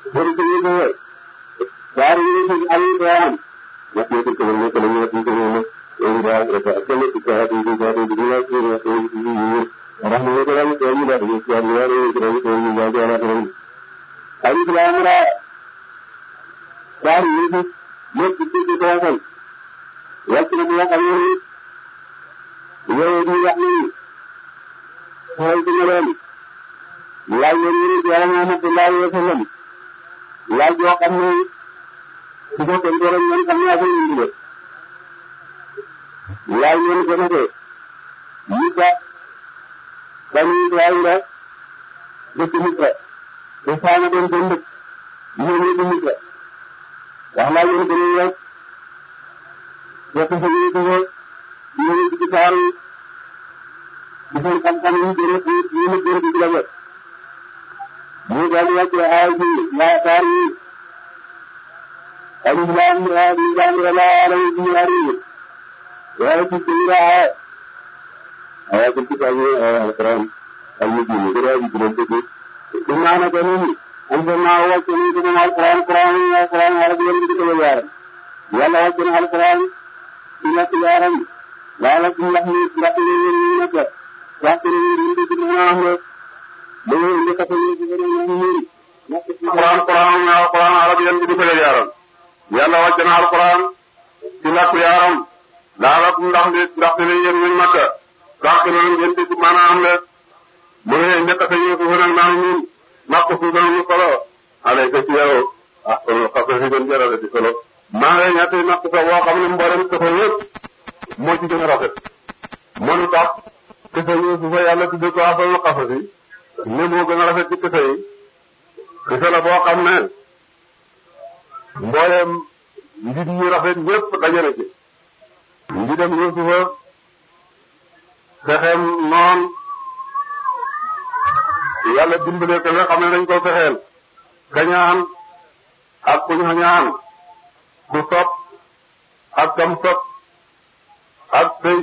bëri ko yëngu wër waaye ñu ngi am ñu am ñett ñett ko ñu ko ñu ñett ko ñu ñu daal rek ak kenn ci ka di di di di la ci ñu ko ñu ñu rax ñu ko ñu ko ñu daal ñu ci ñu ñu ko ñu ko ñu daal daal daal ay di la amra daal ñu ñu ñu ci ci ko waxal wàcc na ñu xam ñu yow di wax ni xool ci ñu leen laaj leen ñu ci yàlla Muhammad sallallahu alayhi wa sallam laaj yoo xam ne su ko tënkee rek ñoom xam naa ko indi de laaj leen ko ne de ñu ba bani Israayila dëkk Misra te saana doon seen dëkk ñu ñëw di Misra wax laaj leen ko ne rek fekk sa ñu ko ñu ngi ci saar yi di seen xam-xam yi gën a ñu ne gën a di la wet mu daal di wàcce aay bi laa saar yi alif laam ra di jàng la alay bi ari waaye ci ci ra aay aaya ci ci tawi alquran al mujin ko ra di gën ko inna na kanuni anzalna wàcce ni ko alquran quran alquran ala bi yalla ko yaaram yàlla wàcce na alquran ci nekk yaaram laala ci ndax ni ndax ni ñu nekk wax ni ñu ci mën a wax rek da ngay indi kese yi ci gën a ñu ñëri alquran quran alquran arab yan bi di ko yaaram yàlla wàcc na alquran ci làkku yaaram laala ndax ni ndax ni yéen ñu makka sax na ngeen ci maanaam le mu ngi indi kese yi ko nag naan ñun makk fu gën ñu solo alayka ci yow ah kon xasa fi gën jarale ci solo maa ngi ñetti natt sa boo xam ne mboolem kese yëpp moo ci gën a rafet mënu tax kese yi su fa yàlla tuddee ko asalul xasa si ne moo gën a rafet ci kese yi kese la boo xam ne mbooleem mbir yi rafet ñëpp daje na ci mbidam Yuusufa fexeem noon yàlla dimbale ko nga xam ne dañ ko fexeel kañaan ak kuñ xañaan ku sopp ak kam sopp ak sëy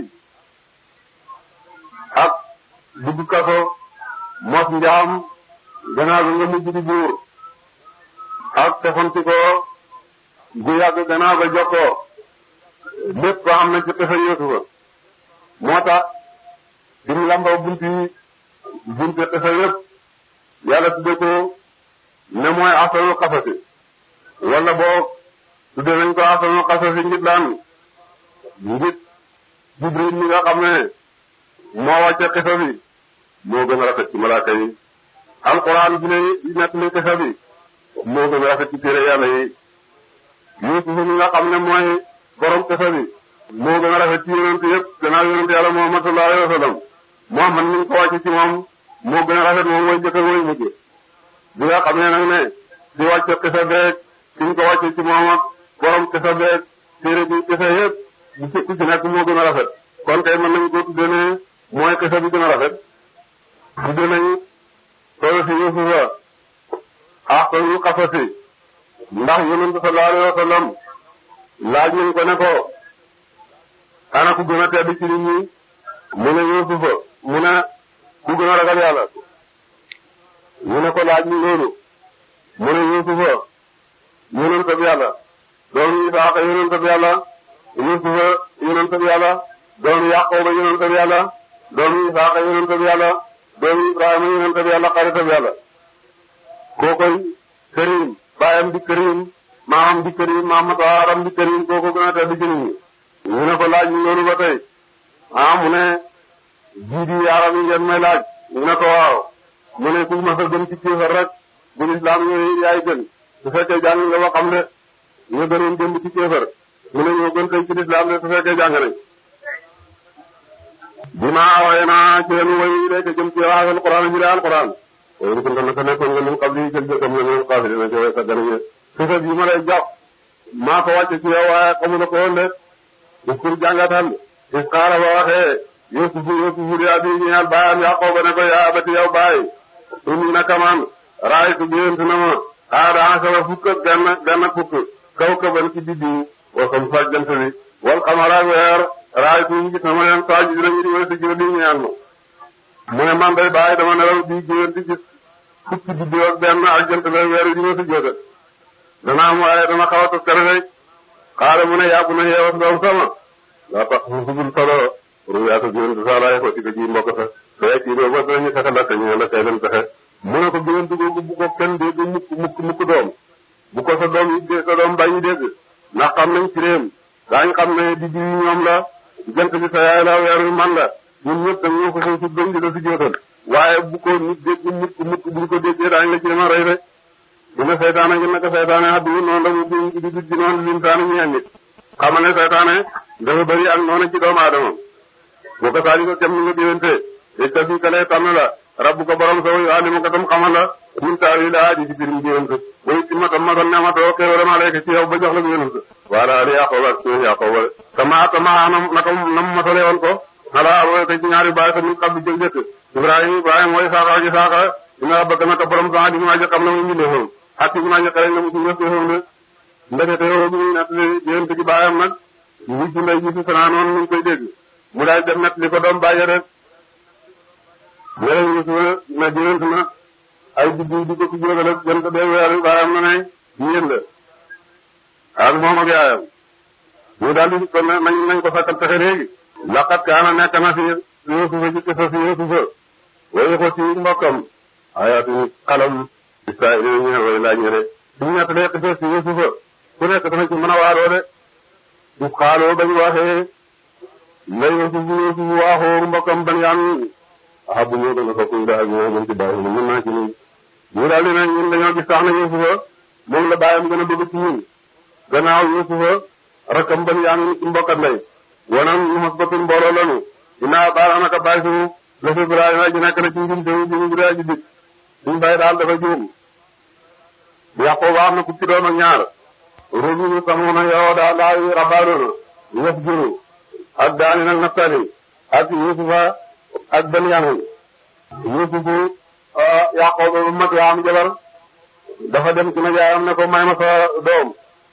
ak dugg kaso mos njaam gannaaw bi nga mujj di buur ak tefanti ko gu yàgg gannaaw ba jokkoo lépp ko am na ci pexe Yuusufa moo tax bi mu lamboo bunti bunti pexe yëpp yàlla tudde ko ne mooy asalul xasasi wala boo tudde nañ ko asalul xasasi ngir daan ngir Jibril mi nga xam ne moo wàcce xisa bi moo gën a rafet ci malaaka yi alquran bi ne nekk li xisa bi moo gën a rafet ci téere yàlla yi Yuusuf mi nga xam ne mooy borom xisa bi moo gën a rafet ci yonent yëpp gannaaw yonent yàlla Muhammad sallallahu alayhi wa sallam Muhammad mi ngi ko wàcce ci moom moo gën a rafet moom mooy jëkk mooy mujj bi nga xam ne nag ne di wàcce xisa beeg ki ñu ko wàcce ci moom ak borom xisa beeg téere bi xisa yëpp bu ci ku ci nekk moo gën a rafet kon kay mën nañu ko tuddee ne mooy xisa bi gën a rafet tuddee nañu soo si Yuusufa ahsanul qasasi ndax yonent sallallahu alayhi wa sallam laaj nañ ko ne ko ana ku gën a tedd ci nit ñi mu ne Yuusufa mu ne ku gën a ragal yàlla ñu ne ko laaj ñu loolu mu ne Yuusufa yonent bi yàlla doomu Isaaqa yonent bi yàlla Yuusufa yonent bi yàlla doomu Yaquba yonent bi yàlla doomu Isaaqa yonent bi yàlla doomu Ibrahima yonent bi yàlla xarit bi yàlla kookoy Karim baayam di Karim maamam di Karim maamam taaram di Karim kooku gën a tedd ci nit ñi ñu ne ko laaj ñu loolu ba tey ah mu ne jiidi yaaram yi ngeen may laaj ñu ne ko waaw mu ne ku mas a gën ci kéefar rek bu lislaam yooyu yaay gën su fekkee jàng nga ba xam ne ñu gënoon démb ci kéefar mu ne ñoo gën tey ci lislaam de su fekkee jàng nañ bi ma waaye naa ci leen woy rek jëm ci waa alquran ji alquran waaye ni ko naka naka nekkoon nga min qabli jël jëkkam nga min qabli dina ci way sa gën a xisa bi ma lay jox maa ko wàcce ci yow waaye xamula ko woon de uskur jàngatal is xaala ba waxee yusufu yusufu di abi ñeel baayam yaqooba ne ko yaa abati yow baay inni naka man raaytu gént na ma aada asara fukk ak benn benn fukk kaw kaban ci biddiw wa sam sa jant bi wal xamara weer raaytu ñu gis na ma leen saa ji dinañu di wala di jël di ñeel ma mu ne man day baay dama nelaw di gént di gis fukki biddiw ak benn ak jant ba weer yi ñu si jóge dana am waaye dana xaw a taskare rek xaala mu ne yàgg na yeewas doom sama laa tax mu fugul solo ruyaata géwéntu sa laay ko ci ko ji mbokk sa fee ci doo ba danañu fexe lakk ñu la kay leen fexe mu ne ko géwéntu googu bu ko kenn dégg mukk mukk mukk doom bu ko sa doom yi sa doom bàyyi dégg ndax xam nañ ci réem daañ xam ne di ji ñoom la jant bi sa yaay la weer wi man la ñun ñëpp dañ ñoo ko xëy si gëm di la si jootal waaye bu ko nit dégg mukk mukk buñ ko déggee daañ la ci dema rey rek mu ne seytaane ngi naka seytaane addu noonu la mu di di di noonu limtaani ñeen nit xamal ne seytaane dafa bëri ak noonu ci doomu aadama boo ko saali ko kem ni nga diwante te ta fi kalee tànn la rabbu ko borom sa wayu alimu ko tam xamal la min taawi la aji ci birim diwante way ci matam matal nematoo xéewale alayka ci yow ba jox la ko yonent wala ali yaqooba ak suñu yaqooba kama kama anam naka nam matale woon ko ala awo te ci ñaari baay sa min xabbi jël jëkk ibrahima ibrahima mooy saaxa ak saaxa dina bëgg naka borom sa di ma xam na mu mbindee foofu ak ci ma xale na mu ci ñëpp foofu ne ndekete yoo bi nett li yonent ci baayam nag wujj ndey ji si sanaa noonu ñu koy dégg mu daal dem nett li ko doom bàyyi rek léegi gis na na jënt na ay biddiw di ko ci jógal ak jant bee weer baayam na ne yéen la ak moom ak yaayam ñu daal di ko nañ nañ ko sakkal pexe léegi laqat kaana nekk na fi Yuusufa ci kisa si Yuusufa way ko ci mbokkam ayaatu xalam Israayil ñu way laaj ñe de suñu nettalee kisa si Yuusufa ku nekk dana ci mën a waaroo de su xaaloo bañ waxee la Yuusuf Yuusuf waaxoo mbokkam Banyamin ah bu ñëw dana ko kuy daal ñoo mën ci bàyyi mën naa ci nii ñu daal di ne ñun dañoo gis sax na Yuusufa moom la bàyyam gën a bëgg ci ñun gannaaw Yuusufa rakkam Banyamin ci mbokkat lay wanam ñu mos batul mbooloo lanu dinaa baal naka bàyyi suñu la fi Ibrahima ji nekk na ci njum te ñu Ibrahima ji dik suñu bàyyi daal dafa juum Yaqooba am na fukki doom ak ñaar rubinu samuna yow daa laayi rabaanoona yëf juru ak daani nag naftali ak Yuusufa ak Benyamin Yuusufu Yaqooba bu mag yaa am jabar dafa dem ci najaayam ne ko may ma sa doom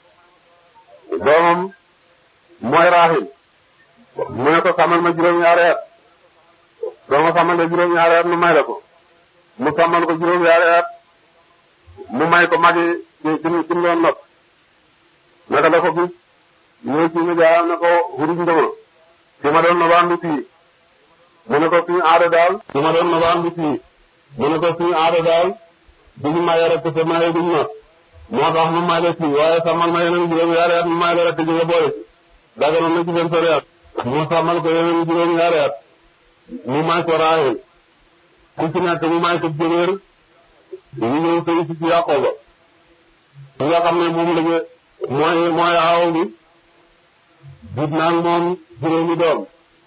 doomam mooy Rahil mu ne ko sàmmal ma juróom-ñaari at doo ma sàmmal la juróom-ñaari at mu may la ko mu sàmmal ko juróom-ñaari at mu may ko magi ci ci ci mu doon nopp naka la ko gis ñëw ci nijaayam ne ko xuruj nga ma ci ma doon nobaan bi fii mu ne ko suñu aada daal ci ma doon nobaan bi fii mu ne ko suñu aada daal duñu maye rek te maye duñu not moo tax mu may la fii waaye sàmmal ma yeneen juróom-ñaari at mu may la rek te jóge boole daganoon na ci seen sori at mu sàmmal ko yeneen juróom-ñaari at mu may ko Raahil ku ci nekk mu may ko jëwër ñu ñëw sëy si ci Yaqooba ki nga xam ne moom lañu mooy mooy aaw bi jut naag moom juróomi doom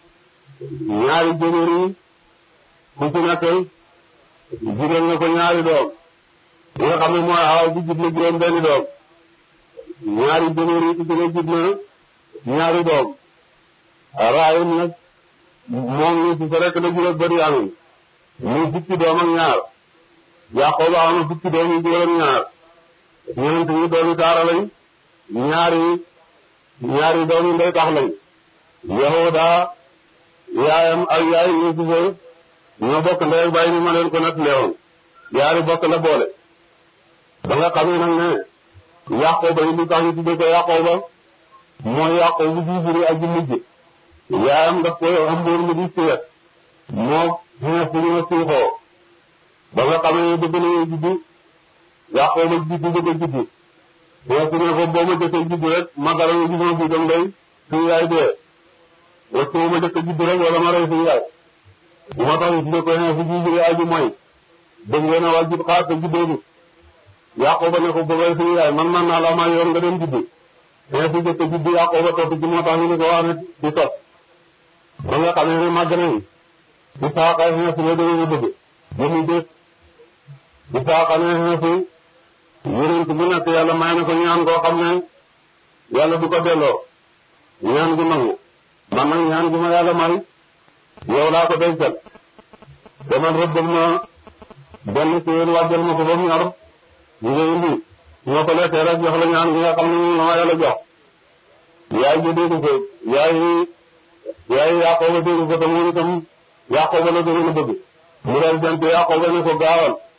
ñaari jëwër yi ku ci nekk juróom na ko ñaari doom ki nga xam ne mooy aaw bi jut na juróom benni doom ñaari jëwër yi ku ci ne jut na ñaari doom Raahil nag moom ñu si sa rek la juróom bëri amin muy fukki doom ak ñaar Yaqooba am na fukki doom yu juróom ñaar ñeent ñi doomi taara lañ ñaari ñaari doomi ndey tax lañ Yahuda yaayam ak yaay Yuusufa ñoo bokk ndey ak baay ni ma leen ko nett leewoon yaari bokk la boole ba nga xamee nag ne Yaqooba yi li tax ñu tudde ko Yaqooba mooy Yaqoobu ji juri ak ji mujj yaayam daf ko ëmboon mu di siyet moo xeex bu ñu siixoo ba nga xamee ne bëgg nañu juddu Yaqooba juddu bëgg a juddu xeex ne ko boo ma jëkkee juddu rek ma dara nga gisoo fi dem day suñu yaay dee wax boo ma jëkkee juddu rek wala ma rey suñu yaay moo tax it ne ko xeex bu juddu aju mooy bëgg ngeen a wàll jub xaar te juddoo bi Yaqooba ne ko bëgg rey suñu yaay man man naa la maa yoon nga dem juddu xeex bu jëkkee juddu Yaqooba topp ci moo tax ñu ne ko wax ne di topp ba nga xamee ne màgg nañu Isaaqa xeex la dañu bëgg jëmi dés Isaaqa ne xeex yonent bu nekk yàlla may na ko ñaan koo xam ne yàlla du ko delloo ñaan gu nangu man nag ñaan gu ma yàlla may yow laa ko dencal demal rëbbal ma benn ci yéen wàjjal ma ko ba mu ñor ñu ngi indi ñoo ko lekkee rek jox la ñaan gi nga xam ne moom la ma yàlla jox yaay ji dégg ko yaay yaay Yaqooba dégg ko te moom itam Yaqooba la gën a bëgg mu dal jant Yaqooba ne ko gaawal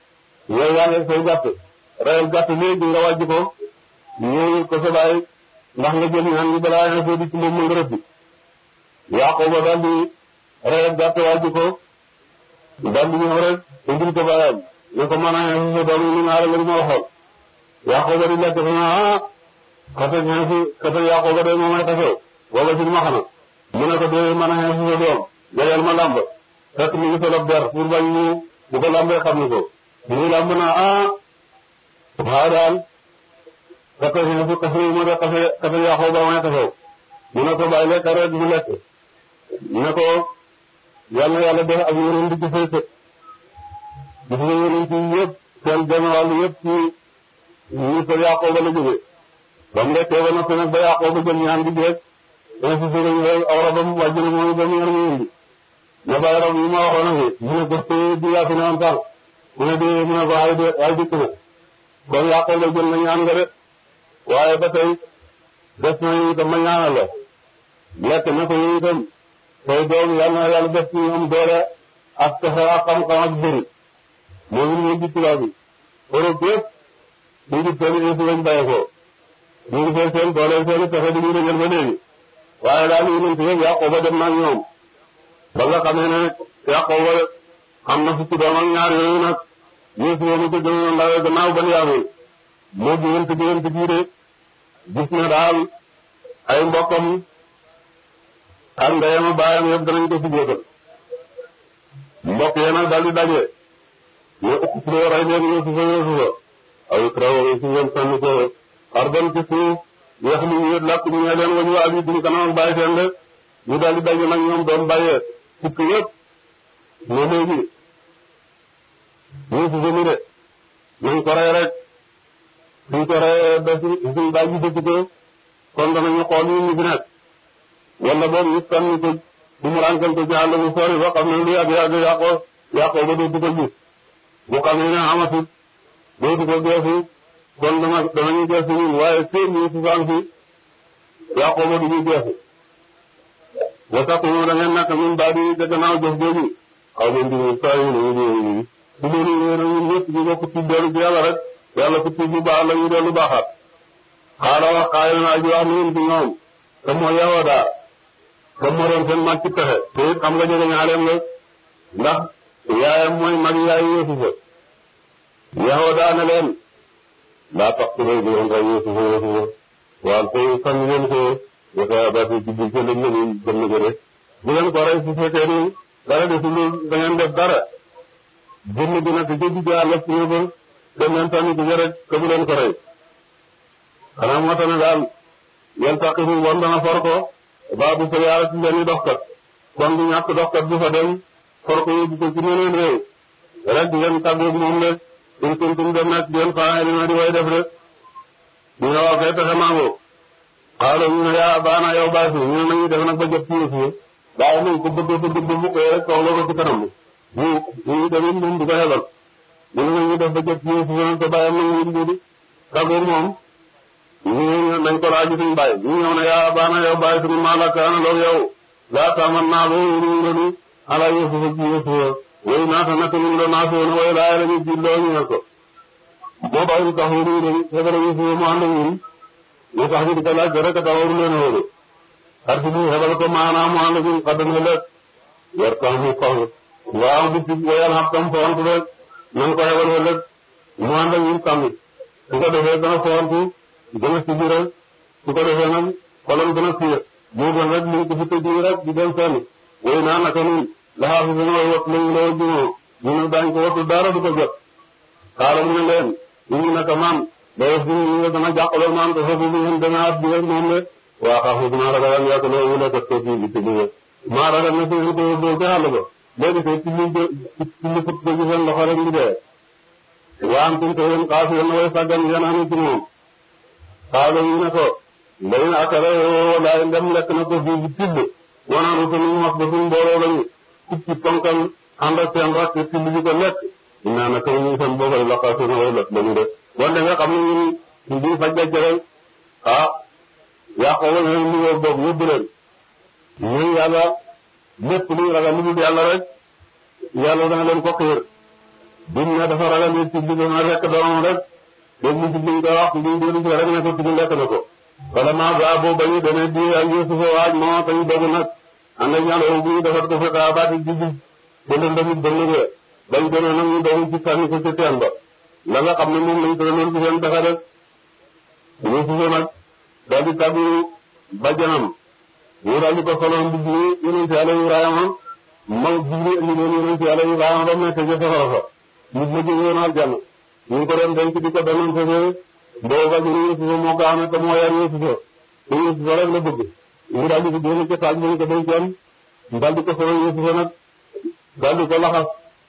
yow yaa ngi say gàtt reyal gàtt léegi nga wàjj ko ñëw ko sa baay ndax nga jël ñaan gi balaa nga di ci moom mu nga rëbbi Yaqooba daal di reyal gàtt wàjj ko daal di ñëw rek indil ko baayam ne ko mën a xeex sa doom yi ni nga la ma waxoon Yaqooba di lekk fa ah xase xeex xase Yaqooba de moom ay xasew wala si ma xana mu ne ko dee mën a xeex sa doom jegeel ma làmb fekk mi ngi solo der pour bañ ñu bu ko lambee xam ni ko mu lamb naa ah waaw daal xase xeex xase mu de xase xase Yaqooba may xasew mu ne ko bàyyi lekk rek mu lekk ne ko yàlla yàlla def ak yeneen di ci fay sët gis nga yeneen ci yëpp seen genn wàll yëpp ci ñi ko Yaqooba la jógee ba mu lekkee ba noppi nag ba Yaqooba jël ñaan gi rek insisté nañu rek aw rabam wàjj na mooy ba mu yor mu indi ne bàyyi rab yi ma waxoon na fi mu ne gëstu di yaa fi ne woon sànq mu ne di mu ne ko ay de ay dikk na kon Yaqooba jël na ñaan nga de waaye ba tey des na itam ma ñaanal la lekk na ko yow itam tey doom yàlla na yàlla def ci ñoom doole ak pexe ak xam-xam ak bëri moom it ñu ngi tubaab bi Europe yëpp ñu ngi seen info lañ bàyyi ko ñu ngi seen seen doole seen pexe di ñu rëjal ba léegi waaye daal ñu ngi leen Yaqooba dem na ak ñoom ba nga xamee ne Yaqooba am na fukki doom ak ñaar yooyu nag ñu si woon ko gënoon ndaw gannaaw ban yaamee moo diggante diggante bii de gis na daal ay mbokkam ak ndeyam baayam yëpp danañ ko si jógal mbokk yi nag daal di daje ne uqtuluu rey leen Yuusufa Yuusufa aw ikrahuuhu si ngeen sànni ko ardan ci suuf yeex li ñu làkk ñu ne leen wañu abi duñ kanam ak bàyyi seen de ñu daal di daje nag ñoom doon bàyyee fukk yëpp ne léegi Yuusufa mi de nañ ko rey rek suñ ko reyee ba suñ baay ji dëkk ko kon danañu xool yi ñu fi nekk wala boobu ñu sànni ko bu mu rànkal ko ci àll bu sori ba xam ne lu yàgg yàgg yàqoo yàqoo ba dootu ko gis bu xam ne ne amatul dootu ko geesu kon dama danañu geesu ñun waaye seen ñu si sànq yàqoo ba du ñu geesu wa tax ñu da ngeen nekk ñun daal di ca gannaaw jëf jooju xaw ma ndigal saa yu ne ñu ñu bu loolu yéen a ñun ñëpp ñu bokk ci dellu ci yàlla rek yàlla ku tuub bu baax la ñu dellu baaxaat xaaral wax xaay na aji wax ni ci ñoom te mooy yow daal comme moo doon seen mag ci pexe te it xam nga jege ñaaleem la ndax yaayam mooy mag yaayu Yuusufa yow daa ne leen daa tax ci lay doon rey Yuusufa Yuusufa waaw te sànni leen ko dafa dafa ci biir seen lañ leen gën a gëre bu leen ko rey su fekkee ni dara desul da ngeen def dara jënd bi nag jëndi jaar la ci ba dem leen sànni ko rek te bu leen ko rey xanaa moo tax ne daal yan tax fi bon dana for ko baabu sa yaara ci benn doxkat kon du ñàkk doxkat bu fa dem for ko yóbbu ko ci meneen réew rek di leen tàggoog moom rek in kuntum dem nag di leen faa dina di way def rek ñu ne waaw kay pexe mango xaalo ñu ne yaa baana yow baasi ñu ne nañu def nag ba jot ci yëf waaye nañ ko bëgg bëgg bëgg ko rek soxla ko ci kanam bi ñu ñu demit moom du ko xelal ñu ne nañu def ba jot ci yëf te bàyyam na ñu di tàggoog moom ñu nañ ko laaj suñu bàyyi ñu ñëw ne yaa baana yow bàyyi suñu maalaka ana loog yow laa taaman naa loo ñu ngenu ala yusufa ji yusufa way naata naka ñu doon naa soona way laa la ñu ji loo ñu ne ko moo bàyyi tax ñu ñu xebara yusufa mu ànd ak ñun ñu tax ñu di ko laaj rek ta waru leen wóolu xar si bu xebal ko maanaam mu ànd ak ñun xaddam ëllëg yor tax mu faw waaw bu ci wayal xam tam foontu rek nan ko xebal ëllëg mu ànd ak ñun sàmmi su ko defee dana foontu gën a sibiral su ko defee nag xolam gën a siir moo gën rek liñ ko fi tëj rek di dem fenn way naa naka nun laxaa fi sunu way wat lañu la jumoo ñu ne daañ ko wattu dara du ko jot xaaral mu ne leen ñu ngi naka man day fi ñu nga dama jàqaloo man ko foofu bi ngeen demee at bi rek moom de waa xaafu dina ragal an yàgg loo wula ko tëj bi ci liggéey maa ragal na seen ko doo ci xàll ba léegi te ci li ci li fut ko ci seen loxo rek ndi dee waa am tum te yéen xaafu yéen way sàggan yéen anu ci moom xaalo yi ne ko mbay na akala yoo laay ndem lekk na ko fii bi tibb wanaanu ko ñu wax ba suñ mbooloo lañu kub ci ponkal ànd ak seen rakk tibb bi ko lekk naa na ko ñu seen boobay laqaatu na way lekk lañu de wante nga xam ne ñun ñu di faj jajjëral ah yàqoo la leen liggéey boobu yóbbu leen ñun yàlla lépp luy ragal lu dul yàlla rek yàlla dana leen ko xiir buñ ne dafa ragal nit ci digg na lekk doomam rek dégg mu ci liñ ko wax liñ doon ci rek ne ko ci lekk na ko wala maa ba boo bañu dana di ak Yuusufa waaj moo tañ dogu nag ànd ak ñaan bu defar ko fa daa baati ji ji ba lëndamit ba lëgee bañ demee nag ñu dogu ci sànni ko ci teen ba la nga xam ne moom lañ tëraloon ci seen pexe rek Yuusufa nag daal di tàggu bàjjanam ñu daal di ko soloon mbubb mi yonent Yàlla Ibrahima ma jigri indi leen yonent Yàlla Ibrahima ba mu nekk ca safara fa ñu ma jógee woon aljanna ñu ngi ko doon denc di ko danoon fefee boo bàjjani Yuusufa moo ko amee te moo yar Yuusufa te Yuusufa rek la bëgg ñu daal di ko génne ca taaj ba ñu ko dencoon ñu daal di ko solo Yuusufa nag daal di ko laxas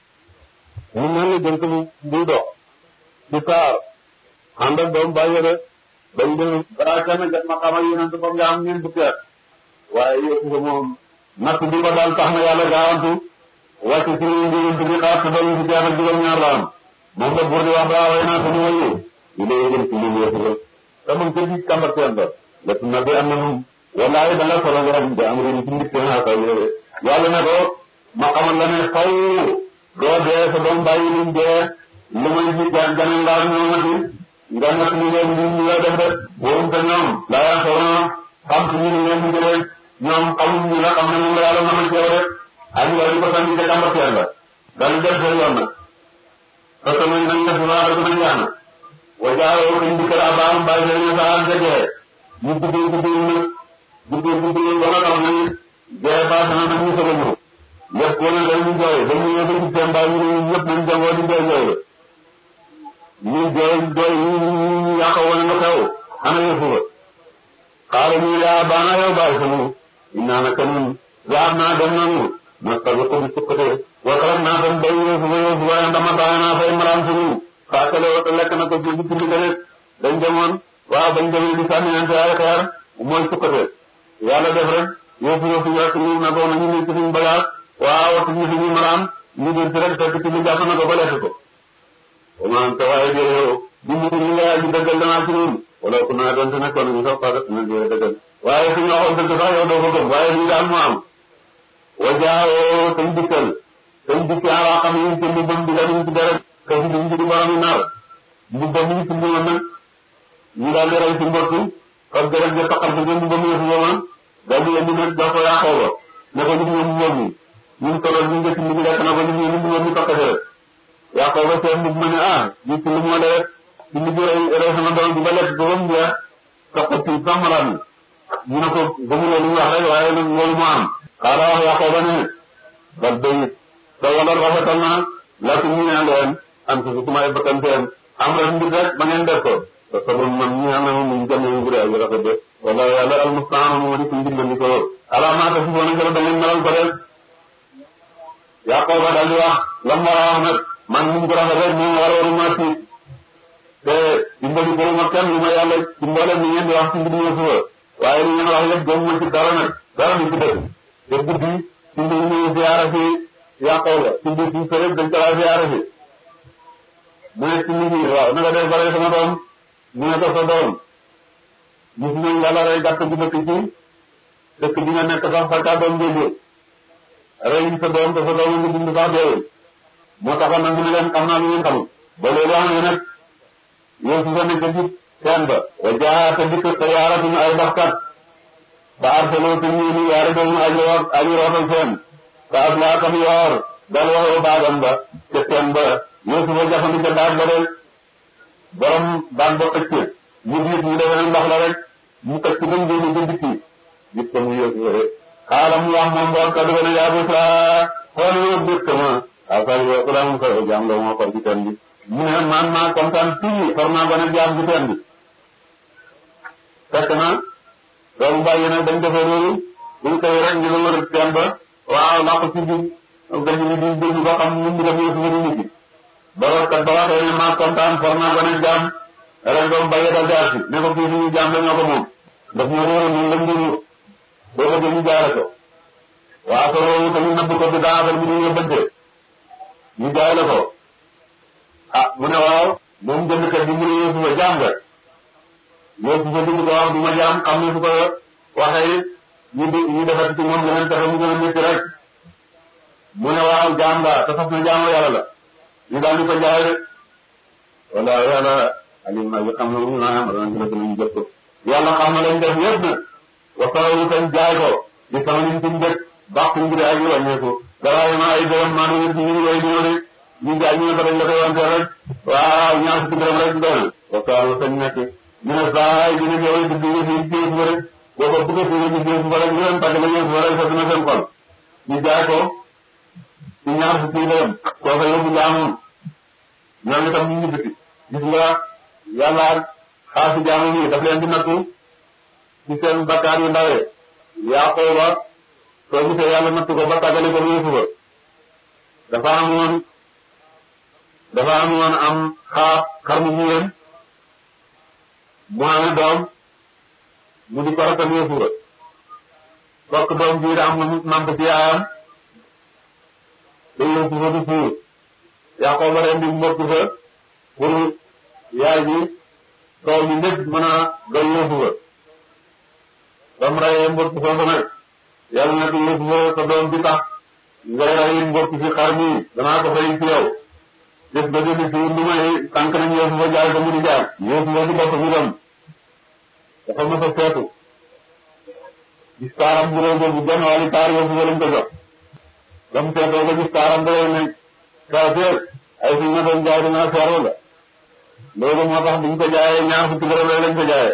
mu mel ni jënt bu buy dox ci saar ànd ak doom bàyyi de bañ dem balaa kenn jot ma xamal yonent ba nga am ñeent fukki at waaye Yuusufa moom natt bi ko daal tax na yàlla gaawantu wàcc ci ñu yonent bi xaar te doon fukki at ak juróom-ñaar la am moom la buur di wax daa way naa suñu wayi ñu lay jëm ci lii Yuusufa te mun ko di kàmbar teen ba la na bi am na moom wallaay da nga solo nga xam ne am réew ci mbir naa ko yàlla ne ko ma xamal la ne faw doo dee sa doom bàyyi luñ dee lu may ñu gan ganeen laa ñoomati nga natt ñu leen ñu ñu la def rek woon te ñoom laa yaa soona xam suñu ni leen di rek ñoom xamuñ ñu la xam ne moom la yàlla mën a ceew rek ak nga di ko sànni ca kàmbar teen la daal def seen yoon nag parce que nañ nañ def waa dëgg nañ yaana wajaaroo dañ di kër abaam bàyyi leen sa an jegee ñu guddee guddee nag guddee guddee ba nga xam ne jee baax na nag ñu soog a ñëw lépp ko ne dañu jooy dañu ñëw ba ci seen baa ñu ne ñëpp nañ jangoo di jooy jooy ñu jooy jooy ñu ñu yàq wane nga xew ana yëfu ba xaala ñu yaa baana yow bàyyi sa mu naa naka ñun yaar naa dem nañu ma tagu ko di sukkate wakaram naa tam bay yëfu ba yëfu ba ndama bàyyi naa fay maraan suñu faakale wata lekk na ko ci ci ci rek dañ demoon waaw bañ demee di sànniyante ay xeer mooy sukkate yàlla def rek yëfu yëfu yàq ñu na ko nañu nekk suñu bagage waaw watu ñu suñu maraan ñu dir ci rek fekk ci ñu jàpp na ko ba lekk ko maanaam te waaye de yow di mu ñu nga ji dëggal danaa ci ñun wala ku naa doon te nekkoon ñu sax parce que dina dëggal waaye suñu waxoon dëgg sax yow doo ko gëm waaye lii daal mu am wajaawoo tañ dikkal tañ dikki ala xam yi ci lu bëm di ñu ci dara ka ci ñu ci borom nar bu bëm ñu ci ñu nag ñu daal di rey ci mbott ak dara ja taxal ko ñu bëm ñu woon daal di indi nag jox ko yaakoo ba ne ko ñu ñu ñoom ñi ñun tolol ñu ngi ci ñu lekk na ko ñu ñu ñu ñu tokkate rek yaakoo ba seen mu ne ah ñu ci lu mo le ci ñu rey rey sama doom bi ba lekk ko bam jeex tokko ci samalaan ñu ne ko gëmu lu wax rek waaye nag loolu moo am xaala wax yaakoo ba ne bal bayit te wala rafetal na la ci ñu ñaan leen am ci su may bakkan seen am rek mbir rek ba ngeen def ko te sabon man ñu ñaan na mu jëm ñu gure ay rafet de wala yàlla al mustaan mo di ci ndimbali ko ala ma ta fu wona ngala da ngeen melal ko rek Yaqooba daal di wax lam war a wax nag man ñu ko rafet rek moom war waru ma ci te dimbali ko ma kenn lu ma yàlla ci mboolem ni ngeen di wax ci mbir ñu suba waaye li ngeen wax yëpp gëm ma ci dara nag dara ni ci dëkk te guddi ci mbir ñu ziyaara fi Yaqooba ci mbir ci sërëb dañ ko laa ziyaara fi mu ne ci mbir yi waaw naka def bare sama doom mu ne ko sa doom gis nañ yàlla rey gàtt bu dëkk ci dëkk bi nga nekk sax sa kàddoom déggee rey sa doom te sa doom nga dund sax deewul moo taxoon nag mu ne leen xam naa lu ngeen xamul ba loolu wax nga nag yow su sa nekk ci teen ba wa jaa te dikk te yaaratuñu ay baxkat ba arsaloo te ñuuni yaari doomu aji root aji rootal seen te aslaa kam yoor dal waxoo baagam ba ca teen ba yow su fa jafandi ca baag ba rek borom baag ba xëcc mu diit mu defe ne ndox la rek mu xëcc ba ngéeni ba dikki gis ko mu yow su rek xaala mu wax moom borom kaddu ba ne yaa Busra xool yow bés sama waaw kay yow ku daamu koy jaam la moo xor ci teen bi mu ne man maa kontaan fii xor naa ba ne jaam ci teen bi fekk na doomu bàyyi nag dañ defee loolu buñ koy rek ngi la wër teen ba waaw làqu ci biir gañu ni di dégg ba xam nu mu def yow suñu nit ki ba kat ba waxee ne maa kontaan xor naa ba ne jaam rek doomu bàyyi dal jaar si ne ko fii suñu jaam la ñoo ko moom daf ñu réeroon ñun lañ dund boo ko jël ñu jaare ko waaw soo loolu tamit nëbb ko bi daa affaire bi ñu yóbbante ñu jaay la ko ah mu ne waaw moom jëndkat bi mu ne yow suba jaam nga yow suba dugg ko wax du ma jaam xam ne su ko waxee ñu di ñu defati ci moom leneen pexe mu gën a métti rek mu ne waaw jaam nga te fas na jaamu yàlla la ñu daal di ko jaay rek wala yàlla alim na bi xam na mu naa am dana gën a ñu jot ko yàlla xam na lañ def yëpp nag wasalawu tam jaay ko di sama liñ tum dëkk baax ngir ay wàññeeku dara ma ay dërëm maa ngi ci ñu way ñëw de ñu jaay ñu ko dañ la koy wante rek waaw ñaar fukki dërëm rek doon wasalawu sañ nekk ñu ne saa yi dina ñëw di dugg ci jéem ba rek boo ko bëgg a dugg ci jéem ba rek ñu leen tàgg la ñëw ba rek sa dina seen xol ñu jaay ko ci ñaar fukki dërëm koo fa yóbbu jaamoon ñoom itam ñu ngi biti gis nga yàlla xaasi jaamu yi daf leen di nattu ci seen bakkaar yu ndawee Yaqooba soo gisee yàlla nattu ko ba tàggale ko Yuusufa ba dafa amoon dafa amoon am xaar xar mu jigéen mu amee doom mu di ko rakkal Yuusufa fokk doom bii da am na namp ci yaayam te Yuusufa du fuur Yaqooba ren di mbokk fa pour yaay ji soow mi lépp mën a doy Yuusufa ba mu rayee mbokk foofu nag yàlla na ko Yuusufa sa doom bi tax ngay rey mbokk ci xar mi danaa ko fay ci yow gis nga dégg si lu may tànk nañ Yuusufa jaay ko mu di jaar Yuusufa di bopp bi dem dafa mës a seetu gis taaram bu rëy boobu benn wàllu taar Yuusufa lañ ko jox ba mu seetoo ba gis taaram bu rëy ne kaafeer ay fi ma doon jaay dinaa seero la loolu moo tax biñ ko jaayee ñaar fukki dërëm lañ ko jaayee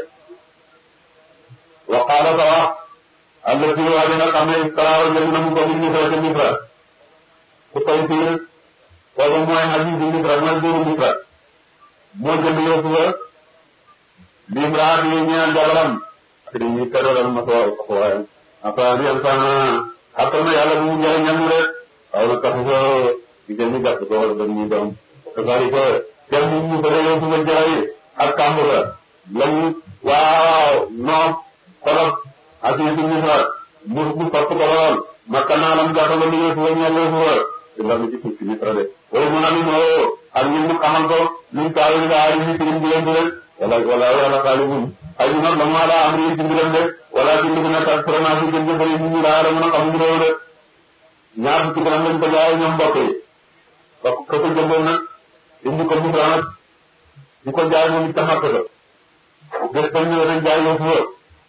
wa qaala ta wax allati waa dina xam ne talaawa jënd na mu ko min misra ca misra ku koy fiir kooku mooy xajiisu misra mooy buuru misra moo jënd Yuusufa limraat yi ñeel jabaram ak di ñuy teralal ma soo ko waaye après yan sana xattal na yàlla bu mu njëriñal mu rek xaw na tax ko jigéen ñi gàtt ko wala dañuy doom kazalika kenn mu ñu ko dee Yuusufa jaay ak kàmbura lañu waaw noom xolof ak yi ci misra mu mu sopp ko lool makka naa lam jàppal lu Yuusufa ñeel Yuusufa te la mu ci suuf ci misra de wala mu naan moo ak ñun mu xamal ko luñ taawi nga aari ñu tirim di leen di rek wala wala wala xaalibun ay ñu nag la mu ala am ri ci mbiram de wala ci li nekk ak fromage yi gën jëfari ñu ñu laa la mën a xamuñu réew de ñaar fukki dërëm lañ ko jaay ñoom mbokk yi ba ko ko jëndoon nag indi ko misra nag di ko jaay moom it ca Makka ga bés ba ñëwee dañ jaay Yuusufa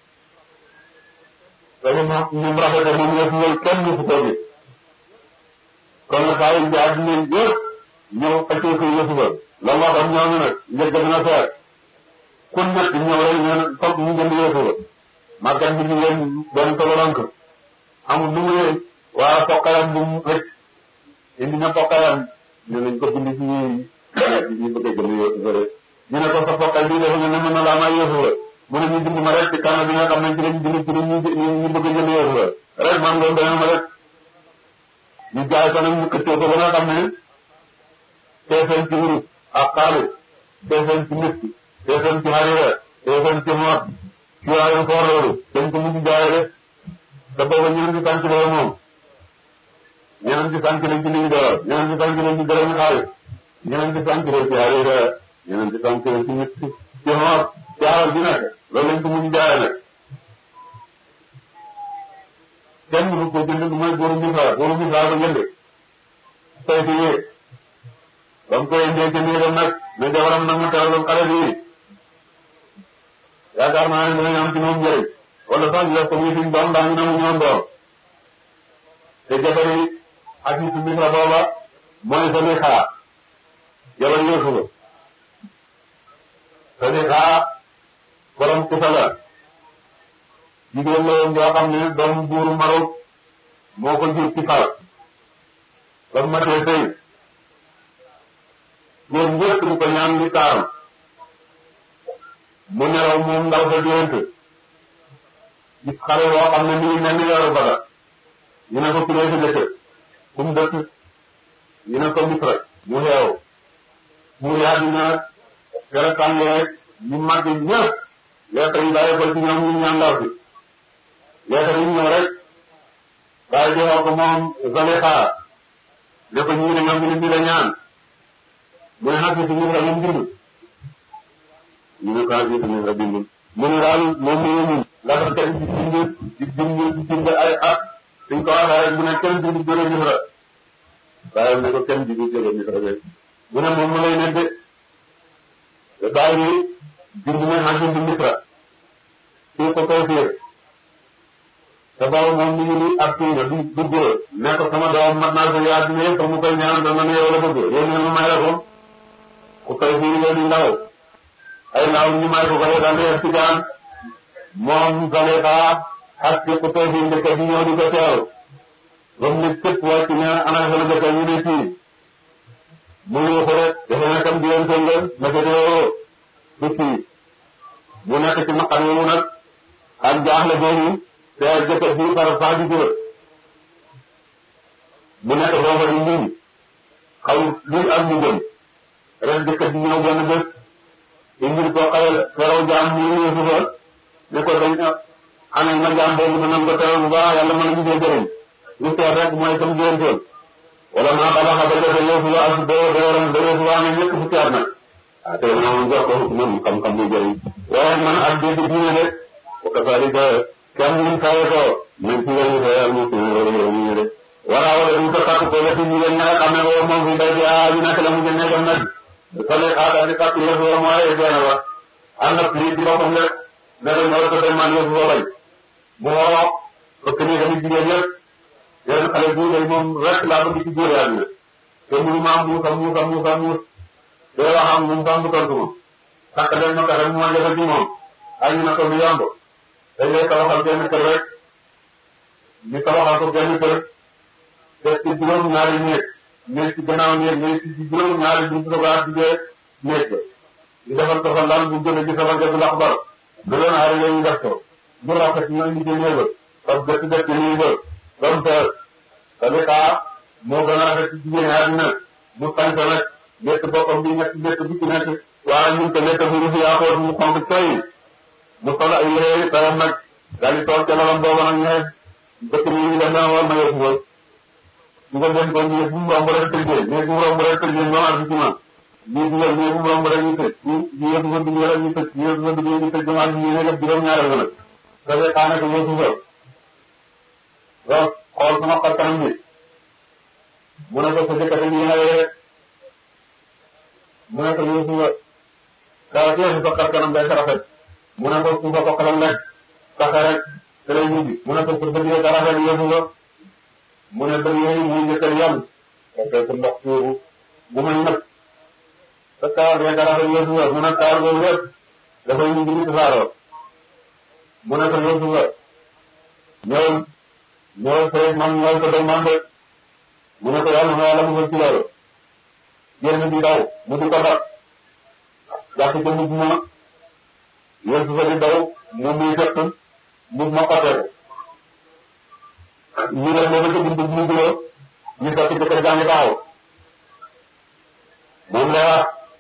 dañu ma ñoom rafete moom Yuusufa kenn mu ko gis kon nag saa yu jaay dinañ yëpp ñëw xëccoo ko Yuusufa la mu waxoon ñooñu nag njëkk dina seer ku nekk ñëw rek ñu ne foog ñu jënd Yuusufa màggat bi ñu leen doon tobalank amul lu muy waa pokkayam bu mu rëcc indi na pokkayam ñu nañ ko bind ci ñu bëgg a jënd Yuusufa rek ñu ne ko sa pokkay bii dafa ne mën na laa may Yuusufa mu ne ñu bind ma rek ci kanam bi nga xam ne ci lañ bind ci ñu ñu bëgg a jënd Yuusufa rek man loolu dana ma rek ñu jaay ko nag ñu këccoo ko ba nga xam ne teefeen ci wurus ak xaalis teefeen ci misk teefeen ci harira teefeen ci moot ci waayu foor loolu dañ ko mujj jaay rek te booba ñeneen ci sànq loolu moom ñeneen ci sànq lañ ci liñ doolal ñeneen ci sànq lañ ci dërëm xaalis ñeneen ci sànq lañ ci harira ñeneen ci sànq lañ ci misk ci moot ci alal bi nekk loolu lañ ko mujj jaay nag kenn mënu ko jënd lu mooy góoru misra góoru misra ko jënd tey fi yee ba mu koy indee ci néegam nag ne jabaram nag ma teraloon xale bi yaakaar naa ne dinañ am ci moom njëriñ wala sax ñu def ko muy suñ doom ndax ñu ne mu ñoon doom te jabari ak yi ci misra booba mooy Zalixa jabar Yuusufa Zalixa borom kusa la jigéen la woon joo xam ne doomu buuru Marok moo ko jur ci far ba mu matee sëy góor njëkk di ko ñaan li taaram mu nelaw moom ndaw sa gént gis xale boo xam ne mi ngi mel ni weeru bada ñu ne ko kuree sa jëkkër fu mu dëkk ñu ne ko Misra mu xeew mu yaa dina gërë tàngee ñu màgg ñëpp lettre yi bàyyi ko ci ñoom ñu ñaan ndaw si lettre yi ñëw rek bàyyi joxoo ko moom Zalixa ne ko ñii ne ñoom ñu ne la ñaan mu ne xasee si Misra moom bindul ñu ne ko xasee si Misra bindul mu ne daal moom mu ñun laata tey di bind di bind di bind ay at suñ ko waxee rek mu ne kenn bindu jóge Misra bàyyi ne ko kenn bindu jóge Misra de mu ne moom mu lay nekk de bàyyi bi bind na xajin bi misra kii ko koy fiir te boobu moom mi ngi nii ak kii nga du du góor ne ko sama doom mat naa ko yaa dina yëpp mu koy ñaan dama ne yow la bëgg yow ne ma may la ko ku koy fiir leen ndaw ay ndaw ñu may ko ko daal di ci gaan moom Zalexa ak ci ku koy fiir ndeke bi ñëw di ko teew ba mu ne képp wàcc ne ana sa la dëkk ñu ne fii mu yuuxu rek dafa nekkam di leen sëngal naka doo du fii mu nekk ci naqar yooyu nag ak jaaxle boobu te jëkkër bi par sax di góor mu nekk foofa di muñ xaw luy am mu jëm rek jëkkër bi ñëw benn bés indil ko xayal feraw jaam mu yuuxu fa ne ko dañ ana ma jaam boobu danañ ko teral bu baax yàlla mën a gisee jëriñ lu seet rek mooy sam jëntoon wala maa xalaat ba jafe yoofu ba as boo dooram ba yoofu waa ne ñëkk fukki at nag ah tey moom jox ko man xam-xam bu jëriñ waaye man ak dégg diine de ko kasaari ka kenn ñu kawe ko nañ ci lañu ko yàlla mu suñu ñu de wala wala ñu ko takk ko wetu ñu nga xam ne woo moom fi day bi ah ñu nekk la mu jëne dem nag sale xaata di takk yëfu wa mooy benn wa ànd ak lii di boppam rek ne la ñoo ko dem man yëfu wa bañ mu woo fekk ni tamit jigéen yëpp yéen xale bu ngay moom rek laa bëgg ci góor yàlla te mënu maa muusa muusa muusa muus te wax am moom sax mu tontu ma takk leen ma tax mu ma jafe ci moom ay na ko lu yomb dañ lay tabaxal benn kër rek ñu tabaxal ko benn kër te ci juróom ñaari néeg néeg ci gannaaw néeg néeg ci juróom ñaari buntu ko baax digee néeg ba ñu defal ko fa lan bu jóge ci sama gëstu ndax bar du doon aari ñu def ko bu rafet ñu indi ci néeg ba parce que gëstu gëstu nii ba comme que Sadeka moo gën a rafet ci jigéen àddina mu sañ ko nag létt boppam bi ñett létt bi ci nekk waaye ñun te létt bu rufi yaa xool mu xonk coy mu sol ay yére tayam nag daal di toog ca lalam booba nag ñe dëkk bi ñu def na war ma yóbbu ko ñu ko den ko ñu bu mu romb rek tëjee mais bu mu romb rek tëjee ñoom ak ci man ñu dugal mais bu mu romb rek ñu tëj ñu ñu yóbbu ko dugg rek ñu tëj ñu yóbbu ko dugg ñu tëj ñoom ak ñu ne def juróom ñaareel nag Sadeka nag yóbbu ko donc xool sama xar kanam bi mu ne ko sa jëkkër yi ñëwee mu ne ko yow suba saa si sa xar kanam day rafet mu ne ko suba ko xelal rek saxe rek te lay ñibbi mu ne ko sa bët yee rafet yow suba mu ne bët yooyu muy njëkkal yàlla parce que ndox tuuru bu may nëb sa kaar yee rafet yow suba mu ne kaar boobu yëpp dafay ñibbi ni tasaaroo mu ne ko yow suba ñëw ñëw fee man ñëw ko day man de mu ne ko yàlla na yàlla musal ci loolu génn di daw mu di ko dab jàpp ca mujj ma yéen su fa di daw mu muy fekk mujj ma xotee ko ñu def ba ca buntu bu mu guloo ñu fekk jëkkër jaa ngi taxaw moom la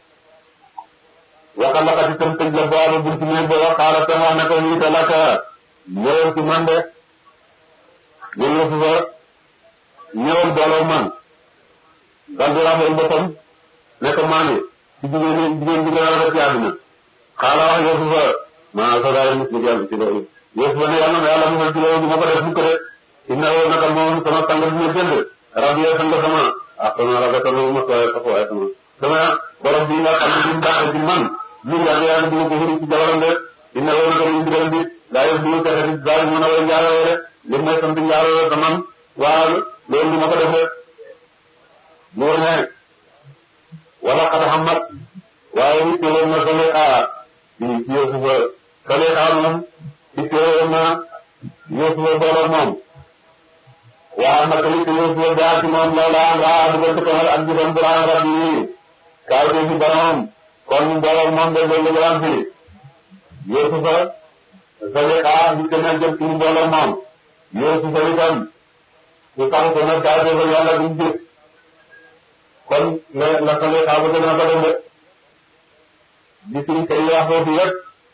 waxal la kat itam tëj la boo buntu néeg ba wax xaaral te wax ne ko lii te lakk ñëwal ci man de ñun yëpp fa ñëwal booloo man daal di rafetlu boppam ne ko maa ngi ci jigéen ñi jigéen ñi gën a rafet ci àdduna xaaral wax yëpp fa maa sa daal nit ñi jàll ci loolu yëpp fa ne yàlla na yàlla musal ci loolu du ma ko def mukk de inna woo naka moom sama sang bi ma jënd rab yee sang sama ah sama rafetalu ma sooyee sa waaye sama sama borom bi nga xam ne bi mu baaxee ci man lu yàgg yàlla dina ko xuri ci jabaram de inna woo naka ñu digal bi daa yëf du texe di daal mën a way njaaloo de li mooy sant njaaloo te man waaw loolu du ma ko defee loolu ne wala xad xamat waaye it woon na Zalexa di Yuusufa Zalexa moom it woon na Yuusufa booloo moom waaw naka it Yuusufa jaar ci moom loola nga dugal ci kamal ak jëfam bu raan rabbi yi kaay ci boromam kon booloo moom de loolu la am fi Yuusufa Zalexa it na jëm ci mbooloo moom Yuusufa itam su tax ko nag kaay defal yàlla duñ jëf kon la la Zalexa ba gën a ko dem de li suñ koy wax foofu yëpp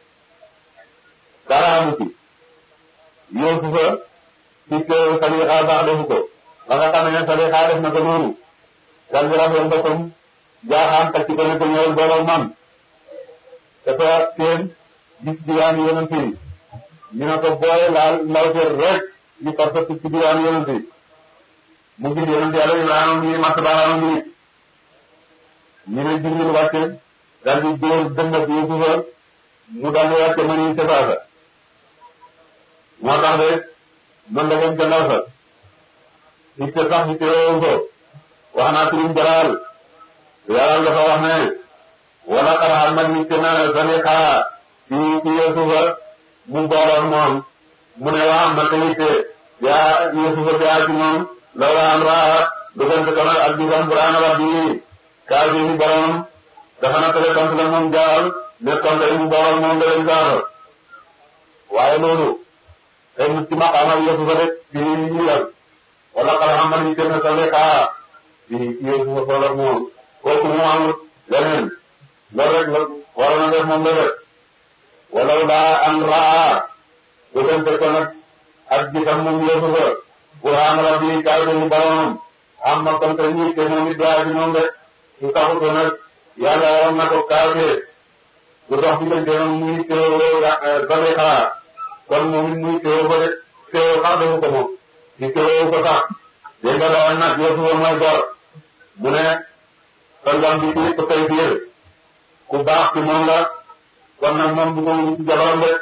dara amu ci Yuusufa ci ko Zalexa sax defu ko ba nga xam ne Zalexa def na ko noonu dal di rafetlu boppam jaaxaan tàcc ko ne ko ñëwal booloo man dafa seen gis diwaan yonent yi ñu ne ko booy laal ndawteer rek ñu parce que ci diwaan yonent yi mu gis yonent yàlla Ibrahima mi mat baaraam mi ñu ne Jibril wàcce daal di dóor dëndat Yuusufa mu daal di wàcce man yi ca saasa moo tax de mën la leen ca ndaw sa itte sax itte woowu ko wax naa turum jalaal yàlla dafa wax ne wala xaraxal man nit na Zalixa ci ci Yuusufa mu booloon moom mu ne waa man tamit yaa Yuusufa bi yaa ci moom lawla an raa dugante ko nag ak gisam buraan rabbi kaa bi ni borom dafa na tele sant la moom jaal ne tonte mu booloon moom da leen gaafal waaye loolu tey nit ci maqaama Yuusufa rek ci ñu yal wala xaraxal man nit na Zalixa ci ci Yuusufa booloon moom kooku mu amul leneen loolu rek la war na def moom la def walaw laa an raa dugante ko nag ak gisam moom Yuusufa buraan rabbi kaay bi ni boromam am na kon te ñii te moom it daa ji moom rek su taxutoo nag yàlla waroon na ko kaawee bu dox diggante moom muy teewoo Zalixa kon moom it muy teewoo ba rek teewoo sax defu ko moom di teewoo ko sax dégg nga dawoon nag Yuusufa mooy gor mu ne sangam bi ci ko tey biir ku baax ci moom la kon nag moom du ko ci jabaram rek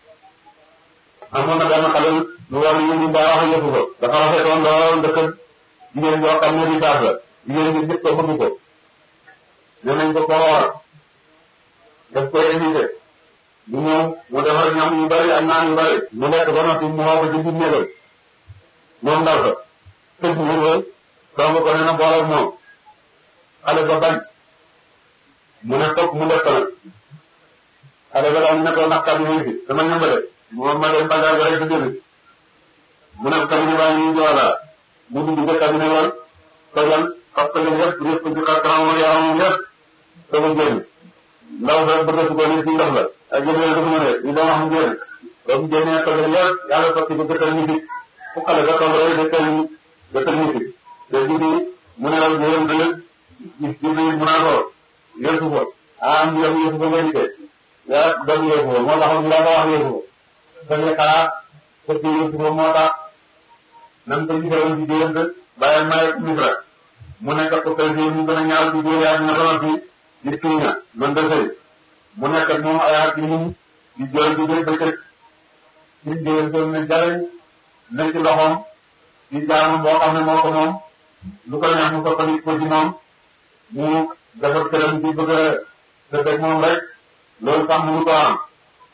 amoon na benn xale lu war a yëngu mbaa wax yëfu ko dafa rafetoon lool ndëkk jigéen yoo xam ne di saaf la jigéen ñi ñëpp ko bëgg ko nee nañ ko ko woor daf koy invité mu ñëw mu defar ñam yu bari ak naan yu bari mu lekk ba noppi mu woo ko ci biir néegam moom ndaw sa tëj mu ko song ko nee na boolal moom xale ba bañ mu ne toog mu lekk nag xale ba daal ne ko ndax kàddu yi fi dama ñëmbale moom ma dem bagage rek di jënd mu ne cabinet baa ngi joala mu dugg ca cabinet wal tojal xas ko leen yëpp yëpp ci xar kanam yaramam yëpp soog a génn ndaw sa bëggatu ko ni ci ndox la ak jëmee dafa mën a ñu doon wax mu génn ba mu génnee tojal yëpp yàlla sotti ko jëkkal ñu fi fu xale ba toog rek jëkkal ñu jëkkal ñu fi te jibi mu ne la yéen da gis jibi mu naa ko yëntu ko ah am yëngu yëngu ko ngeen di yaa doon yëngu ko moo tax mu la ko wax yëngu ko dañuy xalaat te ci yëngu ko moo tax nan ko gisee ci diggante bàyyi may misra mu nekk ko tey jii mu gën a ñaaw ci góor yaa dina doon fi di tuuña man de sëy mu nekk ak moom ay at yu di jooy di jooy bëccëg ci diggante ne jariñ ne ci loxoom di jaamu boo xam ne moo ko moom lu ko neex mu soppandi ko ci moom mu defar këram ci bëgg a dëkk moom rek loolu sax mënu ko am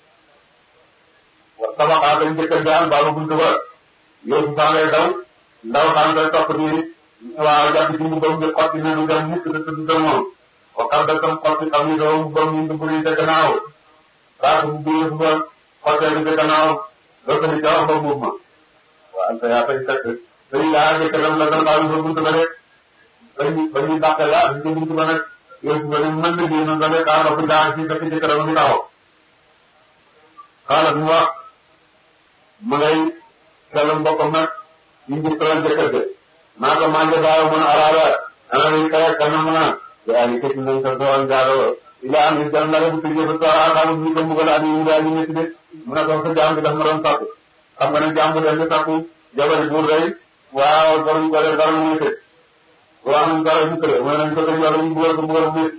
wa tabaxaa dañ njëkk a jaal baalu buntu ba yow su saa ngay daw ndaw saa ngay topp di waaw jàpp ci mu doom di xotti ne du dem mukk de du dem moom waxal da tam xotti xam ni doo mu doom ñu dugg ni ca gannaaw saa su biir ba xottee ni ca gannaaw doo ko ni ca wax ba buub ma waaw te yaa fay fekk dañ laa jëkk dem la dem baalu ba buntu ba rek bañ bañ ñu dàqee la ci buntu ba rek yow su ba ne mën na génn nga ne kaa ba fi daa ci fekk jëkk dama di taxaw xaalat mu wax ma ngay xelal mbokkam nag ñu ngi tëral jëkkër ga maa ko maa ngi baaw mën a araaba ana lañ kaya kana mën a yaa ngi këcc nañ ko doon jaaroo ila am is dal nare bu tëjee ba toora xaamu ñu ko mbugal ani ñu daal ñu nekk de mu ne ko sa jaam bi daf ma doon sàkku xam nga ne jaam bu dem di sàkku jabari buur day waaw borom ko def dara mu nekk waaw nañ dara ñu tëre mu ne nañ ko tëj wala ñu bugal ko bugal mu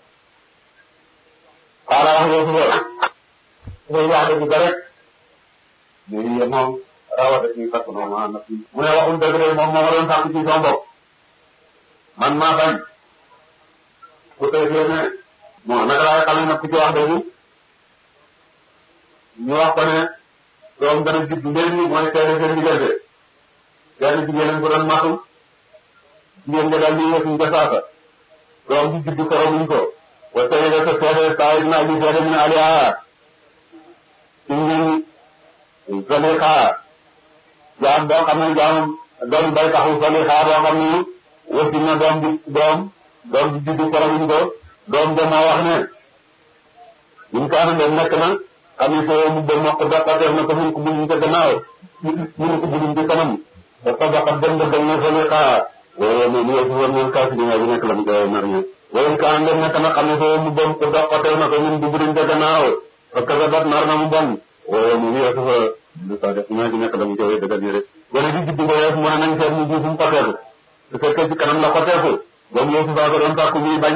xaala wax yow suba suba wax dëgg ga rek mais moom rawate ci fekk moom ah nag mu ne waxul dëgg de moom moo ma doon sàkk ci sama bopp man maa bañ ku tey fii ne bon naka laay xamee nag ku ci wax dëgg ñu wax ko ne doom dana judd léegi mooy seede seen diggante benn jigéen bu doon matu jigéen nga daal di yësuñ ca saasa doom bi judd ko robuñ ko wa tey de sa seede saa yi naa ji seede mi ne aliaa ci ñun Zalixa jaam boo xam ne jaam doom bay taxu Zalixa boo xam ne wësi na doom bi doom doom bi juddu koromuñ ko doom ba moo wax ne ñun ko ana dem nekk na xam ne soo mu ba mokk daqateef na ko mun ko buñu ca gannaaw mun ko buñu ci kanam da sabaxat dem ba dem na Zalixa waaye moom yow si woon moom kaasi dina bi nekk la mu koy nar ñu waaye ko ana dem nekk na xam ne soo mu ba ko daqateef na ko ñun du buñu ca gannaaw parce que bat nar na mu bon waaye moom yow si fa lu ko def ñoo ci nekk la mu koy dëggal nii rek gone gi judd ba yees mu ne nañ seet mu ji fu mu xoteeku su fekkee ci kanam la xoteeku boobu yow si fa ko doon sàkku muy bañ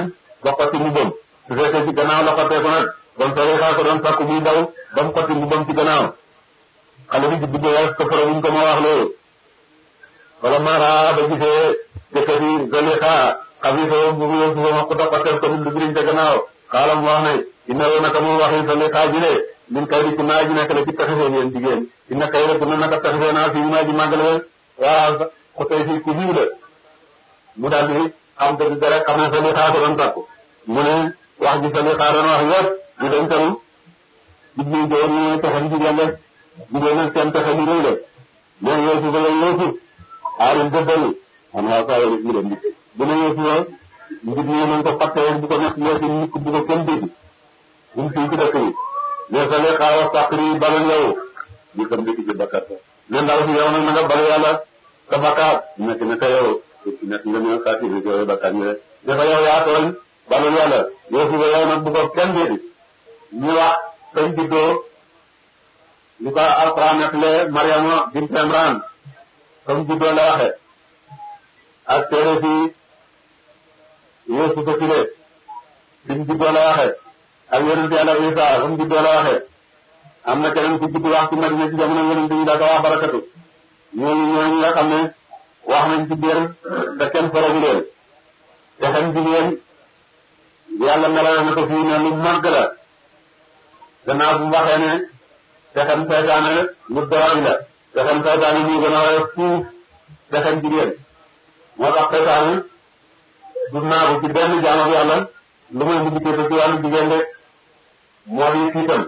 ba xotti mu bëm su fekkee ci gannaaw la xottee ko nag bon Saliha ko doon sàkku muy daw ba mu xotti mu bëm ci gannaaw xale bi juddu ba ko fara wuñ ko ma wax loolu wala mara ba gisee jëkkër yi Saliha xam ni soo bu Yuusufa ma ko doxatel ko lu biriñ ca gannaaw xaalam wax ne inna woo naka mu waxi Saliha ji de min kay di ku naa ji nekk la ci taxisee yéen jigéen inna kay rek na naka taxisee naa fii naa ji màggale waaw ko tey fii ku jiw la mu daal di xam dëgg rek xam ne Saliha ko doon takku mu ne wax ji Saliha doon wax yëpp ñu dañ tamit jublu joor ñu ne taxam jigéen rek jigéen nag seen taxa ñu rëy la mais Yuusufa la Yuusuf aalim dëddali xam naa saa yële ñu dem bu ne Yuusufa njub ñi nañ ko fàtte woon bu ko nekk léegi nit bu ko kenn dégg bu mu fii ci dëkk yi mais Saliha wax sàqri balal yow ñu ko ndikk ci bakkat ne ndaw si yow nag na nga bal yàlla sa bakkaat nekk ne ka yow nekk nga ne saa si yow bakkaat ñu rek dafa yow yaa tooñ balal yàlla Yuusufa yow nag bu ko kenn dégg ñu wax sañ juddoo li ko alquran nettale Mariama bint Imran comme juddoo la waxe ak téere fi Yuusufa Sile bimu juddoo la waxe ak yonent Yàlla Isa comme juddoo la waxe am na keneen ku judd wax ci Madina ci jamono yonent bi daa ko wax barakatu ñooñu ñooñu nga xam ne wax nañ ci biir te kenn faragu leen te xam jigéen yàlla melal na ko fii ne lu màgg la gannaaw bu mu waxee ne pexem seytaane lu doori la pexem seytaane ñu gën a woyof fuuf pexem jigéen moo tax seytaane du naagu ci benn jaamab yàlla lu may mu dikkee ci wàllu jigéen rek moo di fiitam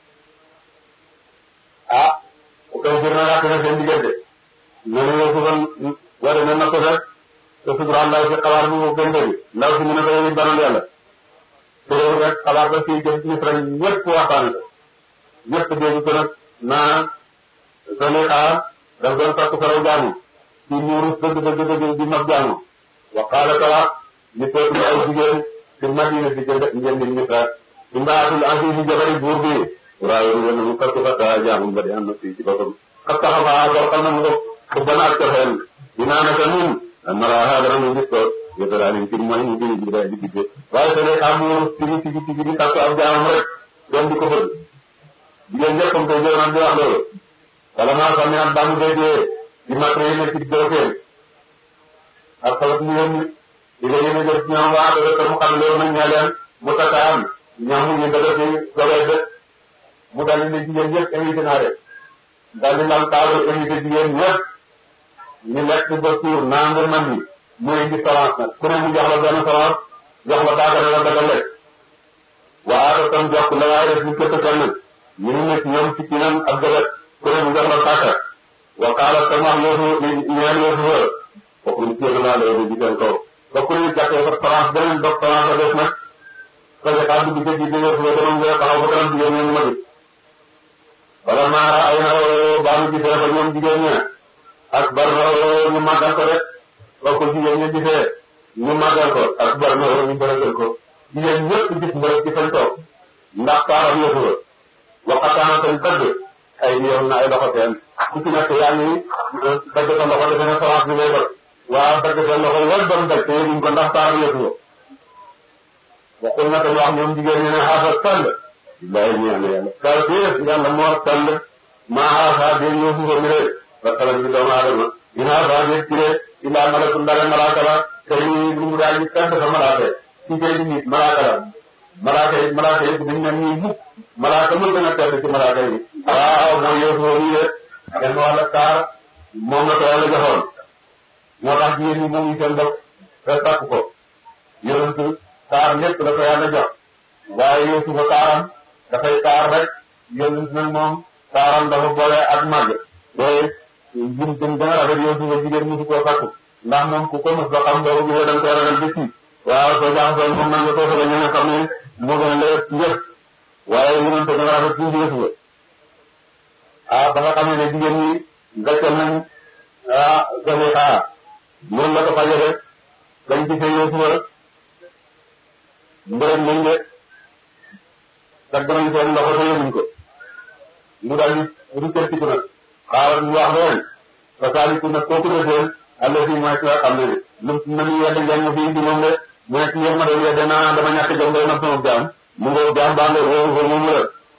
ah koy fir na ràkk na seen diggante noonu yow suban wara na na ko rek te sutural ndaw si xabaar bu gën bi ndaw si mu ne ko yow banal yàlla te réew rek xabaar ba fii jëm Misra ñëpp waxtaane ko ñëpp dégg ko nag naa Saliha daf doon takk faraw jaamu ci muuru dëgg dëgg dëgg di mag jaamu wa qaala ta wax ñu tootu ay jigéen ci Madina di jënd ngeen di Misra imraatul aziz jabari buur bi waaye lu wone mu fakk fakk jaamu ba di am na fii ci boppam xat taxafa bor xam na mu ko ku bana ak cofeel dinaa naka nun maraha dana mu gis ko yëtalaani ci mooy mu jëli jigéen di digge waaye Saliha mu tigi tigi tigi di takk ab jaamam rek doon di ko fëgg jigéen ñëpp comme que jërë di wax loolu wala maa xam ne ak baamu déggee di matériel nekk ci doofeel ak xalat mu yónni di nga yéene jël ci ñoom waa dëgg mu xam loolu nañ ñaa leen mu takkaan ñoom ñu dëgg ci dogeet de mu dal di ne jigéen ñëpp invité naa leen dal di lal table invité jigéen ñëpp ñu lekk ba suur naa nga man ni mu indi semence nag ku ne mu jox la benn semence jox la baagare la daga lekk waa tam jox la waaye def ñu këtt kenn ñu ngi nekk ñoom ci kinam ak dëgg ku ne mu jox la sàkka wa qaala tam wax yoosu ñeel yoosu fa kooku ñu jéem naa loolu di seen kaw ba ku ne jàppee sa France beneen dox France a def nag parce que xaar dugg ci biir yoosu fa dama nga taxaw ba kanam jigéen ñi ma gis wala maara ay na baamu gisee fa ñoom jigéen ña ak bar na ñu màggal ko rek ba ko jigéen ña gisee ñu màggal ko ak bar na ñu bërëgal ko jigéen ñëpp gis mbërëg ci fañ toog ndax taaram yoosu fa waxataana seen tëdd ay yoon na ay loxo seen ku ci nekk yaa ngi dagg sa loxo defe ne semence bi ngay dog waaw dagg sa loxo wala doon daj te yéeguñ ko ndax taaram yëpp ko waxul na tam wax ñoom jigéen ñi ne xaasa sell billahi ñeex na yàlla kaw déef yàlla moo sell maa xaasa dé ñoo fufa mi ree ba salam bi doomu aadama in xaasa dé ci ree illaa malakun ndare malaaka la te lu mu daal ñu tedd sa malaaka ci kay di nit malaaka la malaaka yi malaaka yi dañ ne nii mukk malaaka mën gën a tedd ci malaaka yi waaw mooy Yuusufa nii de kenn wàlla taar moom la ko yàlla joxoon moo tax jigéen ñi moom seen bopp te takk ko yonent taar lépp la ko yàlla jox waaye Yuusufa taaram dafay taar rek yonent nag moom taaram dafa boole ak màgg te jim jëm gën a rafet Yuusufa jigéen mosu koo takku ndax moom ku ko mos ba xam boobu gisee da nga koy ragal bés waaw soo jaaxasoo moom nag nga toog a ñëw xam ne moo gën a leer njëkk waaye yonent gën a rafet tuuti Yuusufa ah ba nga xamee ne jigéen ñi gàccal nañ ah Saliha noonu la ko fajee bañ gisee Yuusufa mbërëm nañ de dagg nañ seen loxo te yënuñ ko mu daal di ruccatiku nag xaaral ñu wax leen fa saaliku nag kooku defee àll fii mooy ki nga xam ne lu na ñu yedd ngeen ma fi indi moom de mu nekk yéen ma doon yedde naa dama ñàkk jom day nag sama jaam mu ngoo jaam baa ngoo woo woo moomu la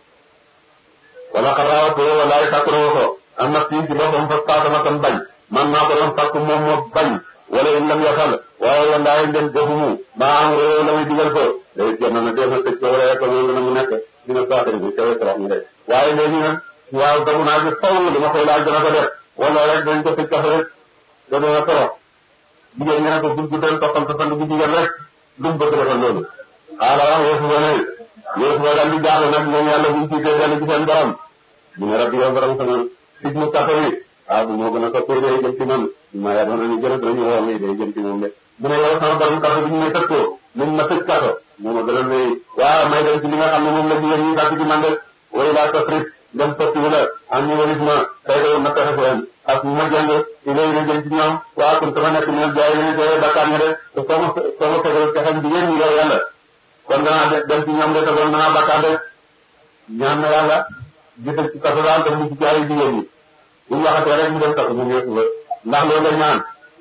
wala xaraawat walaay sàkkuroo ko am na fii ci boppam fa taatama tam bañ man maa ko doon sàkku moom moo bañ wala in lam yasal waaye walaay ngeen defumu maa am réew la muy digal ko day jot na ne dee na tëj ko wala yekk moom dina mu nekk dina saatari bi kawe trop ñu de waaye léegi nag waaw damu naa bi faw li ma koy laaj dana ko def wala rek dañ ko tëj kafe rek da dana trop jigéen ñi ne ko buñ guddal toppal sa sant bu jigéen rek lu mu bëgg defal loolu xaala wax Yuusufa ne Yuusufa daal di jaaxle nag ñoom yàlla buñ tiitee dellu ci seen borom mu ne rabbi yow borom sama sig mu kafe bi ah bu moo gën a soppee day jëm ci man ma yaa doon nañu gën a dañu woo mi day jëm ci moom de mu ne yow sama borom kafe bi ñu may tëj ko nañ ma tëj kafe moo ma gën a ne waaw may dem ci li nga xam ne moom la jigéen ñi sàkk ci man de way laa tafrit dem sotti wu la am ñu walis ma tey de na pexe seen ak ma jàng ilay na jëm ci ñoom waa kon sama nekk ñoom jaay ñu tey bakkaar ña de te soo ma soo ma fegal pexem jigéen ñi yow yàlla kon danaa dem ci ñoom de te kon danaa bakkaar de ñaan na yàlla gisal ci kaso daal def mu ci jaay jigéen ñi bu ñu waxatee rek mu dem kaso mu ñëw ba ndax loolu la ñaan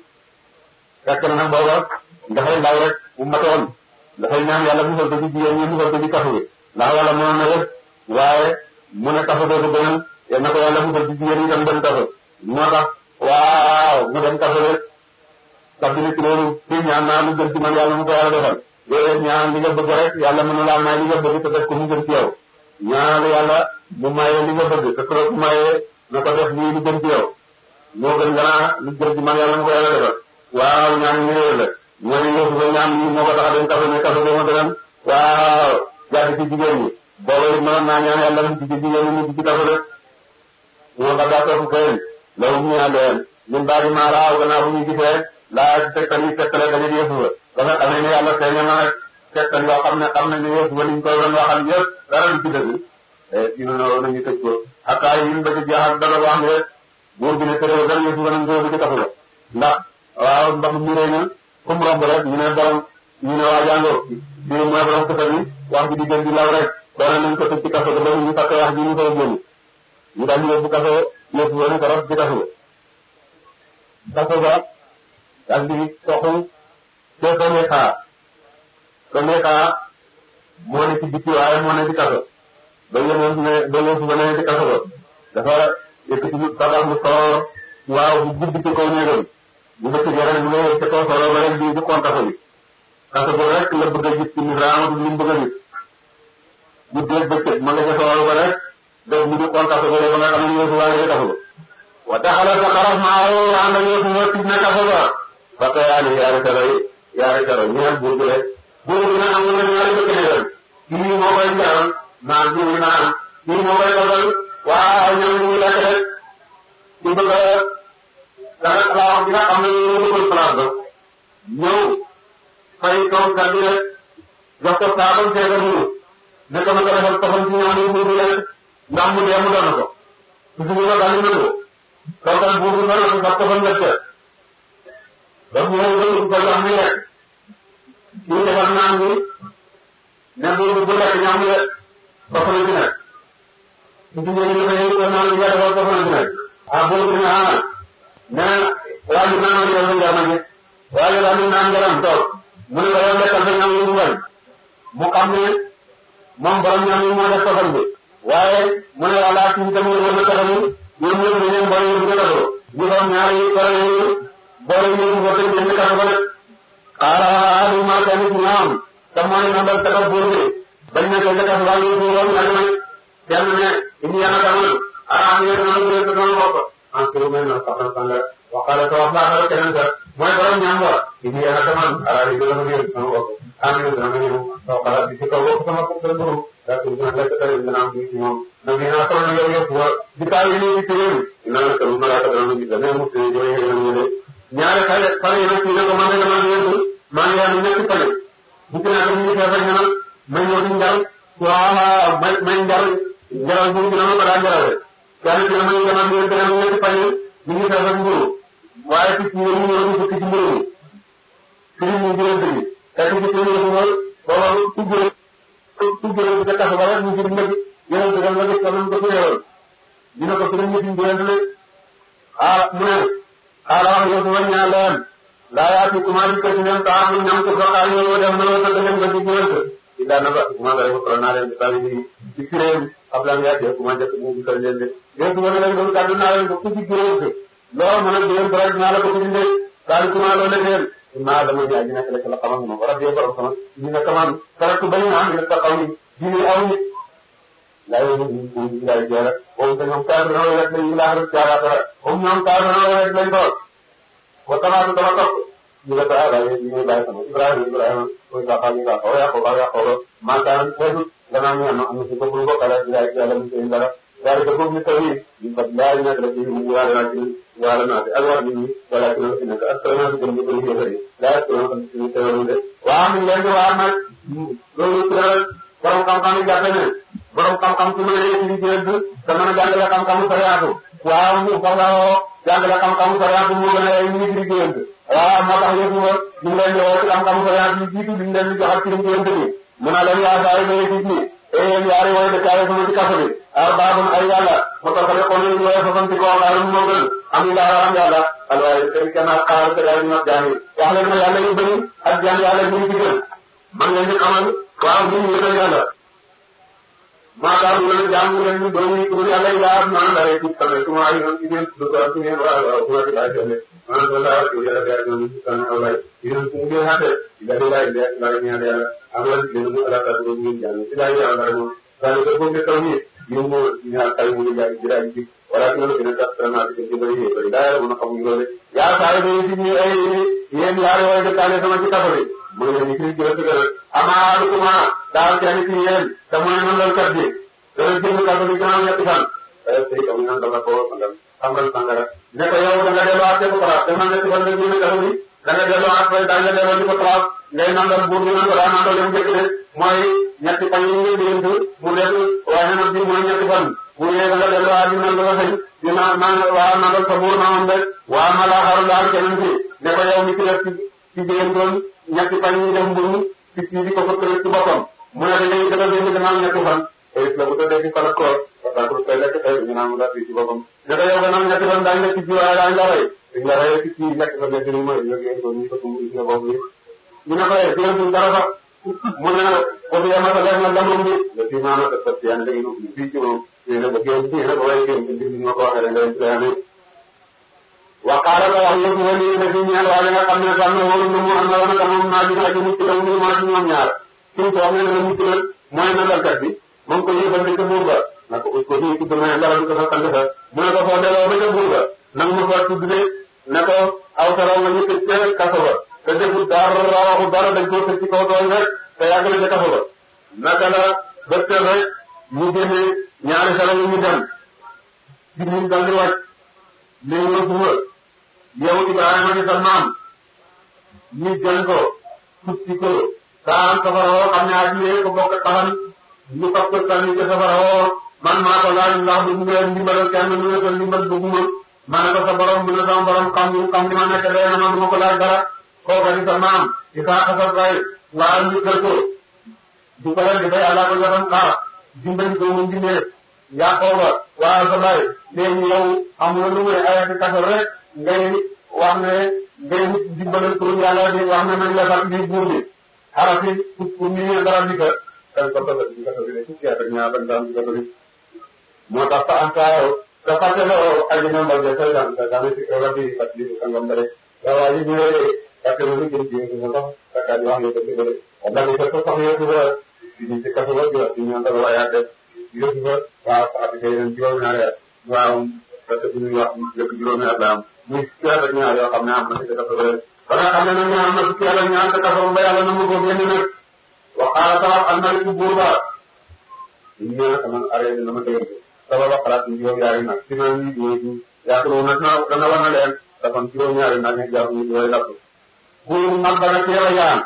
fekk na nag booba dafay ndaw rek bu matoon dafay ñaan yàlla musal ko ci jigéen ñi musal ko ci kaso bi ndax wala mënoon na lépp waaye mu ne kaso dootu gënal yal na ko yàlla musal ci jigéen ñi tam dem kaso moo tax waaw mu dem kaso rek sax dina ci loolu fii ñaan naa lu gën ci man yàlla mu ko yàlla defal yooyu ñaan li nga bëgg rek yàlla mën na laa may li nga bëgg te def ko mu gën ci yow ñaanal yàlla mu maye li nga bëgg te su ko maye na ko def lii lu gën ci yow moo gën ganaa lu gën ci man yàlla mu ko yàlla defal waaw ñaan ñu réer la ñooñu ñëw su ko ñaan lii moo ko tax a dem kaso ne kaso dama gënal waaw jàdd ci jigéen ñi booba it mënoon naa ñaan yàlla mu ci jigéen ñi mu ci kaso de ñoo nga daa topp kayeen lawu ñu ñaan leen ñun daal di maa raaw gannaaw bu ñu gisee laa ci tegtal yi tegtale dañu di yëfu ba nga xamee ne yàlla feeñal na nag tegtal yoo xam ne xam nañ ne yëfu ba liñ koy doon waxal yëpp dara du ci dëgg dina no nañu tëj ko xataa yi ba ci jaaxal dara wax ne buur bi ne tërëw dara yëfu ba nañ ko ci kaso la ndax waaw ndax mu réy na comme romb rek ñu ne borom ñu ne waa jàngoo bii mooy borom kasa bi wax bi di gën di law rek doon nañ ko tëj ci kaso ba ñu fàtte wax ji ñu koy génn ñu daal di yóbbu kaso yóbbu woon ko raf ci kaso kaso ba daal di toxu te sonee xaar sonee xaar moo ne ci bitti waaye moo ne ci kaso ba yéen ne ba yéen ba ne ci kaso ba dafa yëkkati tabax mu soor waaw bu guddi ci kaw néegam bu bëgg rek mu ngi ca kaw solo ba rek di di kontaako bi kaso ba rek la bëgg a gis ci ni raamatu li mu bëgg a gis bu dee bëccëg ma nga ca solo ba rek def mu di kontaako ba ba nga xam ne yéen waa nga kaso ba wa taxala sa xaraf maa woo ànd ak yéen ñoo tij na kaso ba ba tey yaani yaari karo yaari karo ñeel buur bi rek buur bi nag am na ñaari bëgg ne leen kii moo koy jaral naan kii naan kii moo koy dogal waaw ñoom ñu ngi lekk rek ci bëgg a dara laa wax bi nga xam ne ñu dëkkal place ba ñëw fay toog gàddu rek jox ko saabam seega muru ne ko na ko defal toxal ci ñaan yi buur bi rek ndax mu dee mu doon ko su suñu la daal di ko toogal buur bi doon ko sax toxal nga ca ba mu ñëw ba ko jox mi lekk ñu defal naan bi ne buur bi bu lekk ñaam le toxal ci nekk su suñu ñu defee ko naan bi nga defal toxal ci nekk ah buur bi ne ah nee waa ji naan yow nga ma gis waa ji daal di naan ngaram toog mu ne ko yow lekkal sa ñam yi mu bañ mu xam ne moom borom ñam yi moo def toxal bi waaye mu ne wala ci tamit wala toxal yi ñoom ñëpp dañu boole yu gën a doon ñu doon ñaari boole yu boole yu ñu ko tëj ñu kaso ba rek xaaral du ma kenn ci ñoom te mooy nandal tagal buur bi bañ ne ko jëkkas waa ngi fi woon ñag may kenn ne indi yana tamal ah ñu ne ñu ko sama bopp en tout cas na sax sanga waxale ko wax baax rek keneen ka mooy borom ñam wa indi yana tamal ara yi dama ngeen sama bopp am ñu dama ngeen taw xala bi ci kaw bopp sama bopp la buru da ko ñu lekk tare dina am ci moom na ngi na ko yow yëpp wa di taw yi ni ci réew ina la ko mala ka dama ngi dama mu ci joy ngeen ñu ne ñaare xale xale yi nag ñu ne ko man dama ngeen maa ngi am ñetti xale bu ci naa ñu fa fa ñanal may ñoo di njar waaw may may njar njaral bu dina ma ko daa njarale kenn ci ma ngi demal ngeen dana ñetti xale ñu ngi fa fa mburu waaye ci ñu ñu ñu fukk ci mburu mi ci ñu ñu jël dëgg fekk ci ñu ñu mo booba ku jël ku jël ci kaso ba rek ñu ci ndëgg yéen dëggal nga gis ko nañ ko tuyeewal dina ko fi ñu ci jël ah mu ne xaaral wax yow sama ñaan leen laa yaa ci commencé ko ci leen taa mu ñam ko soxlaa ñëw dem na la da ngeen ko ci gënt ci daan na ba commencé rek ko naa leen tawi di ci kiréem xam la nga jëf commencé ko mu ko leen de yéen wala leen doon kaddu naa leen ko ku ci kiréem ko loolu mën a déen ko rek naa la ko ci ndey daal commencé loolu leen maa dama ñaa ñu nekk rek la xamal ma ko rabbi borom sama ñu ne kaman karatu bañ na am ta xaw ni diine aw nit laa yow ñu ko ñu lay jëra o te ñoom kaar na rek lañu la rek jaara dara o ñoom kaar na rek lañ doon wa tamaatu dama topp ñu ne ko ala ñu ñu bàyyi sama ibrahima ibrahima ko ka fa ñu ka ko ya ko ba ya ko ma taan tedu dana ñu am am ci ko ko kala di ay yàlla ñu seen dara daal ko ñu tawi ñu fa laay na rek ñu ñu wala na ci wala na ak war ni wala ci ñu nekk ak sama ñu ñu ko ñu yëfari daal ko ñu ñu teewlu de waa mi leen di waa nag loolu tëral borom xam-xam yi jàppe ne borom xam-xam su ma nee ci liggéey bi te mën a jàngale xam-xamu sariyaatu waaw mu soxla woo jàngale xam-xamu sariyaatu mu gën a ay ñu ngi ci liggéey bi waaw moo tax yëpp nga ñu ngi leen di woo ci xam-xamu sariyaatu yi jiitu ñu leen di joxal ci liggéey bi mu ne leen yaa saa yi day ci ñi e yéen yaari wooy de kaay sama ci kaso bi arbaabun ay yàlla mu taxale ko ñu wooye fasanti koo xaarum moo gën am yàlla am yàlla alwaaye seen kenn ak xaar te daal ñu nag jaam yi wax leen ma yàlla yu bëri ak jaam yàlla ñu ngi ci gën man ngeen di xamal waaw ñu ngi yëgal yàlla maanaam ñu leen jaamu leen ñu doon ñu tur yàlla yi laa maanaam dara ci tamit su ma ay yoon ci ngeen du ko ci ngeen waaw waaw bu ma ci laaj tele maanaam da laa ci yàlla dara ñu ci tan awlay yéen su ngeen xate da di laaj de la ñu ñaan yàlla am na leen ñu ala ta do ñu jàng ci laaj yàlla dara moom daal ko ko taw ni ñu mo ñaar tay mu jaar ci laaj ci wala ci ñu gën a tax na ci ci bari bari daal mu xam ñu loolu yaa saa yi ci ñu ay yéen yaari way de kaale sama ci kafa bi mu ngi leen di ci gërëm gërëm amaalukuma daal kenn ci yéen te mu ne noonu la kat bi dana jënd kàddu gi gannaaw ñetti fan. tey comme ñoom dama ko sangam sangam sangara. ne ko yow da nga delluwaat ca Pokola dama ñetti fan nga jënd kàddu gi da nga delluwaat fay daal nga delloo di ko traaf ngay nandal buur bi naan ko daa nandal yam njëkk de mooy ñetti fan yi ngeen di yëngu mu dellu waaye nag bii mooy ñetti fan bu ñëwee da nga delluwaat di nandal la sëñ di naan naan waa nandal sa buur na moom de waa ma laa xaru daal keneen ci ne ko yow mi ci def ci ci jigéen doon ñetti fan yi def mburu ci ci di ko fëkkale ci boppam mu ne da ngay gën a dégg gannaaw ñetti fan tey la bu tëddee ci fan ak koor parce que tey lekk tey ñu naan mu daal ci boppam ne ko yow gannaaw ñetti fan daañu lekk ci waaye daañu la rey dañu la rey ci lekk fa nekk ni mooy yógee ko ñu ko tumb ci bopp bi ñu ne ko yee jigéen dara sax mu ne ko fi yamata def na lamrum bi le fi maana te parce que yaa ngi ubbi fii ci moom ñu ne ba génn fii nag waaye génn ci mbir ma ko waxee rek ngay islaami waqaala ko wax yëpp wali ne fi ñaan waa nga xam ne xam ne wóolu na mu am na wana ka moom naa gis aji mucc la mu maa ci ñoom ñaar suñ ko wax ne la mucc la mooy nandalkat bi moom ko yëfal ca buur ba na ko ko fii tudd na dara du ko sa sang sa mu ne ko foo delloo ba ca buur ba nag ma fa tudd de ne ko aw saraw nga ñu tëj ca kaso ba te defut dara waxu dara dañ koo tëj ci kaw tooñ rek te yàgg na ca kaso ba naka la bëttal rek ñu génne ñaari saraw yi ñu dem Jibril dal di wàcc léegi la suba yow Ibrahima di sa maam ñu jël ko tuuti ko daan safara woo xam ne aji ko bokk taxan ñu fab ko sànni ca safara woo man maa ko laaj ndax bu ñu leen dimbalal kenn ñu ne ko dimbal bëgguma ma ne ko sa borom bi ne sama borom xam ni xam ni ma nekk day na man du ma ko laaj dara kooka di sa maam Isaaka sa bay waa ñu kër ko du ko leen di bay àllaa ko joxam xaar dimbali ko mu dimbee Yaqooba waa sa bay léegi yow amul lu muy ayati kaso rek ngay wax ne ngay dimbalal pour yàlla di wax ne nañ la sax di buur bi xarafi pour pour ñu ñëw dara di ko dañ ko bëgg di kaso bi ne fukki at ak ñaar dañ daan di kaso bi moo tax fa antaayo te fàtteloo aji na mbal de say daan sa daan si rabbi fàttali ko sangam bare waaw waa ji ñëwee fàttali lu jëm ci ko ndox sakkaat yi wax nga ko ci bare wala ni ko sax yëpp ba di ci kaso ba di wax ci ñaan dara waayaate yëpp ba waaw sa ati kay ren juróom ñaari at waaw parce que ñuy wax lépp juróomi at la am muy fukki at ak ñaar yoo xam ne am na ci kaso ba ba nga xam ne nag ñu am na fukki at ak ñaar te kaso ba yàlla na mu ko génn nag waxaala taxaw am na ci buur ba ñu ñëw sama arrêté na ma dégg sama ba xalaat ñu juróom ñaari nag ci naan ñu ñëw yaakaar nag na dana war na leen dafa juróom ñaari nag ñu jàpp ñu yooyu lakk buur mag ba nag teel a yaan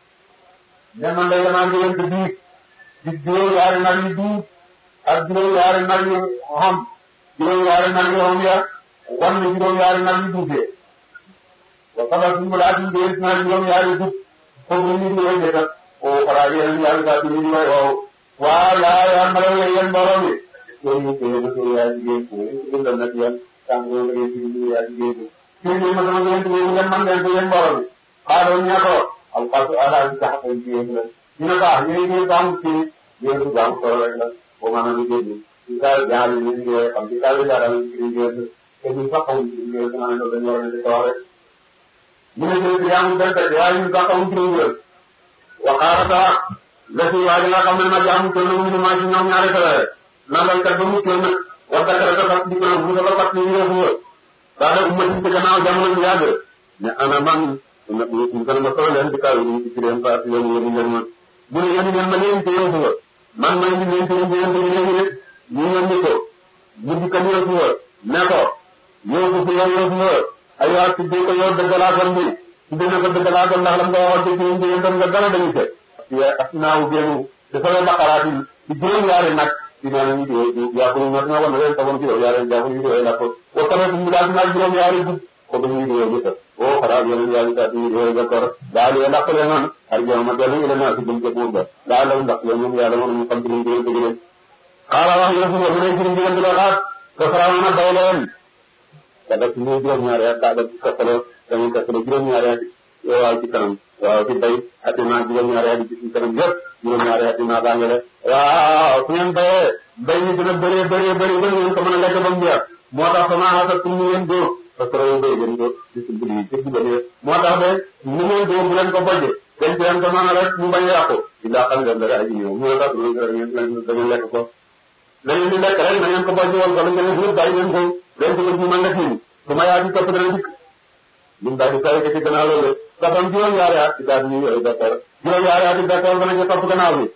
ne man de damaa ngi leen di diig di juróom ñaari nag yu duub ak juróom-ñaari nag yu xam juróom-ñaari nag yu xam ya wan na juróom-ñaari nag yu duufee wa sabal suñu laaj ñu dee na juróom-ñaari dub foofu ñu ngi koy jëkkat o xalaat yéen yàlla saa si ñu ngi koy waaw waa laa yaa ma la yéen mbooloo mi loolu ñu koy yéen a yaa jigéen ko ñu ko bindal nag yéen tàng loolu ngeen ci ñu yaa jigéen ko fii nii ma sama yéen yéen ngeen man leen ko yéen mbooloo bi xaaral ñu ne ko al xasu ala bi tax a ci yéen la ñu ne ko ah yéen yéen baamu ci yéen su baamu solo rek la boo mën a liggéey bi ci kaw jaar yi ñu liggéey xam ci kaw jaar yi ñu liggéey te ñu sax xamuñ ci liggéey dina ne dañu war a nekk kaw rek ñu ne jël yaa ngi benn waaye ñu sax xamuñ ci liggéey waxaarata la si waa ji nga xam ne nag jaamu toll na mu maa ci ñoom ñaari kala rek nangal kat ba mu toll nag wax dëgg rek dafa di ko mu dafa fàttali ñu def nga daa def umati ci gannaaw jamono ñu yàgg ne ana man nag ñu gën ma solo leen ci kaw yi ci leen faat leen yéen leen ma bu ne yéen leen ma leen ci yéen nga man may di leen ci yéen yéen ci léegi rek ñu ñëw ni ko mu di ko yéen nga ne ko yow ko fi yow yow nga ay waa ci ko yow dëggalaatam bi ci dina ko dëggalaatam ndax lam nga waxoon ci yéen ci yéen tam nga dara dañu fekk asnaaw génnu te sama baqaraat yi ci juróom-ñaari nag ci naan ñu di yàqulu ñoo dina wan leen tawoon ci yow yaare jàpp ñu di la ko wa tamit ñu daal naag juróom-ñaari gud ko ba ñu di yow jëf o xara yéen yaari ta ñu di yow d'accord daal yo ndax leen non ar jëm ma delu ila na ci dem ci buur ba daal la ndax yow ñoom yàlla moom ñu xam ci ñu di dëgg leen xaala wax yo fu mu ne ci ñu di la xaat ko fara na daw leen kada ci ñu juróom-ñaari at daal ci ko dañu ko juróom-ñaari at yow waaw ci kanam waaw ci bay ati naa juróom-ñaari at ci kanam yëpp juróom-ñaari at naa baa ngi le waaw su ngeen bayee bay mi dina bëree bëree bëri ba ngeen ko mën a lekk ba mu jeex moo tax sama xasat pour ñu ngeen dóor parce que rawu bay gën dóor ci si budi ci si budi moo tax de ni ngeen dóor bu leen ko bojje dañ ci leen ko mën a rek mu bañ a yàqu ci daa xam leen dara aji ñëw moo tax loolu rek ngeen da ngeen lekk ko da ngeen di lekk rek na ngeen ko bojje woon ko la ngeen yëpp bàyyi ngeen ko leen ko ñu mën nga tiim su ma yaa ci topp dana dikk ñun daal di saa yëkkati gannaaw loolu saxam juróom-ñaari at ci daal di ñuy d'accord juróom-ñaari at ci d'accord dana ci topp gannaaw bi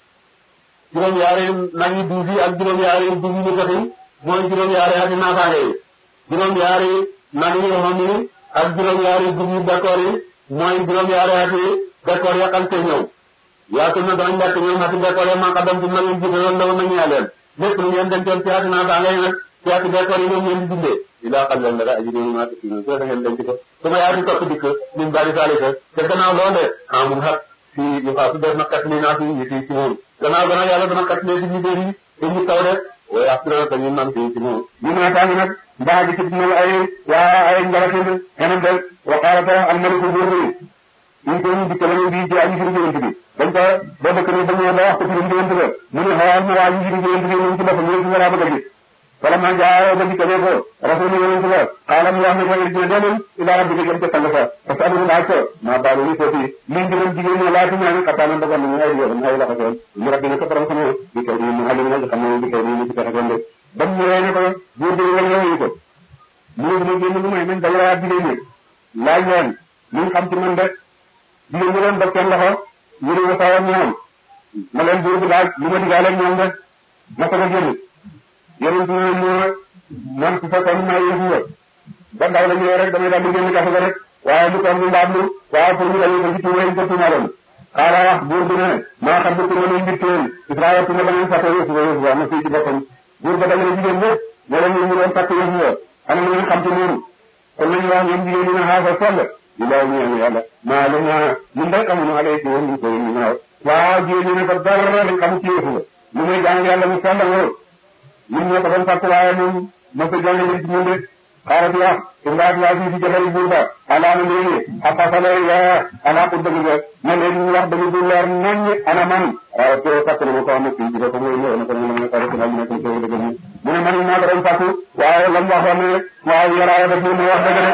juróom-ñaari nag yi duus yi ak juróom-ñaari duus yi ñu joxe mooy juróom-ñaari at yi naataange yi juróom-ñaari nag yi yoo xam ni ak juróom-ñaari duus yi d'accord yi mooy juróom-ñaari at yi d'accord ya xam te ñëw yaatul na danañ lekk ñoom ati d'accord ya man xadam ci na ngeen jiite loolu lawoon nañu leen lépp lu ngeen dencoon ci ati naataange yi nag ci ati d'accord yi ñoom ngeen di dundee ilaa xam leen dara aji déglu maa tukki so da ngeen denc ko su ma yaati topp dikk min bari saalika te gannaaw loole amul xat si yu xaa su def na kat li naa fi ñu fii ci moom gannaaw gannaaw yàlla dana kat lee ci ñu déri te ñu taw de waaye assuré ko ñu man fii ci moom ñu ne taangi nag mbaa gi ci dina ay waa ay ngalatin xenam de waqaala ta almaliku buur bi ñu ko ñu dikk la ñu di ci aji firi jëwante bi dañ ko ba bëkk ni dañu la wax ko firi jëwante ba mu ne xawal ma waa ji firi jëwante bi ñu ci boppam ñu ci wara bëgg a gis falamma jaa ba dikkee ko rasul yonent ba xaalam wax ne ko irjina delul ila rabbika jëm ca sang sa parce que amuñu laaj ko maa baalu ni foofu lii ngirum jigéen ñi laaj ñaan xataa man dogal nañu ay yoon ay loxo seen mu rabbi ne ko borom sama di kay ni mu alim na xam ne di kay ni ci tax ko ndé bam ñëwee ne ko buur bi wala yow ko mu ne mu génn lu may nañ dajalaat jigéen ñi laaj leen ñu xam ci man de jigéen ñi leen dog seen loxo ñu ne ko sawam ñoom ma leen buur bi laaj lu ma digaale ñoom de ma ko génn yonent ne moo man su fekkoon may yëfu nga ba ndaw la ñëwee rek damay daal di génn kaso ga rek waaye lu toog ñu mbaam lu waaye pour ñu dañu ko ci tuuma yi ko tuumaloon xaala wax buur bi ne maa xam ne tuuma lañ mbir teen Israël tuuma ba ngeen fàtte yëfu nga yëfu nga na fii ci boppam buur ba dajale jigéen ñëpp ne leen ñu doon fàtte yëfu nga ana lu ngeen xam ci noonu kon nañu wax ñoom jigéen ñi ne xaasa sell di law ñu yàlla yàlla maa lu ñaa ñun rek amuñu alay ci woon ñu ko ñu ñaaw waaw jigéen ñi ne ko dara lañ xam ci yëfu nga lu muy jàng yàlla mu sell nga ñun ñoo ko doon fàtt waaye moom mos a jàng ci ñun de xaaral di wax indaat laa fii si jabari buur ba alaana léegi xaqasale ya ana pour dëgg ba ma léegi ñu wax dëgg bu leer nañ ana man waaw te fàtt na ma ko am fii ci ko mooy ñëw na ko ñu ma ko rek na ñu nekk ci dëgg mu mu ne man maa ko doon fàtt waaye lam waxoon ne waaw yaraaya daf ñu wax dëgg de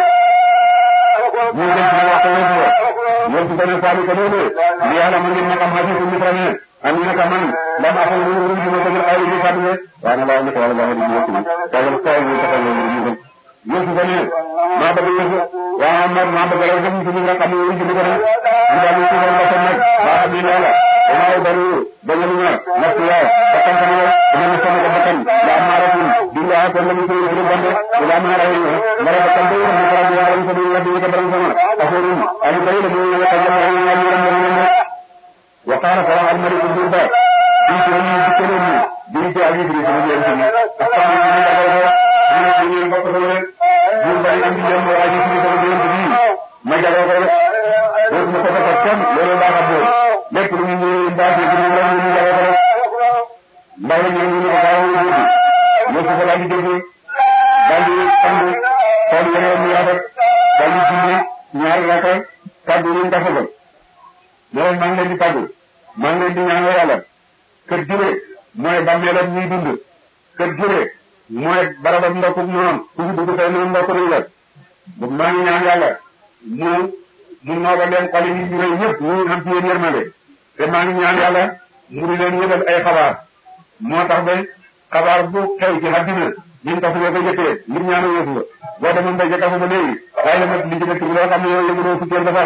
ñu dem ci wax ko wésu ñoo ci gëna faali ko noonu li yàlla ma ngeen ma xam xasi mi trane am ñu naka man lam axal ñu ñu ñu ko ay ñu fàtte waaye na laa nekk wala laa di ñu ci tagal ko ñu tagal ñu ñu ñu yëfu ko ne maa bëgg yëfu waaw man maa bëgg rek dem ci ñu nga xam ne ñu ci ko ñu daal ñu ci ko ba nag ba bi loola waaw dañu dañu ñu nak ya ba tan ko ñu ñu sama ko bakkan la amaratum dinga ko la ñu ko ñu bande la amara ñu mara ba tan do ñu ko rabbi yaram ko ñu rabbi ko borom sama aforum ali bay la ñu ñu ko ñu ñu ñu wa qala fa al malik bin ba di ko ñu ci ko ñu di ci aji di ko ñu ñu ak ñu ñu ñu ñu bokk ko rek ñu bari andi dem aji di ko ñu ñu ma jago ko rek do mu ko ko tam loolu baax a bool lépp lu ñu ñu baax ci ñu la ñu jago ko rek ndaw ñu ñu ko baax ñu ñu ñu ko la di dégg dal di and xool yeneen ñu rafet daal di julli ñaari raka tàggu ñu nga fogal ne leen maa ngi leen di tàggu maa ngi leen di ñaanal yàlla kër jure mooy bàmmeelam ñuy dund kër jure mooy barabam ndokkum noonu ku fi dugg tey noonu ndokk nañ la maa ngi ñaan yàlla mu mu nooga leen xoli yi ñu rëy ñëpp ñu am ci yéen yërmande te maa ngi ñaan yàlla mu di leen yëgal ay xabaar moo tax ba xabaar bu xew ci àddina ñun tax ñoo ko jëkkee ngir ñaanu Yuusufa boo demoon ba jëkkafu ba léegi waaye la mat li ci dëkk bi loo xam ne yow yëguloo fukkeel dafa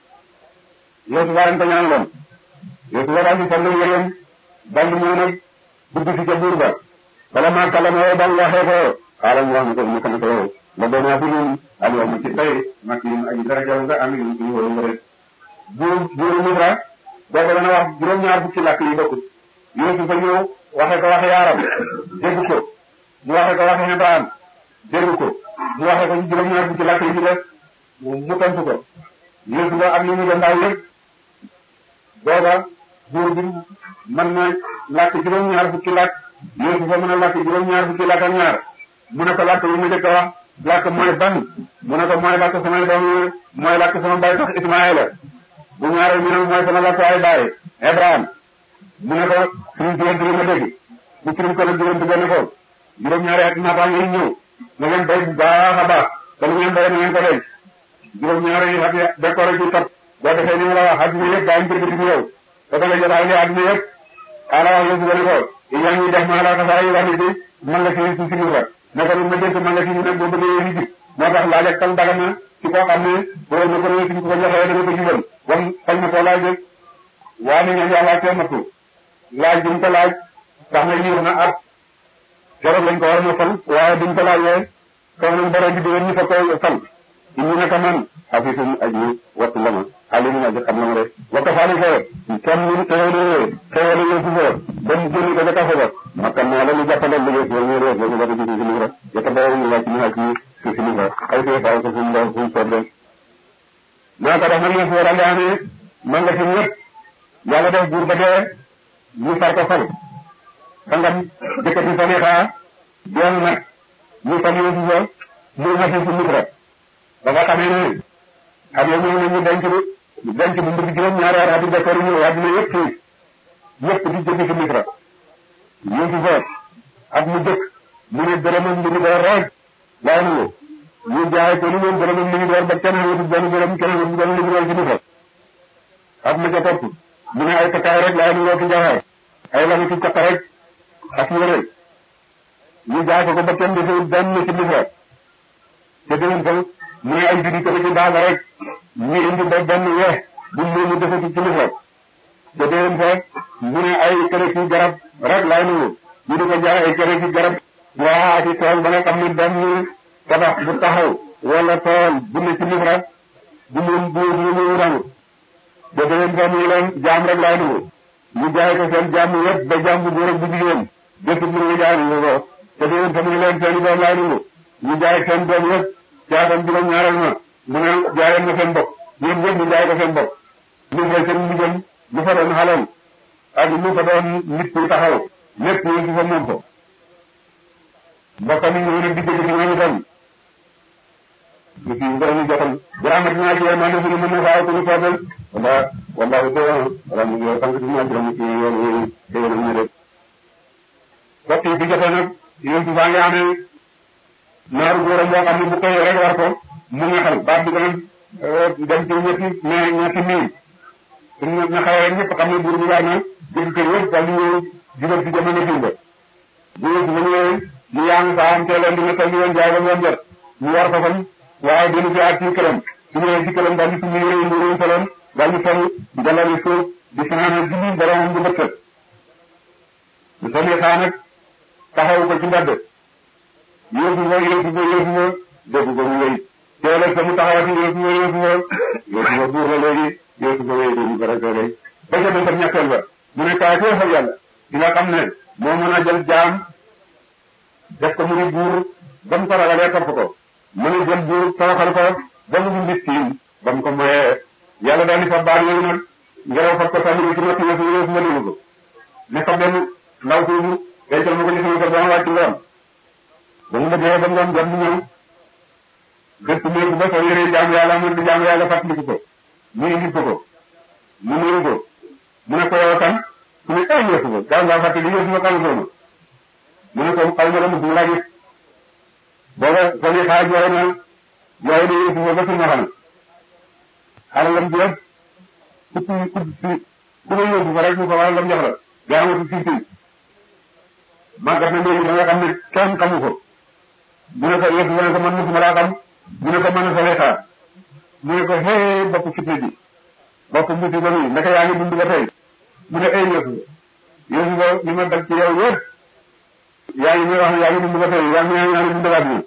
Yuusufa lañ ko ñaanaloon Yuusufa daal di sol yëreem daal di ñëw nag dugg si ca buur ba bala maa kàllama yow daal waxee ko xaaral mu wax ne ko mu kan ko yow la doon naa fi ñun Aliou ma ci tey mag yi aji dara jaww nga am nañu suñu wóor nga rek buur buuru Misra boobu dana wax juróom-ñaar fukki làkk yi bokkut Yuusufa ñëw waxe ko waxe yaaram dégg ko mu waxe ko waxe Ibrahim dégg ko mu waxe ko ci juróom-ñaar fukki làkk yi ci def mu tontu ko Yuusufa ak li ñu doon ndaw yëpp booba buur bi mën na làkk juróom-ñaar fukki làkk Yuusufa mën a làkk juróom-ñaar fukki làkk ak ñaar mu ne ko làkk yi mu jëkk a wax làkk mooy ban mu ne ko mooy làkk samay doom yi mooy làkk sama baay tax Ismaayila bu ñaareel mi ne mooy sama làkk ay baay Ibrahim mu ne ko suñu diggante li ma dégg bu firim ko nag diggante benn ko juróom-ñaari at naataang yi ñëw na ngeen bay bu baax a baax te lu ngeen bay na ngeen ko denc juróom-ñaari at ya décoré ci topp boo defee ni ma la wax adduna yëpp daañu jënd ci yow te da nga jot ay adduna yëpp xaaral wax yëpp benn ko yaa ngi def maa la ko saa yi wax ni ci man la ci ci ci fa ne ko ma dégg man la ci nag boo bëggee yi ji moo tax laaj ak tal daga na ci koo xam ne boo na ko réew ko joxee dana ko jubal wam fal na ko laaj rek waa ni ngeen yàlla cee nattu laaj duñ ko laaj tax na yiir na at keroog lañ ko war a fal waaye duñ ko laajee kaw nañ borom bi diwoon ñu fa koy fal ñu ne ko man afisum aji wattu la ma alimu aji xam na ma de wakka faali ko kenn ñu xewale xewale yo fu foo dem génn ko ca kaso ba makkan naa la lu jàppandal liggéey ko ñu rees ñu wata gisi si livre yetta bawo ñu wàcc ñu wàcc ci si livre ay fee faaw ko fu mu fu mu soob de naa ko def nag yëf war a ngaane man la fi ñëpp yàlla def buur ba dee ñu far ko fal sangam jëkkati Saliha doon nag ñu fal Yuusufa muy nasi si Misra ba nga xamee ne xam nga ñëw nañu denc denc bu mbir juróom-ñaari at di décor ñëw àdduna yëpp fii yëpp di jóge ci Misra Yuusufa ak mu jëkk mu ne dërëmam li ñu door rek laay nangu ñu jaay ko ni moom dërëmam li ñu door ba kenn xamatul benn dërëm kenn xamatul benn li ñu door ci Misra ak ma ca topp mu ne ay takkaay rek laay nangoo ci jaxaar ay lami ci caq rek ak yére ñu jaay ko ko ba kenn defee benn ci Misra te déwén ko mu ne ay judi ko ci daal rek ñu indi ba benn weex bu mu mu defee ci Misra te déwén ko mu ne ay kere ci garab rek laay nangu ñu di ko jaay ay kere ci garab waa ci tool ba nga xam ne benn tabax bu taxaw wala tool bu ne ci Misra bu mu bu mu mu rangu te déwén ko mu leen jaam rek laay nangu ñu jaay ko seen jàmm yëpp ba jàmm bu góor ak bu jigéen bépp mu ngi jaay ñu ko te déwén fa mu ngi leen seen i doom laay nangu ñu jaay seen doom yëpp caatam juróom ñaareel ma mu ne jaayal ma seen bopp ñoom ñëpp ñu jaay ko seen bopp ñu fay seen ndigal lu fa doon xalal ak lu fa doon nit ku taxaw lépp ñu ci fa moom ko mbokkam yi ñëw na digg ci ñoom itam ci ngërëm jotal bu rahmatina ci yéen maa ngi suñu mën na faa ko ñu soobal wala wala ko wala ñu ngi sant ci ñoom juróom ci yoon yooyu te yéen ñu rek waxtu yi bi jotee nag yéen ci faa ngi amee naaru góoram boo xam ne bu koy rek war ko mu nga xal baat bi dana dem ci ñetti mais ñetti miin suñu na xaw rek ñëpp xam ne buur bi war na jël kër yëpp daal di ñëw jubal ci jamono dimba bu bu ñëwee ñu yaa ngi saa am teeloon di nga toll di leen jaay ba ngoon jot ñu war ko fan waaye dina fi ak ci këram su ñëwee ci këram daal di suñu yére yi ñu soloon daal di sol dalal suuf di fanaanal julli boromam bu bëtt bu solee xaa nag taxaw ko ci mbedd yéesu fa yéesu fa yéesu fa dégg ko mu wéy teelal sa mu taxawati yéesu fa yéesu fa yéesu fa buur la léegi yéesu fa wéy dégg ko rek léegi ba ca dem ñetteel ba mu ne kaay foo fa yàlla di nga xam ne moo mën a jël jaam def ko mu di buur ba mu ko ragalee topp ko mën a jël buur toroxal ko ba mu ngi siin ba mu ko moyee yàlla daal di fa baal yooyu nag ngelaw fab ko sànni ci notti yéesu yéesu ma dégg ko ne fa benn ndaw suufu dencal ma ko ci sama kër ba ma wàcc ngoon ba mu bëggee ba ngoon jot mu ñëw gëst néegu ba soo yëree jaamu yàlla mu di jaamu yàlla fàttaliku ko mu indi ko ko mu nuyu ko mu ne ko yow kan mu ne ay yëfu ko gaaw ngaa fàttali yëfu ma xamu ko mu ne ko xaw ma la mu laa gis booba soo yi xaar jooy na jooy na yëfu ma ba suñu xam alalam ji yëpp ku ku ku ku ma yóbbu fa rek mu ko wala lam jox la gaa amatu fii fii màggat na léegi da nga xam ne kenn xamu ko mu ne ko yëf mu ne ko man musuma laa xam mu ne ko mën a sa xaar mu ne ko hee bopp fitna bi bopp mbuti ba muy naka yaa ngi dund ba tey mu ne ay yëfu yëfu ba li ma dal ci yow yëpp yaa ngi may wax ne yaa ngi dund ba tey yaa ngi yaa ngi dund baat bi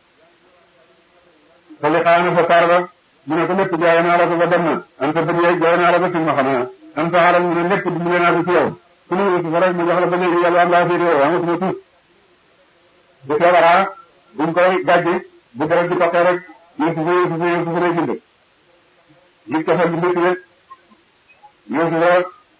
sa li xaar na sa saar ba mu ne ko lépp jaay naa la ko ba dem na am sa bët yaay jaay naa la ba fi ma xam ne am sa xaaral mu ne lépp dimbale naa ko ci yow su ma yëfu fa rek mu jox la ba léegi yàlla am laa féete yow amatuma tuut bu feebaraa buñ koy gàjji bu dara di toqee rek yëfu fa yëfu fa yëfu fa lay bind li ko fa bi métti rek yëfu fa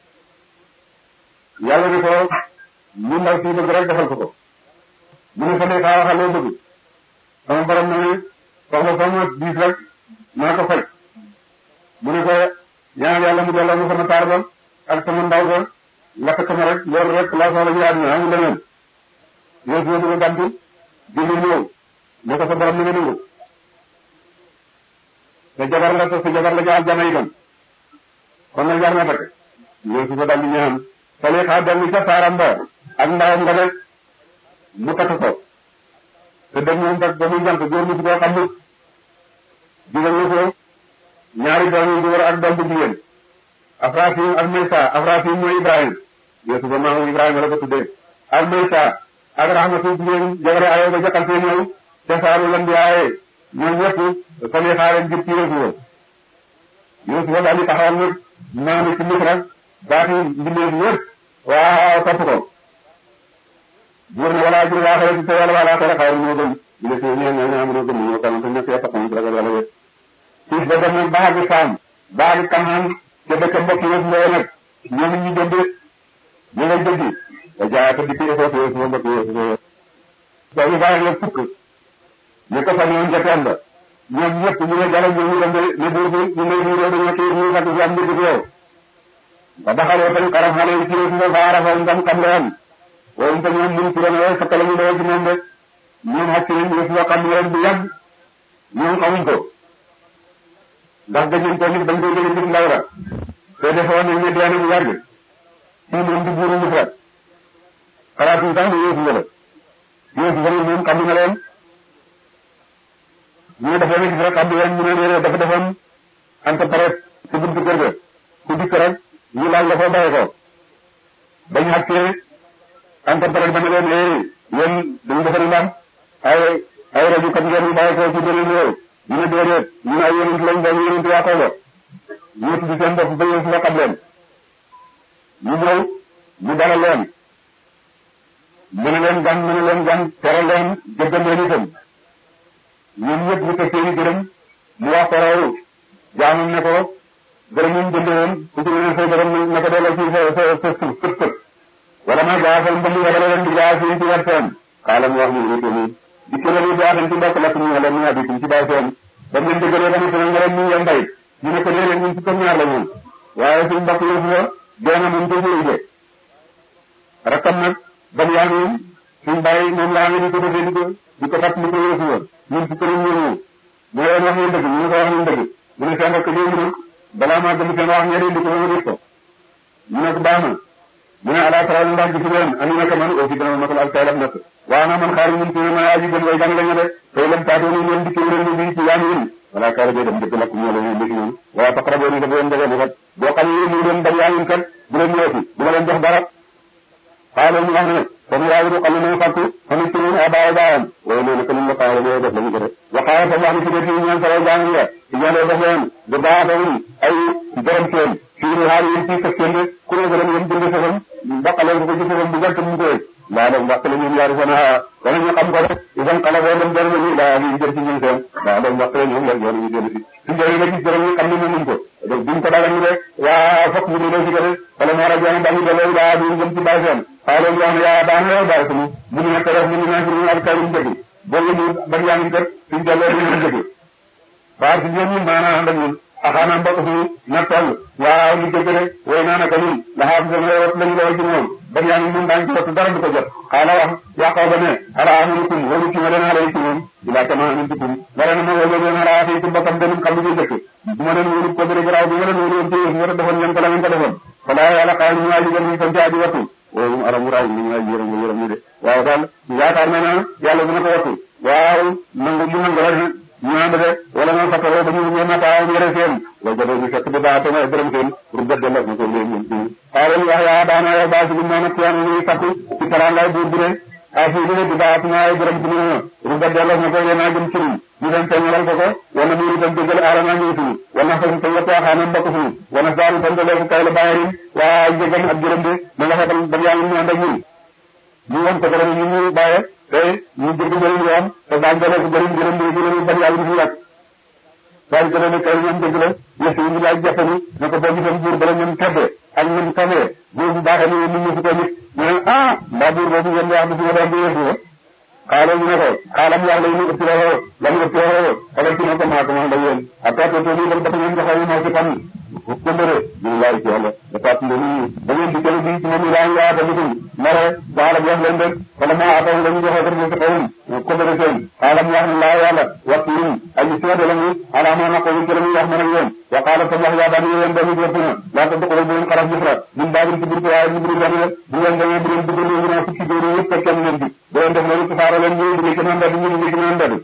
yàlla ne ko mu ndaw si bëgg rek defal ko ko mu ne fa ne xaa waxal loo bëgg sama borom na ne soxla sama diis rek naa ko faj mu ne ko ñaan yàlla mu delloo ma sama taar ba ak sama ndaw ba lakk sama rek loolu rek laa soxla ñu àdduna amul leneen yëfu fa dina gàntu jëli ñëw ne ko sa borom na nga nangu te jabar la te sa jabar la ca aljana itam kon nag jar na takk ñëw si ko daldi ñaan sali xaa dellu ca saaram ba ak ndawam nga rek mu takk ko te dem moom tak ba muy jant góor mu si koo xam ne digal na ko ñaari doom yu góor ak doom bu jigéen Afrafim ak Maysa Afrafim mooy Ibrahim Yeesu ba maamu Ibrahima la ko tuddee ak Maysa ak Rahmatu jigéen jabare ayo ba jaxal fee ñëw te saaru lan di aaye ñoom ñëpp sali xaa leen jëp ci Yeesu Yeesu ba daal di taxawal nag maanu ci Misra baati mbindeef yëpp waaw topp ko buur ne wala ajur waa xale ci te yàlla wala xale xayru moo gën ñu ne si ñeen ñoo ñaam ñoo gën ñoo kan te ñëpp yàpp xam ci ragal yàlla yëpp siis ba dem nag baagi saam baagi kanaan te dëkk mbokk yëpp mbooy nag ñoom ñu jënd ñu ngay jëndi da jaay te di ko foofu yëpp sama mbokk yëpp ba ñu bàyyi la fukk ñu ko fa ñoon joteel ba ñoom ñëpp ñu ne jalo ñu dem ne buur bi ñu ne ñu dañoo kii ñu fàtte si am mbir yow ba daxalee tañ xaram xale yi ci yëpp nga fa arafa ngam xam leen waaye itam ñoom ñun ci ren waaye fekk la ñu doon ci moom rek ñoom xàcc nañ yëf yoo xam leen bu yàgg ñoom xamuñ ko ndax dañu ko nit dañ koy dégg nit ndaw la te defoon nañ ne dee na bu yàgg fii moom di buuru Misra xalaatuñ sax ne yëfu la yëfu la moom xam na leen ñu defoon na gis rek xam leen ñu ne leen dafa defoon ante pare ci buntu kër ga ku dikk rek ñu laaj la foo bàyyi ko bañ xàccee ante pare dama leen ee yéen dañu defari lam ay ay rajo kat ngeen ñu bàyyi ko ci beneen réew ñu ne déedéet ñu ne ay yonent lañ ba ñu yonent waa Kogo ñu tudd seen bopp ba yéen si nga xam leen ñu ñëw ñu dalal leen mën a leen gan mën a leen gan teral leen jëggal leen itam ñun ñëpp ñu teg seen i gërëm mu wax ko raw jaamam ne ko gërëm ñu jënd woon ku ci ne say gërëm na ko delloo ci sa sa sa suuf kët kët wala ma jaafal mbënd wala leen di jaa fi ci wet seen xaala mu wax ñu wéte nii di kene ni jaaxan ci mbokk lakk ñu wala ñu abitum ci baay seen ba ngeen dëggalee ba ne nga leen ñu yem bay ñu ne ko déedéet ñun ci comme ñaar la ñun waaye suñ mbokk yëfu la doona mun ko jëy de rakkam nag ban yaa ngi suñ bàyyi moom laa ngi di ko defee di ko di ko fàttali ko yëfu la ñun ci këram ñëw mu leen wax ñu dëgg ñu ne ko wax ñu dëgg mu ne seen rakk léegi nag balaa maa gëm seen wax ñeneen di ko ma gis ko ñu ne ko baax na mu ne ala taala ndax gis leen andi naka man aussi dana matal ak taylam nekk waaw naa man xaar ñun ci ma aji gën way gan lañu de tey lam taatoo ni leen dikki leen bi ci yaa ngi wala kaara bee dem dëkk lakk ñoo la ñu dëkk ñoom wala taqraboo ni dafa leen dëgg bu kat boo xam ne mu leen bañ yaa ngi kat bu leen ñëwati bu ma leen jox dara xaalo ñu wax ne kon waaye du xam ne fàttu xamit ci ñun abaay baayam waaye loolu ko ñu la xaalo ñoo def lañu ko def waxaaya sa wax ni ci def yi ñaan sara jàng ya ci ñaan def leen bu baatawul ay borom seen fii ni xaar yéen ci fekk seen de ku ne gërëm yéen jënd safam mbaqaleen ko ci safam bu gàtt mu koy laa dem mbaq la ñun yaari sana wala ñu xam ko rek idan xala boo dem jërë ñu laa ñu jër ci ñun seen laa dem mbaq la ñun la yoon ñu jënd si su jëri la gis jërëm ñu xam ne mënuñ ko donc buñ ko dagal ñu rek waa fokk ñu delloo si ko rek wala moo rajo dañu delloo daa ñu jëm ci baay seen xaalo ñu wax ne yaa baax na baay sunu mu ñu nekk rek mu ñu nekk ñu ak kay ñu dëgg boo ñu ban yaa ngi kat suñ delloo ñu ñu dëgg baar si ñoom ñun maanaam ànd ak ñun axaanam mbokk fi na toll waaw li dëgg rek way naa naka ñun la xam sama wat lañu la way ci moom ban yaa ngi mun daañ ci wattu dara du ko jot xaala wax yaqoo ba ne ala amanukum wolu ci ma leen ala ci moom ila kama amintukum wala na ma wolu leen ala fi ci bokkam benum xam li dëkk bu ma leen wolu ko bëri garaaw bi ma leen wolu woon ci yéen nga defoon ngeen ko la ngeen ko defoon fala yàlla xaal ñu aji gën ñu sant aji wattu woowu aram raay ñu aji yërëm yërëm ñu de waaw daal yaakaar na na yàlla dina ko wattu waaw nangu mu nangu rek ñu ànd de wala nga fattaroo ba ñu ñëw nataaw yore seen wala jotee ñu fekk di baax te may dërëm seen pour gëdd la na ko léegi ñun fii xaaral wax yaa daana yow baa si lu mel ne tiyaan ñuy sakku ci taraangaay buur bi de ay fii li di baax naa ay dërëm ci ñu pour gëdd la na ko yéen a jëm ci ñun ñu dem feeñalal ko ko wala mu itam dëggal aarama ñu fi wala fa ko yëpp waxaanam mbokk fi wala daal tam dale ko kay la bàyyi waa jégam ak jërëm de na nga xetal ba yaa ngi ñu ànd ak ñun ñu won ko dara ñu ñu bàyye te ñu jëgg njëriñ ñu am te daañu dalee ko bëri njëriñ bi ñu bañ yàlla ñu yàgg daañu ko ne kay ñoom dëgg la yëf yi ñu laaj jàppani ne ko boo gisoon buur bala ñoom tedde ak ñoom tamee buur bu baaxee ni nit ñi fi ko nit ñu ne ah mbaa buur boobu ngeen wax bi si ma doon di yëf yi xaaral ñu ne ko xaalam wax la ñu ëpp la xoo la ñu ëpp la xoo xalal ci ne ko maa ko man la yéen ak taa too nii dal dafa ngeen joxee ñu moo ci fan këmbëre ñu laay ci yàlla da tat nde nii da ngeen di kene bi ci moom laa ngi yaata likum mare xaalam wax leen rek wala maa ataw la ñu joxee ko ci xawum këmbëre seen xaalam wax ne laa yàlla waxtu ñu aji seede la ñu ala ma naqo ci la ñu wax man ak yéen wa qaala tam wax yaa bani yéen dami jëpp na laa ta duxulu bu leen xaraf misra min baabin ci burtu waaye ñu buri gan la bu ngeen demee bu leen dugg ñu naa fukki góor yëpp te kenn leen di bu leen def loolu tasaare leen ñu dugg ci naan mbedd ñu dugg ci naan mbedd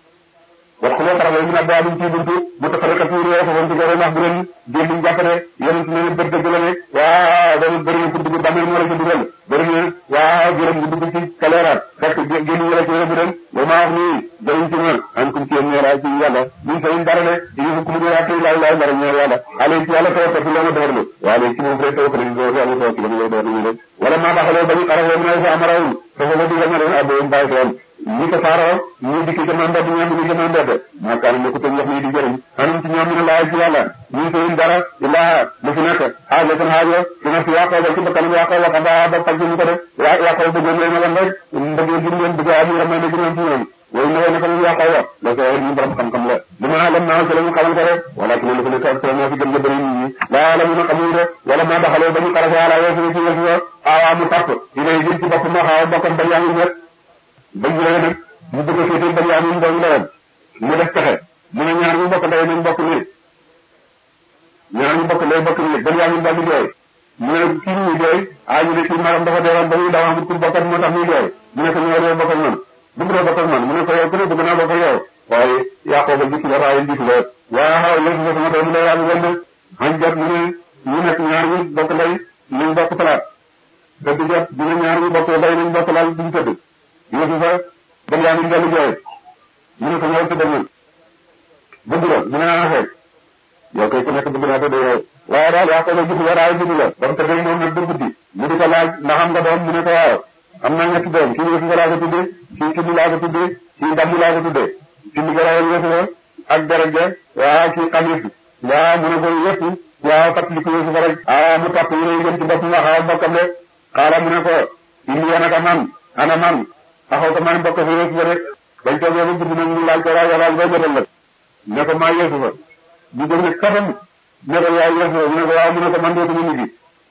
wax ko xaraf min abwaabin ci buntu mutafarriqatin yoo ko ci gore ndax bu leen jël liñ jàppale yonent ne ne bët dëgg la ne waaw dañu bëri na pour dugg bàmmeel moo la ci dugal bëri na waaw jërëm bu dugg ci kaleeraat fekk génn ñu la ci bu dem ba maa wax nii dañu ci ma an kum ci yéen ñeeraay ci yàlla ñu sayin dara ne ñu ko mu dara tay laay laay dara ñeer yàlla ale ci yàlla tawakkal ci la ma doorlu waaye ci moom rek tawakkal ñu doorlu yàlla tawakkal ñu doorlu ñu rek wala maa baxaloo bañu xarafee mu ne fa amarawul fa fa digal na leen abdoum bàyyi toon ñi ko saaroo ñu dikk ci man mbedd ñoom ñu jëma mbedd maa kaan ne ko tam wax ni di jëriñ anum ci ñoom ñu ne laay ci yàlla ñu sayin dara illaa lu fi nekk xaajo seen xaajo dina fi yàqoo ba ci bakkanam yàqoo wax ba ba faj ñu ko def yàqoo bëggoon leen wan rek bëggee gën leen bëgg am yërmande gi ñoom ci ñoom way na way naka ñu yàqoo wa la ko ñu borom xam-xam la dama lam naa ci la ñu xamal ko rek wala ci lu ko nekk ak moo fi gën nga bëri nit ñi laa la mun a xamul rek wala maa daxaloo ba ñu xarase ala yeesu ci yeesu aawaa mu tapp dina jëm ci bopp ma xaaw bokkam ba yaa ngi ñet bañ la nag mu bëgg a féetee ba yaa ngi doon lawal mu def pexe mu ne ñaar ñu bokk ndey nañ bokk nii ñaar ñu bokk ndey bokk nii ba yaa ngi daal di jooy mu ne kii muy jooy ah ñu ne kii maram dafa deewoon ba muy daw amul pour bokkat moo tax muy jooy mu ne ko ñoo dee bokk ak man bëgg doo bokk ak man mu ne ko yow ku ne bëgg naa bokk ak yow waaye yàqoo ba gis la waaye gis la waaw léegi sa sama doom lay yaa ngi gën xañ jot mu ne ñu nekk ñaar ñu bokk ndey nañ bokk palaat tëdd jot dina ñaar ñu bokk ndey nañ bokk laal duñ tëdd yéesu fa ba yaa ngi dellu jooy mu ne ko ñëw tëdd man bëgg la mu ne naa fekk yow kay ku nekk bëgg naa tëdd yow waaye daal yaa ko ba gis la daal gis la ba mu tëddee moom nag ba guddi mu di ko laaj ndax am nga doom mu ne ko waaw am naa ñetti doom kii yéesu laa ko tuddee kii kii laa ko tuddee kii ndam laa ko tuddee kii li ko rawal yéesu la ak deret ja waaw kii xamis waaw mu ne ko yëpp waaw fàttali ko yéesu fa rek ah mu topp ñu ne jëm ci bopp nga xaw bokkam de xaala mu ne ko indi yana ka man ana man axaw ko man bokk fa yéesu fa rek bañ toogee ba guddi nag ñu laaj ko rajo laaj ba jotal la ne ko maa yéesu fa ñu dem ne katam ne ko yaay yéesu fa mu ne ko waaw mu ne ko man dootuma ñu gi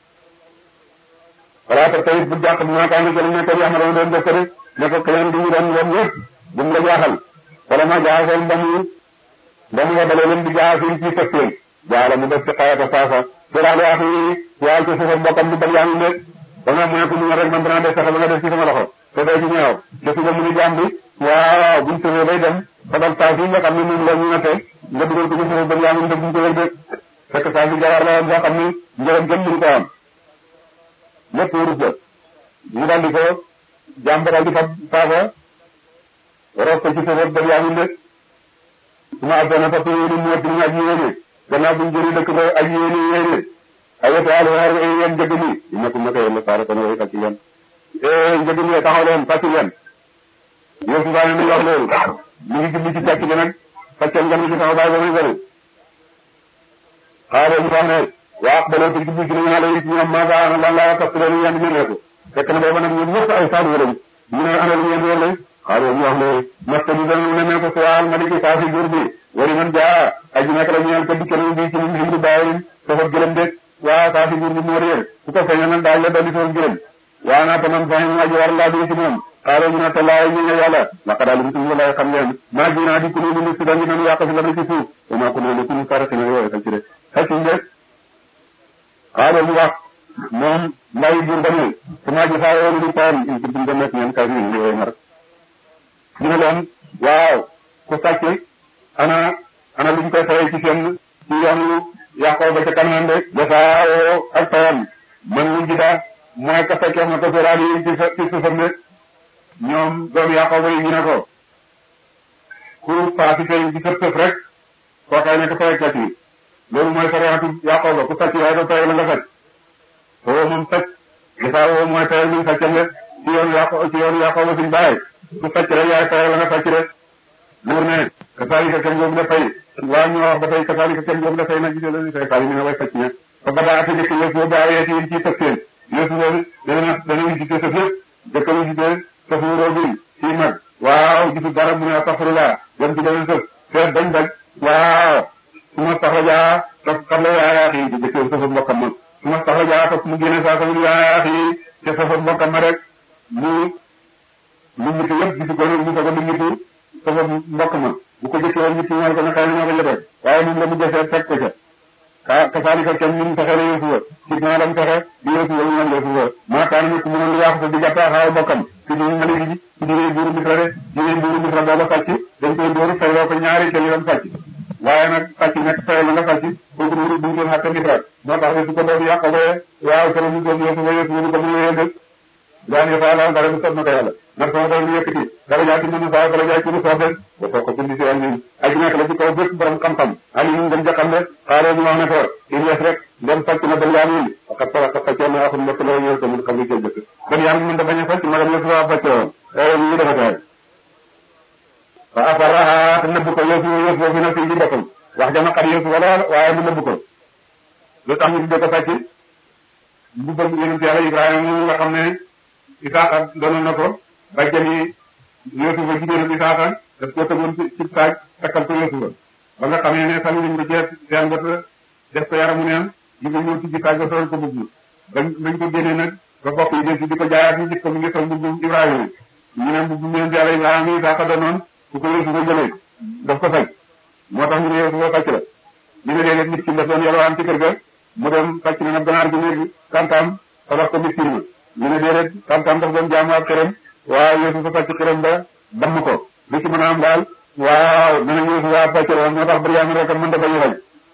voilà te tey bu jàq bu maakaar ne jël ne ko yax ma doon doon def ko rek ne ko keneen di ñu doon doon yëpp bu mu la jaaxal wala ma jaaxal ba mu ba mu wabalee leen di jaaxal ci sëppeen jaala mu def ci xayata saasa siraale ak yi yaay ci suufam bokkam di bal yaa ngi nekk ba nga mu ne ko mu rek man danaa def sax ba nga def ci sama loxo te day ci ñaaw te suba mu ni jaam bi waaw buñ tëjee bay dem xodal saa fi nga xam ne moom la ñu natte nga dugal ko ci suuf ba yaa ngi def buñ tëjee de fekk saa fi jawaar la woon boo xam ni njëriñ kenn mënu ko am lépp wurus la ñu daal di ko jaam ba daal di fa saasa roos ko ci suuf ba yaa ngi nekk su ma àggee na fa yéene mu wëtt ñu ak yéene gannaaw buñ jëri dëkk ba ak yéene yéene ay wetu àll war yéen njëg ni nekkum naka yéen saara kon way fàcc leen eh njëg ni taxaw leen fàcc leen yow su daane ni wax loolu mu ngi jubli ci càcc bi nag fàccal ngeen ci sama baay ba muy bëri xaaral ñu wax ne waa baloo te jubli ci nañu xale yi ci ñoom maa ngaa lan laa kas leen yéen ñu nekk fekk na booba nag ñoom ñëpp ay saadu lañ ñu ne ana lu ngeen wër xaaral ñu wax ne masta bi dana ne ne ko suwaal ma di saa si jur bi wari man jaa aji nekk la ñeel ko dikkee bi ci ñun ximru bàyyi safar gëlëm de waa saa si jur bi moo réer ku ko feeñal nag daal la dali soo gëlëm waa naa tamam fahim aji war laa bi ci moom xaaral ñu ne te laay ñu ne yàlla laka daal mu tudd walaay xam leen maa ji naa di ku ñu si dañu nan yàq si la ci suuf wa maa ko noonu ku ñu farati na yooyu xëcc de xëcc de xaaral mu wax moom lay jur ba ne su ma ji saa yoonu di taam in kuntum dem nekk ngeen kay ñu yooyu mar ñu ne leen waaw ku sàcc ana ana luñ koy fayee ci seen ci yoonu yàqoo ba ca kanam de jasaawoo ak tawam man mu jida mooy ka fekkee na ko soraal yi ci sa ci suufam de ñoom doom yàqoo ba yi ñu ne ko ku paasi tey ci sëf sëf rek koo kay nekk fayek la ci loolu mooy sariatu yàqoo ba ku sàcc waaye doo tawee la nga sàcc foo moom sàcc jasaawoo mooy tawee luñ sàccam de ci yoonu yàqoo ci yoonu yàqoo ba suñ bàyyi ku sàcc rek yaay tawee la nga sàcc rek buur ne kasaalika kenn boobu dafay waa ñu wax ba tey kasaalika kenn boobu dafay nag gisee leen say faal yi ñu ne way sàcc ña ba ba daa ata jëkk yëf boobu aayee ci ci tëf seen yëf boobu dana dana visité sëf yëpp jëkk visité sëf wuroo bi ci mag waaw gisu dara mu ne astaxfirullah dem ci beneen sëf seet bañ bañ waaw su ma taxrajaa topp xam la yaayaat yi di jëkkee sëfa mbokkam ma su ma taxrajaa topp mu génne saa sama yaayaat yi ca sëfa mbokkam ma rek mu mu ñitu yëpp gisu ko mu ko mu ñitu sëfa mbokk ma bu ko jëkkee woon ñitu ñool ko ne xëy na ñoo ko jotee waaye moom la mu jëfee teg ko ca ka kasaalika kenn ñu fexe la Yuusufa ci naa lam fexe di Yuusufa ñu naan Yuusufa maa kaana nit ku mënoon di yàqu di jàppee xaaw bokkam ci di mali ji ci diine buuru Misra de diine buuru Misra booba sàcc dañ koy dóoru fayloo ko ñaari teel yoon sàcc waaye nag sàcc nekk fayal la nga sàcc kooku nuuru duñ doon xatte Misra moo tax ne su ko doon yàq ba waaw kër ñu doon Yuusufa Yuusufa ñu ko mu yéen dëgg daan yëfa la dara du sot na ko yàlla ndax sama borom yëkkati dara jaati mënu saa dara jaay ci lu soobee ba soo ko bindi si wàll yi aji nekk la ci kaw bépp borom xam-xam ali ñu ngeen jaxam de xaaroo ñu wax ne ko il yes rek dem sàcc na ban yaan yi waxat sa waxat sàccee na waxum mbokk la ñëw tamit xam nga jël jëkk ban yaan mën da bañ a sàcc magam yëpp waa bàcce woon ee ñu dafa taay fa afaraha te nëbb ko yëfu yëf boobu na fi ji boppam wax jama xat yëfu wala waaye mu nëbb ko lu tax ñu tuddee ko sàcc bu bëgg yonent yàlla Ibrahima moom nga xam ne Isaaxa doon na ko bàjjani Yuusufa jigéenu Isaaxa daf ko tëgoon ci ci saaj takkal ko Yuusufa ba nga xamee ne sànni nañ ko jeex seen bët def ko yaramu neen ñu ngi ñëw ci ji saaj ba sol ko mbubb bañ bañ ko génnee nag ba bokk yi des di ko jaayaat ñu gis ko mu ngi sol mbubb Ibrahima ñu ne mbubb yonent yàlla Ibrahima Isaaxa doonoon ku ko Yuusufa jëlee daf ko faj moo tax ñu ne Yuusufa sàcc la ñu ne léeg-léeg nit ki daf doon yalwaan ci kër ga mu dem sàcc na nag ganaar gi léegi kantaam tabax ko miskin ma ñu ne déedéet tam-tam daf doon jaamu ak këram waaw Yuusufa sàcc këram ba damm ko li ci mën a am daal waaw dana Yuusufa sàcc woon moo tax Biryaamin rek mën da bañ a fay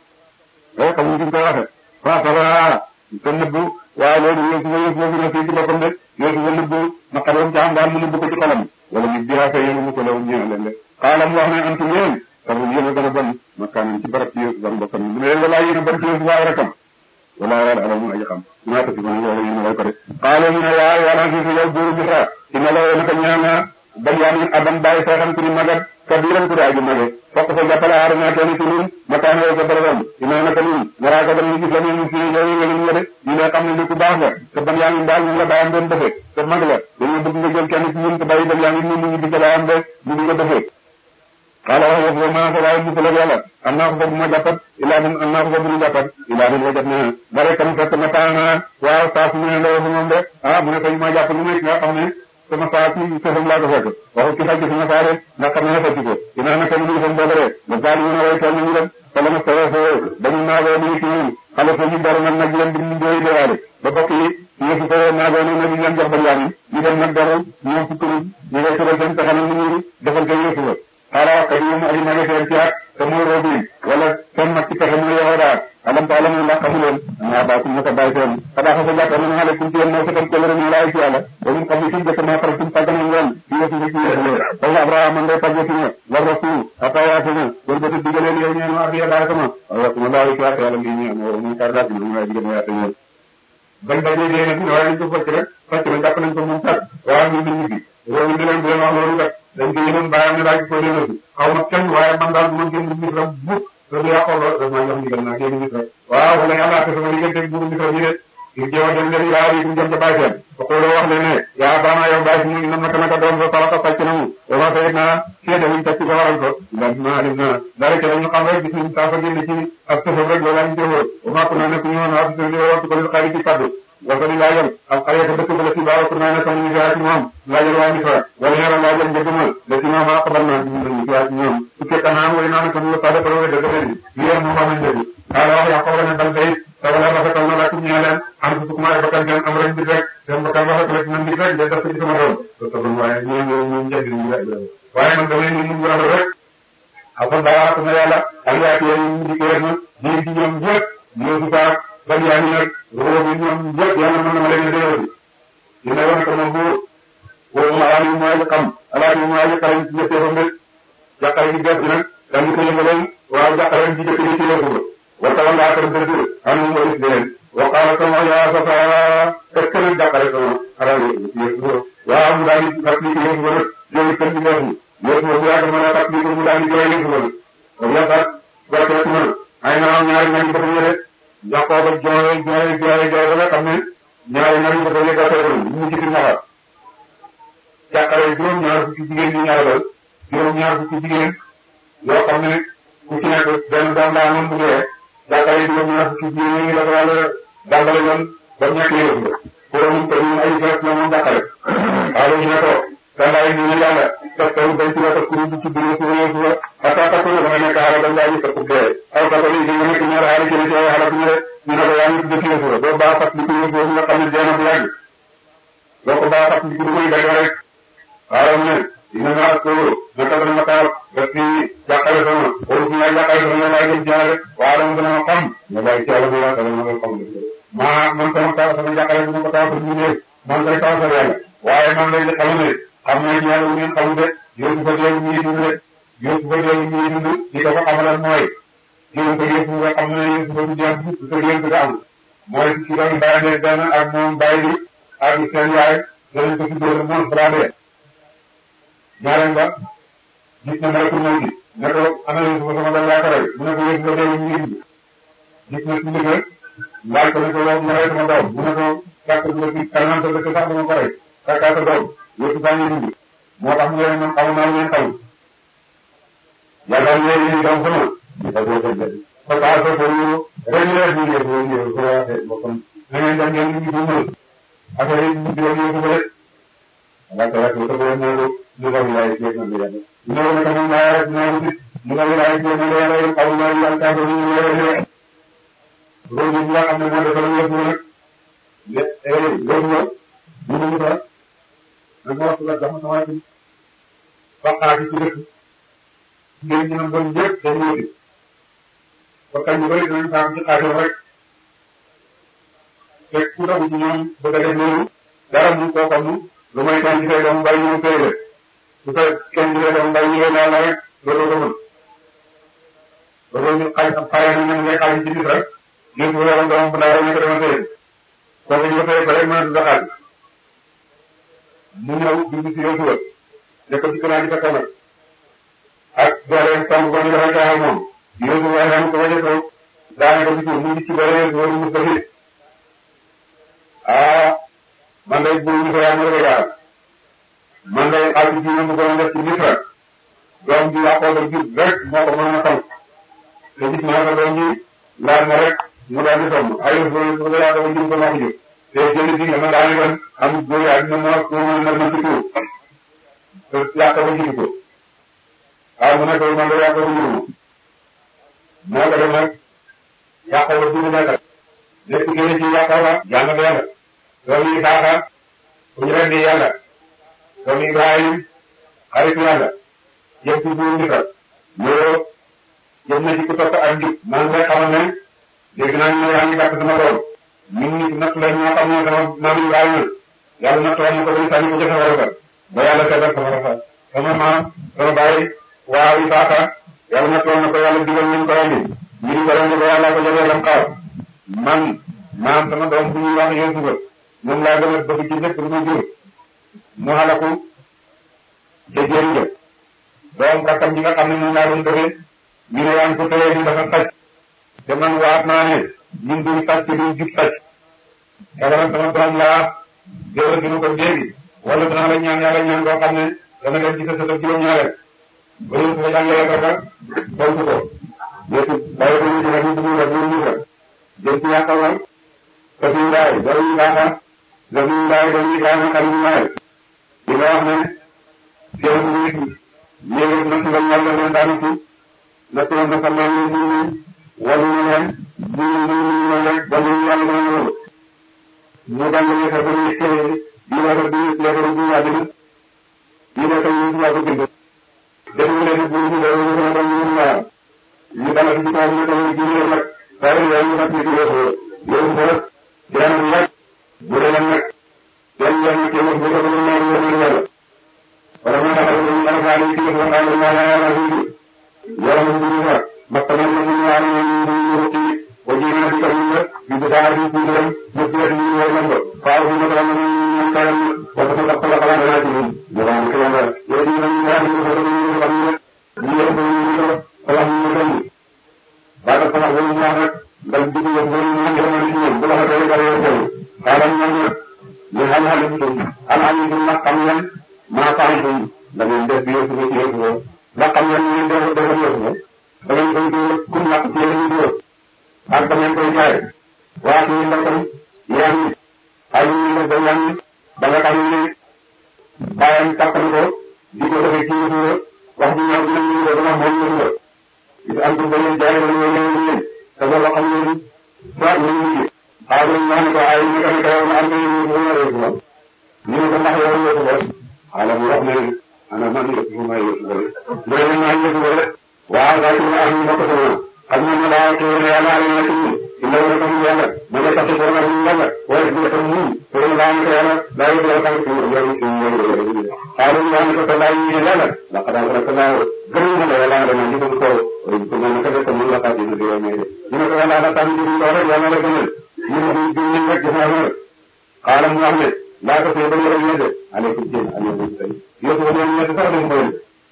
loolu xamuñ fi ñu koy waxee waaw ça va te nëbbu waaw loolu Yuusufa Yuusufa fi ne fii ci boppam de Yuusufa nëbbu naqaroon ci am daal mu nëbbu ko ci xolam wala ñu biraa fay yéen mu ko law ñëw leen de xaalam wax ne antum yéen sabu yéen a gën a bon makaanan ci barab ci Yuusufa boppam mu ne leen walaa yéen a bon ci Yuusufa ay rakam wala wala alamu aji xam dinaa ko ci mën loolu ñu ne way ko de xaalo ñu ne waaw wala fi fi yow buuru Misra ina la naka ñaan na Benyamin aban bàyyi seexam ku ni magat kabiran ku di aji mage fokk fa jàppale aar naa kenn ci ñun ma taan woo jàppale woon ina naka ñun waraa ko dañu gis la ñu fi yow nga ñu de ñu ne xam ne li ku baax nga te Benyamin daal ñu la bàyyam doon defee te mag la dañoo bëgg nga jël kenn ci ñun te bàyyi Benyamin ñu ñu di ca bàyyam de ñu di nga defee xaala wax wax ma ko waaye musal ak yàlla am naa ko fa bu ma jàppat ilaa min am naa ko fa bu ñu jàppat ilaa min wajat na bare kam fekk ma taana waaw saa su ne ndaw moom de ah mu ne ko ma jàpp lu nekk nga xam ne sama saa ci sëfam laa ko fekk waxu ci faj sama saa rek nga xam ne faj ko dinaa naka lu defam boobu rek ba gaal ñu ne way toll ñu dem fa la ma sore foo dañu naagoo ni ci ñun xale fa ñu dara nag nag leen di ñu doy dewaale ba bokk yi ñu fi ko naagoo ne na di leen jox ba yaam yi ñu dem nag dara ñoom fukkuru ñu ngay tëral seen pexe nag ñu defal ko yëfu la xaaral wax dëgg yàlla ay magasin ci at te muy Robin wala seen mag ci pexe muy Yahuda alam ta alamu ndax xamu leen naa baatum na ko bàyyi seen xanaa fa jàpp na nga kum ci yéen moo fekkal ko lëre ñu laay ci yàlla ba mun xam ne suñ jëkk maa faral suñ tàggan ak ngeen ci yëfu ci yëfu wala Abrahama ngay tàgge ci ne war rasul atawaati na wala ba tëdd leen yow ñeen wax ya daal sama wala kuma laa ci wax yàlla ngi ñaan wala muy kar daal ñu ngay digël yaata ñeen bañ bañ ne dee nag waaye ñu ko fekk rek fekk na jàpp nañ ko moom sax waaw ñu ngi fi loolu di leen di leen wax loolu kat dañ ko yénoon bàyyam ne daal ko delloo si xaw ma kenn waaye man daal bu ma génn Misra bu loolu yàqoo loolu daf maa jox ndigal naa génn Misra waaw wala yàlla te sama diggante buuru Misra bi de ngir jéem a dem leen yaa yi jëm ca bàyyi seen waxuloo wax leen ne yaa baana yow bàyyi si nam naka naka doom sa salaka sàcc na mu dafa sayit naa seede wuñ tacc ko waral ko ndax naa alim na dara ca dañu xam rek gis nañ saa fa génn ci ak sëfam rek loolu lañ jëfoo ba màpp naa ne ku ñu woon ak sëfam waxtu ko lil xarit ci kaddu wasa di laajal ak xale ko dëkk ba la ci baara ku naa ne sama ñu fiyaa ci moom laajal waa Misra wala ñaara laajal njëgmal la ci ñoom xabar naa ci ñu fiyaa ci ñoom su fekkee naan way naa ne ko la sada ko dëgg leen li yéen moom wax nañ dëgg xaala wax yaa xaw ne dal day tawala rafetal na lakum ñaa leen am su sukuma ay bakkan seen am rek bi rek seen bakkan rafet rek man nit rek de def ko ci sama doom so tabon waaye ñoo ñoo ñu njëg ñu rek waaye man damay ñu mu rafet rek afal daa ko na yàlla ak yaa ci ñu di ko rek na ñu ci ñoom ñëpp ñoo su faak ban yaa ñu nag roo bi ñoom ñëpp yàlla mën na ma leen déyoo bi dina wane ko moom buur woo ma alaali mu ay xam alaali mu ay xarañ ci jëfee fa mbir jàqare gi def bi nag dañu ko yëngaloon waaw jàqare ci jëkk ci yëngu ba wata wala akar dëgg am mu waris leen waqaala sama yaa safa est-ce que nag jàqare sama xaral yëpp waaw mu daal di fàttali ko yëngu ba nag jooy kër gi yëngu yëngu ba bu yàgg mën a fàttali ko mu daal di jooy yëngu ba nag wa yàggaat barkeetu na ay naaw ñaari ñaari dafa ñëre jàppoo ba jooy jooy jooy jooy ba nga xam ne ñaari ñaari dafa yëggatoo ko mu ci naxa jàqare juróom ñaar fukki jigéen ñi ñaareel juróom ñaar fukki jigéen yoo xam ne ku ci nekk benn doom daa amoon bu dee jàppale yi juróom ñaar fukki jigéen ñi la ko yàlla jàngale yoon ba ñàkk yëf nga pour mu ko ñu ay fekk la moom jàppale waaye ñu ne ko dandaay ñu ne yàlla fekk taw bay ci wata kuru bu ci biir suba yow suba ata takku da nga nekk xaaral dañ laa gis takku dee aw takku yi nga nekk ñaar xaaral ci ci xaaral ñu ne ñu ne ko yaa ngi dëkk yow suba doo baa fat li ko yow suba nga xam ne dee na bu yàgg doo ko baa fat li ko du koy dagg rek xaaral ne dina nga ko naka dana ma taal daf ci jàqale sama wala su ma jàqale sama laay jëm jaare waaye dama dana ma xam nga bàyyi ci yàlla bu yàlla dama ma xam maa man sama taal sama jàqale dama ko taal ñu ne man koy taal sa yàlla waaye man lay xamu ne xam naa ci yàlla bu ngeen xamu de yow su fa dee ñuy dund de yow su fa dee ñuy dund li ko fa xamalan mooy yow ko yëpp nga xam ne yow su fa du jeex su ko yëpp nga am mooy ci doon bàyyi de benn ak moom bàyyi bi ak seen yaay danañ ko ci dóor moom brandé ñaareel ba gis na malakul mawti ne ko ana yéen sama sama dal yaakaar mu ne ko yéen nga dee ñu ngi gis na ci ndigal laaj ko ne ko yow ma rey sama doom mu ne ko kàkk bu la ci kanam sa dëkk sax dama ko rey kàkkaa sa doom yëpp saa ñu dund moo tax mu ne man xamu naa ngeen xamu yàlla ñu ne ñu doom sama da ko ko jël ko taa ko ko ñu ren leer ñu ngi ko ñu ko waxee bokkam na ngeen dem ngeen ñu ko mën affaire yi ñu di ñu ko rek Laka laka ko ko ñëw ñu ko wilaay ci na bi yàlla ñëw na ko moom laa rek ñëw ci ñu ko wilaay ci na yàlla yow xaw na yàlla ka ko ñu ñëw ñëw loolu ñu nga xam ne moo defal ñu ñu nag le eh loolu ñëw ñu ñu ko nag wax la dama sama ci baqaati ci dëkk ngeen ñu bon ñëpp dañ ñëw di ko kañ ñu bari dinañ saam ci xaatim rek fekk ku tagu ci ñoom bëgg a def loolu dara mu koo xam lu may kenn ci say doom bàyyi ñu tey de su fekk kenn ci say doom bàyyi ñu naa la rek loolu ko mën loolu ñu xay xare na ñu ngay xaaj ci bis rek ñu ko yoroon doom bu ndaw ñu ko demoon tey kooku ñu ko tey ba rek mën a dund xaaj mu ñëw dugg ci yow suba ne ko ci kanaa di fekk nag ak dooleem sàmm ko ñu dafay caaxal moom yow suba ay xam ko ba jëkkoon daane ko ci suuf mu ngi ci bare yow mu ko fi ah man day bu ñu ko yaa ngi ko man day xaalis bi ñu bëggoon def ci Misra doom ji Yaqooba jub rek moo ko mën a xam te gis naa ko doom ji laal na rek mu daal di sonn ay yëf yëf yëf Yaqooba jub ko moo ko jub te jënd bi nga ma daal di wan am góor yaa dina mën a ko mën a mën ci tuur te Yaqooba jub ko waaw mu ne ko man de Yaqooba jub ma moo ko def nag Yaqooba jub nekk nekk gën ci Yaqooba jàng benn doom yi Isaaxa ku ñu rendi yàlla doom yi Ibrahim xaritu yàlla yëpp ci buur Misra loolu yëpp na ci ku topp ak njub man ngay xamal ne dégg naa ñu ne yaa ngi gàtt sama doom ñun nit natt la ñoo xam ne sama maam Ibrahima yàlla natt woon na ko ba sànni ko ca safara sa ba yàlla seetal safara sa sama maam sama baay waaw Isaaxa yàlla natt woon na ko yàlla digal nañ ko rendi ñu di ko rendi ba yàlla ko jotee lam xaar man maam sama doom bu ñuy wax Yuusufa moom laa gën a bëgg ci lépp lu ma jur mu xalaku te jëriñ la doom rakkam ji nga xam ne moom laa doon bëggee ñu ne yaa ngi ko tëyee ni dafa sàcc te man waat naa ne ñun duñ sàcc duñ jub sàcc xebaral sama borom laa jëwal dina ko léegi wala danaa la ñaan yàlla ñaan koo xam ne dana dem ci sa sëtëb juróom-ñaareel ba ñu ko jàngalee ko rek tontu ko léegi bàyyi ko ñu ci rek ñu dugg rek ñu rek jëm ci yàqawal te suñu ndaay dara ñu baaxa da suñu ndaay dañu Ibrahima xalilu ndaay li nga wax ne seen nit ñéegi natt nga ñal leen daanu ci natt woon na sama ñu ñu ñu walu ñu leen ñu ñu ñu ñu rek ba ñu yàlla dana loolu ñu jàngalee sa bëri kër yi war a di leeral bu yàgg ni ñu ne ko ñu ci yàgg bind dañu leen bu ñu dara ñu ne dañu ñu ñaar ñu dala ci kaw ñu dañu ci ñu nag waaye yow ñu nag ñu ci yow yow ko jaan bu yàgg bu dee nag yan yan ci wax bu ko ñu ñaar ñu ñu yàlla wala ma taxaw ñu dara fa ñu ci wax wa qala la ilaha illa yàlla ñu ñu wax makkana ñu ñu ñaar ñu ñu ñu ci wajina bi ko ñu ñu bu daara ñu ñu dem ñu ci ñu ñu ñu ko faaw ñu ko ñu ñu kayam wala ko ko la xala na ci ñu ñu wax ko yàlla yow ñu ñu ñaar ñu ko ñu ñu xam ne ñu ñu ko ñu ko wala ñu dem baada sama ñu ñu wax dal di ñu ñu ñu ñu ñu ñu bu la ko dara yow ko xaaral ñu ñu ñu xam xam ñu am am ñu nak xam ngeen ma faam ñu da ngeen def yow ci yow ko la xam ngeen ñu def def yow ko da ngeen koy do ku nak ci ñu do ak da ngeen koy jaay waa ñu ndakam yaan ay ñu la da yaan ba nga xam ne bàyyam tàkkal ko di ko defee ci ñu wax ñu ñëw dinañ ñu dama moom ñu ko gis am ko dañuy jaay la ñu ñu ñu te loolu xam nga soit ñu ñu xaar ñu ñaan ko ay ñu kan kaw am ñu ñu ñu rek ko ñu ko ndax yow ñu ko ala mu wax ne ana man ñu ko may ñu ko do ñu ñaan ñu ko rek waaw da ci am ñu ko ko xam ñu ne laa ko yàlla ala ñu ci illa wa ko yàlla ma nga tax ko na ñu yàlla waaye ñu ko ñu ko laa ko yàlla da ñu ko tax ko ñu ñu ñu xaaral ñu naan ko te laaj ñu yàlla ndax daal rek laa gën a la yàlla dama ñu ko ko ko mën ko def ko mën la fàtte ñu di may ñu ne ko yàlla la tam ñu ko rek yàlla la gënal ñu ne ñu ñu rek gis naa rek xaaral mu wax ne laa ko fee ba ñu rek ñede aleykum jinn aleykum tay yo ko ñu ñede sax dañ ko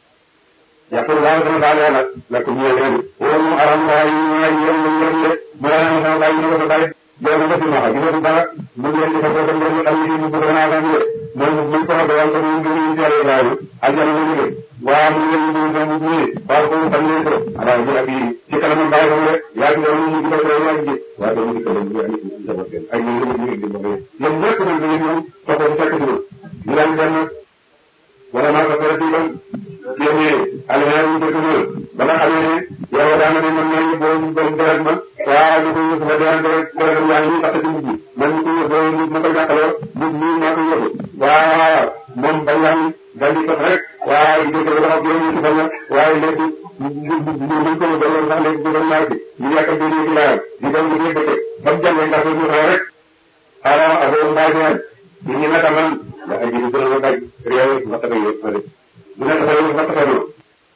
yàqul laa dama daal yàlla la ko ñu leen wala mu aram waa yi ñu ay yéen ñu leen de mu la ñu sama bàyyi ñu ko bàyyi yow nga fi ma xam ñu dara mu leen di ko ko dem ñu ay ñu bu na la ñu moom bu ko xamee wàllu ñu ngi ñu jëlee Ibrahima aljana la ñu def waaw mu ngi leen di ñu ñu ñu waaw ko tam leen ko ala ñu ak yi ci kanam bàyyi ko rek yaa ngi ñu ñu ko ko yaa ngi waaw dañu ko dem ñu ay ñu sama seen ay ñu ñu ñu di bëgg yéen ñëpp ñu ngi ñu ko ko fekk ñu ñu leen dem wala ma ko fere ci ban yéne alhaari ñu dëkk ñu ba nga xamee ne yow daana ne man ñoo bo ñu doon deret man waaw ñu ko ñu sama deret deret deret yaa ngi tax ci mujj man ñu ko bo ñu ma ko jàkkaloo mujj ñu ma ko yóbbu waaw moom ba yaa ngi dal di ko rek waaw di ko wax ak yow ñu ci bañ waaye léegi ñu ñu ko doon sax léegi doon naa ci ñu yàq ko ñu ci laal di doon di dëkk ba mu jàngee ndax ñu xaw rek ala affaire mbaay ñu ñu naka man la ay jëri gën a daj réew ba tax yëpp ma def bu nekk sa yëpp ba tax no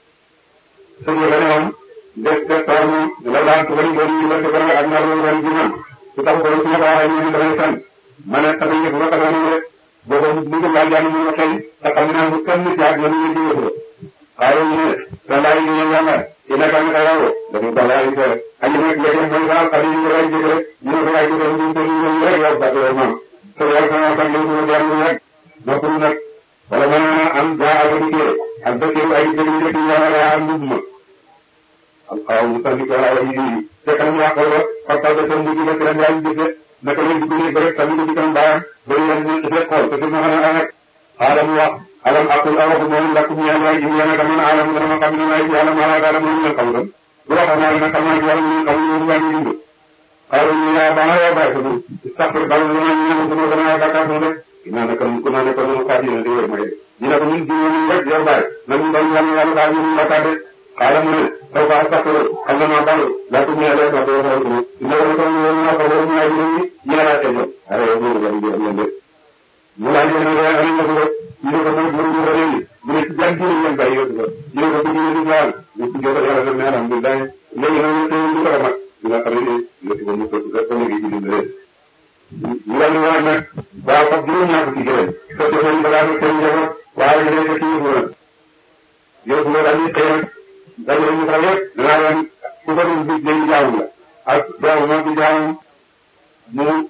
sëñ la ne moom def def taw mu la daan ko bari bari ñu ko ak na ro ran ji man su tax ko su ma ko waxee ñu damay san ma ne tax yëpp ba tax no rek boobu ñu ko laaj jàng ñu xëy te xam naa bu kenn ci ak ñu ñu di yëpp xaaru ñu ne da lay ñu yàlla ina kan ka yawo dañu ko lay ko ay ñu nekk yëpp mooy daal xali ñu lay jëg rek ñu ko lay jëg ñu ko ñu rek yow ba ko moom te yàlla sama kan ñu ko jaar ñu rek bokkul nag wala mën naa am jaa ak dikkee ak dëkk ay dëkk yu dëkk yaa am mbubb ma am xaw mu sandi ko ay yi te kan mu yàqoo ba parce que seen mujj ba ci lañ yaay jëfe naka lay dugg nii ba rek tamit di kan baayam ba yéen ñu ci xool te fi ma xam ne rek alam wax alam aqul awaku moom lakk ñu yàlla ay jiw yàlla dama alam dama ma xam ne ay yàlla ma la dara moom ñu xam tam bu waxoon naa ne xam naa yàlla ñu xam ñu ñu ñu dund xaaru ñu yaa bana yaa bàyyi ko du sàppar dal ñu ñu ñu ñu gën a bakkaar rek naa ne kon ku naa ne kon moom xaati na di wér may ñu ne ko ñun jiw ñu rek yow bàyyi nañu doon yàlla yàlla daal ñu la tàdde xaaral mu ne taw ba sàkkaro xam na maa bal laa ko ñëwee rek wax dëgg yàlla ko ñu ne ko ñu ñu ko ñu ay ñu ñu la té ñu ara yow ñu ñu ñu ñu mu laaj ñu ne ay ñu ko ñu ne ko mo bu ñu rek ñu ne ci jàng ñu ñu bàyyi yow ñu ne ko bu ñu ñu ñaan ñu ci jox yàlla na alhamdulillah léegi nag ñu ñu ko ma dina xam ne ñu ci ñu ko ko ñu ngi ci rek ñu daal di wax nag waaw foofu juróom ñaar fukki gërëm soo defee ñu bagage ak seen njaboot waaye ñu nekk ci yëfu la yëfu la daal di xëy nag dañu ñu fa yëpp danaa leen ku ko doon bis day jaamu la ak jaamu moom ci jaamu mu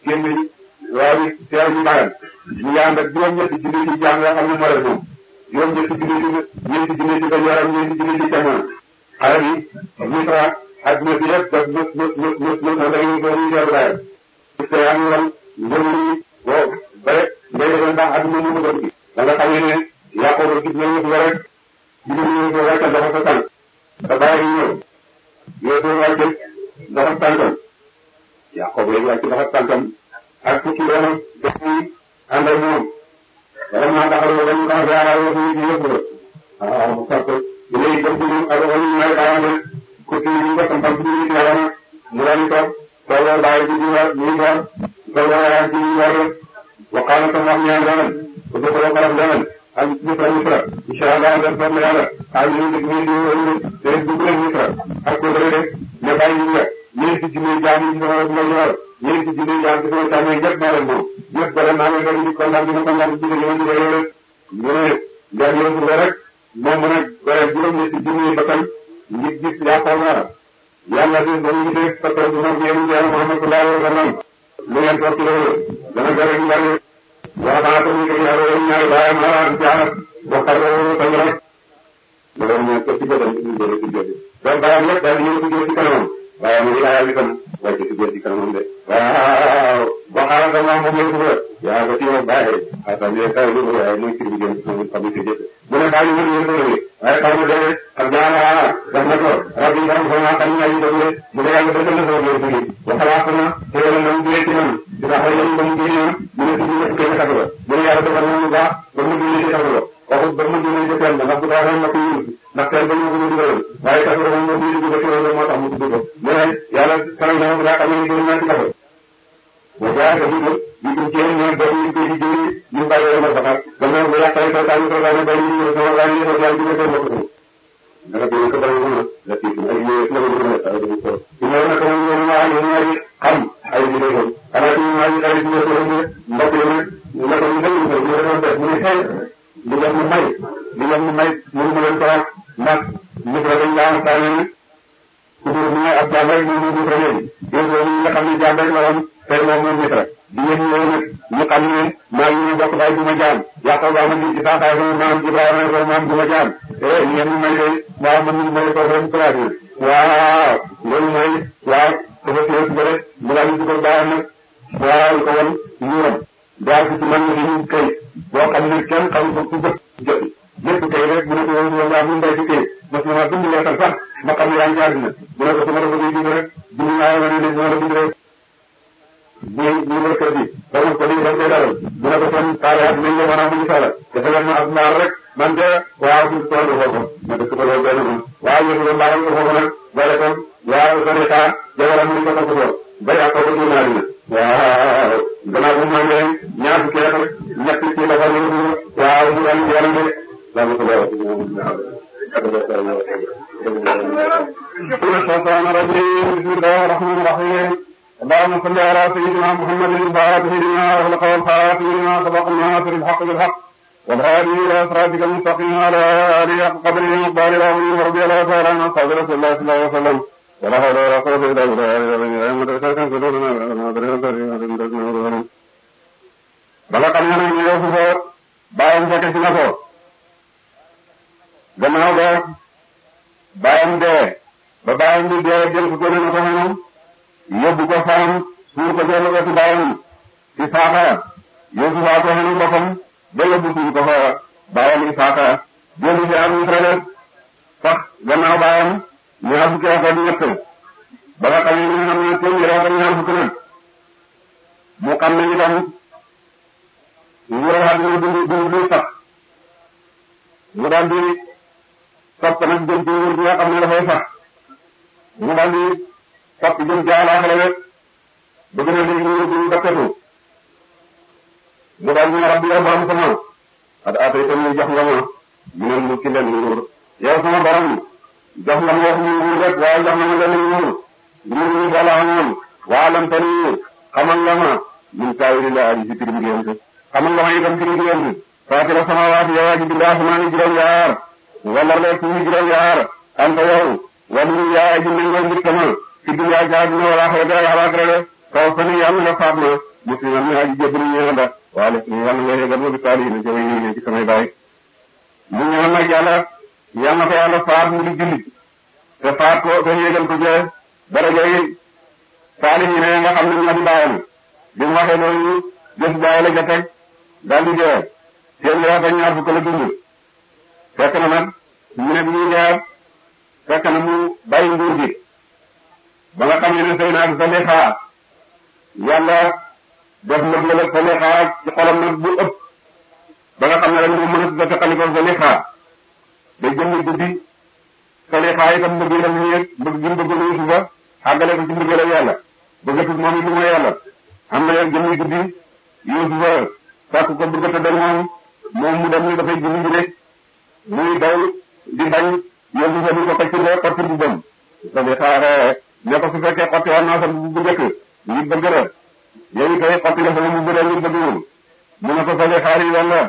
génn waa bi teew ñu bàyyam ñu ngi ànd ak juróom-ñetti junni ci jaam yoo xam ne moo leen moom juróom-ñetti junni ci ñeenti junni ci dañu waram ñeenti junni ci càmmoñ xale bi Misra adduna bi yëpp daf mës mës mës mës mës na dañuy doon ñu teew bàyyam te yaa ngi wan ngëm ni boo bare ngay defee ndax adduna mu ko ci da nga xam ne Yaqooba gis nañu ko rek jigéen ñi ko wàccal dafa sa tànk te bàyyi ñëw yow soo wàccal dafa tànkam Yaqooba léegi wàcc dafa tànkam ak fukki doomam dañuy ànd ak moom vraiment taxaw ba ñu tax a yaakaar yoo xam ne yëpp la waaw parce que léegi dem ci ñun ak wàllu may daanaka ku ci ñu ko tam tam ci ñu yàlla mu daal di toog toogoo bàyyi ci ñu war ñu war toogoo yaa ci ñu war waxaana tam wax ñaan daanaka ku ko ko xaram daanaka ak misra misra incha allah dem toog na yàlla ak ñu ngi ñu ngi te dugg leen misra ak ko dara rek ne bàyyi ñu nga ñeenti junni jaam yi sama ma ñor ñeenti junni jaam ci sama càmmoñ ñëpp maa leen moom ñëpp bare naa leen rek di kontaan di ma kontaan ci ñu ñu rek rek ñu ne ndax yow su rek moom mu nag bare juróom-ñetti junni bakkan ngir gis yaakaar naa yàlla di ba ñu def sa tool bi moom yéen yàlla Muhammad sallallahu alayhi wa sallam lu ngeen toog ci loolu dana gare ñu bari waxaana ko ñu ko yàlla yow ñaari baayam ala ci alat waxal ko tañ rek loolu ñu ko ci bëggal ci bëggal ci bëggal donc baayam yëpp daal ñu ko ci kanamam waaye mu ngi laajal itam wàcc ci biir ci kanamam de waaw waxaana ko moom moom yëpp yaa ko ci yow bàyyi xasan yee kaw lu waaye muy ci bi gën sama xam ci jëf mu ne bàyyi mu yëpp la waaye xaw ma dee ak jaala def na ko rabbi ngam ko ma xam ñaay def le mu ne yàlla dëggal na sama biir bi waxalaat na te yàlla na mu jëlee ci man dina xëy yéen ba mu jëlee mu ne ci biir kenn xatu la mu ne yàlla defal na mu baax ba mu jëlee ci xatu la waxut ba mu jëlee ci kenn ndax bu ko waxee na ko yëngu ndax kenn ba ñu ko dugal waaye xatu la moom moo di dugg ci loolu moo tax mu tudd ko mu ne yàlla kanam na ma daa xam ne gën naa ci xatu wa jaa ka dugg ñu ko ci ñoom ba ñu ko di jëri ñu bàyyi ma bakar gannaaw bu yàqale ko taani ko taani bay ñu sama gaay ñu ko jaay ñu ko ko ko dara bi ko bari mo la ci ay ñu la ko ko ay ko ko ñu na ko ñu ñu ay ñu ay xam ay ñu ko ala ci ñu ay ay ñu ko ñu mbokk yi ñu la ko ñu ñu ko ñu ko def mu xey di la mu may di la mu may ñu mu leen ko wax ndax ñu ko dañ la am taani ku dul ñu ab jaam rek ñu ñu ko leen yéen ñu nga xam ne jaam rek la woon tey moom moom nit rek di ngeen ñëw nag ñu xam ne maa ngi bokk baay bu ma jaam yaakaar naa man ci saa saa maam Ibrahima ko maam bu ma jaam eh ngeen ñu may de waaw man ñu may ko ren place bi waaw loolu mooy waaw dafa teew ba rek mu daal di dugal baayam nag waaw ko woon ñuuram daal ci man ni ñu kay boo xam ne kenn xam ko ku jot jot lépp kay rek mu ne ko woon yow yaa mu mbay ci kay mas na ma bind leetal sax ma xam ne yaa ngi àddina mu ne ko su ma la bëggee bind rek bind naa ma ne ne ma la bind rek bu bu kër gi xamul ko lii dañ koy dalal mu ne ko kon taale ak nañ la mën a amuñu sala dafa leen ma ak mbaar rek man de waaw bu toll foofu ma dëkk ko loolu benn moom waaw yéen ko mbaaram ko foofu nag boole ko waaw sarika jabaram mu ko topp ko ba yàq ko génn àddina waaw gannaaw bu ma ngeen ñaar fukki at ñett ci la fa ñu waaw mu daal di yaram de dama ko leeral الشيطان الرجيم بسم الله الرحمن الرحيم اللهم صل على سيدنا محمد الفاتح لما أغلق والخاتم لما سبق الناصر الحق بالحق والهادي إلى صراطك المستقيم على آله حق قدره ومقدار العظيم ورضي الله تعالى عن أصحاب رسول الله صلى الله عليه وسلم ولا حول ولا قوة إلا بالله bala xam nga ne yow fa bàyyam fekk si na ko gannaaw ba bàyyam dee ba bàyyam bi dee jël ko gone na ko xanam yóbbu ko faam suur ko jël ko ci bàyyam Isaaxa Yuusufa ko xenu boppam ba yóbbu suur ko fa bàyyam Isaaxa jëli fi am Israël sax gannaaw bàyyam ñaar fukki at ak ñett ba nga xam ne ñu xam ne téeméer ak ñaar fukki nag mu xam ne itam nguuram àddina dund dund du sax mu daal di topp nag jëm ci nguur gi nga xam ne dafay sax mu daal di topp jëm ci àllaaxira rek bëgg na léegi nguur gi dakkatu mu daal di ne rabbi yow borom sama at atay tam ñu jox nga ma ñu ne mu ci leen nguur yow sama borom jox nga ma wax ñu nguur rek waaye jox nga ma leen nguur nguur ñu bala amoon waa lam tani xamal nga ma min taawili la aji si tirim gént xamal nga ma itam tirim gént faatira samawaati yow aji bind asmaani juróom yaar wala leeg suufi juróom yaar anta yow wali yaa aji nangoo mbir sama ci dunya ci àdduna wala xeete ak alaxira de kaw sani yàlla nga faat ma musliman mi aji jébbalu ñeel la waale yàlla nga yégal ma bi saalihiina ci way yéene ci samay baay mu ñaan nag yàlla yàlla na ko yàlla faat mu di jullit te faat ko te yégal ko jee darajay saalihiina yi nga xam ne ñoo di baayam bi mu waxee loolu jëf baay la ca teg daal di dee seen weer ak ñaar fukk la dund fekk na nag ñu ne bi ñuy dee fekk na mu bàyyi nguur gi ba nga xam ne sëy naa Zalixa yàlla def lëg-lëg ak Zalixa ci xolam nag bu ëpp ba nga xam ne rek mu mën a tuddee xaliko Zalixa day jënd guddi Zalixa itam bëgg la mu yëg bëgg gi mu bëgg Yuusufa àggale ko ci mbëggeel ak yàlla bëggatul moom it lu mooy yàlla am na yàlla jënd guddi Yuusufa sàkk ko bëgg a tëddal moom moom mu dem ni dafay julli ji rek muy daw di bañ Yuusufa di ko xëcc xottir bu bëm Zalixa ne ko su fekkee xotti woon naa sa bu njëkk ngir bëgg la yow it tey xotti la sama bu bëre ngir bëgg woon mu ne ko sole xaar yi walla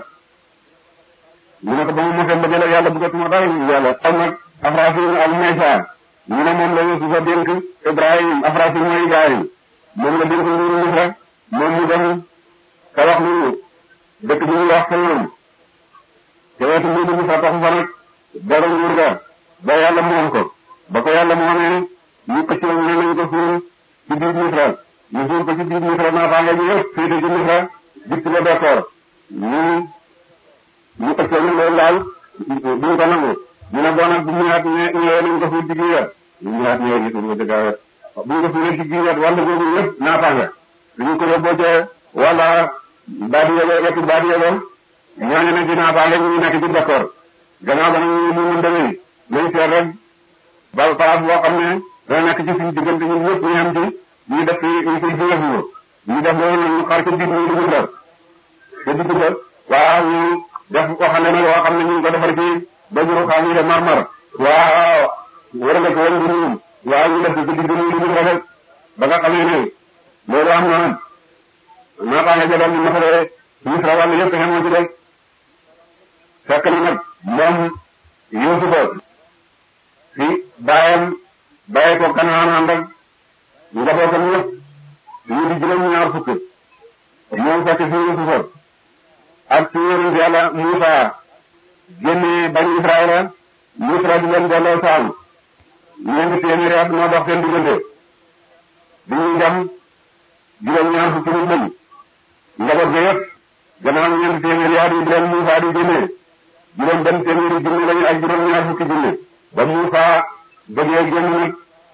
mu ne ko ba mu mosee mbëggeel ak yàlla bëggatuma dara yàlla am nag Afrafin ak Meesa ñu ne moom la Yuusufa dénk Ibrahim Afrafin mooy Ibrahim moom la dénk nguuru Misra moom mu dem ka wax lu dëkk bi ñuy wax Saloum te wetu nguuru Misra taxu fa nag dara nguur ga ba yàlla moom ko ba ko yàlla moomee ñu ko ci woon ne nañ ko suul ci biir Misra ñu suul ko ci biir Misra naataange ñu yëpp féete ci Misra dikk ba d'accord ñu ñu ko ci woon loolu daal duñ ko nangu ñu ne bon nag bu ñëwaat ñëwee nañ ko suul ci biir wet bu ñëwaat ñëwee ñu suul ko dëgg wet bu ñu ko suulee ci biir wet wàll boobu yëpp naataange dañu ko yóbboo ca wala baadi yego wetu baadi yego ñooñu ne ci naataange ñu nekk ci d'accord gannaaw ba nag ñu mu mën demee nañ seet rek ba place boo xam ne dana nekk ci suñu diggante ñun ñëpp ñu am ci ñu def ñu koy jëfandikoo ñu def loolu ñu xaar ca biir ñu dugg def te dugg def waaw ñu def ko xam ne nag loo xam ne ñu ngi ko defar ci ba juru xaar ñu def mar-mar waaw war nga ko war nga ñun waaw ñu def ko ci digg ñu dugg rafet ba nga xamee ne loolu am na nag naataange jabal ñu masalee Misra wàll yëpp xemoo ci def fekk na nag moom Yuusufa fi baayam bàyyi ko Kanaan ànd ak njabootam yëpp ñu di juróom ñaar fukk ñoom fekk fi Yuusufa ak ci yonent Yàlla Muusa génne bañ Israëla Misra di leen delloo saam ñeenti téeméeri at moo dox seen diggante bi ñuy dem juróom ñaar fukki nit lañ njaboot ga yëpp gannaaw ñeenti téeméeri at yi di leen Muusa di génne juróom benn téeméeri junne lañu ak juróom ñaar fukki junne ba Muusa bëggee génn nag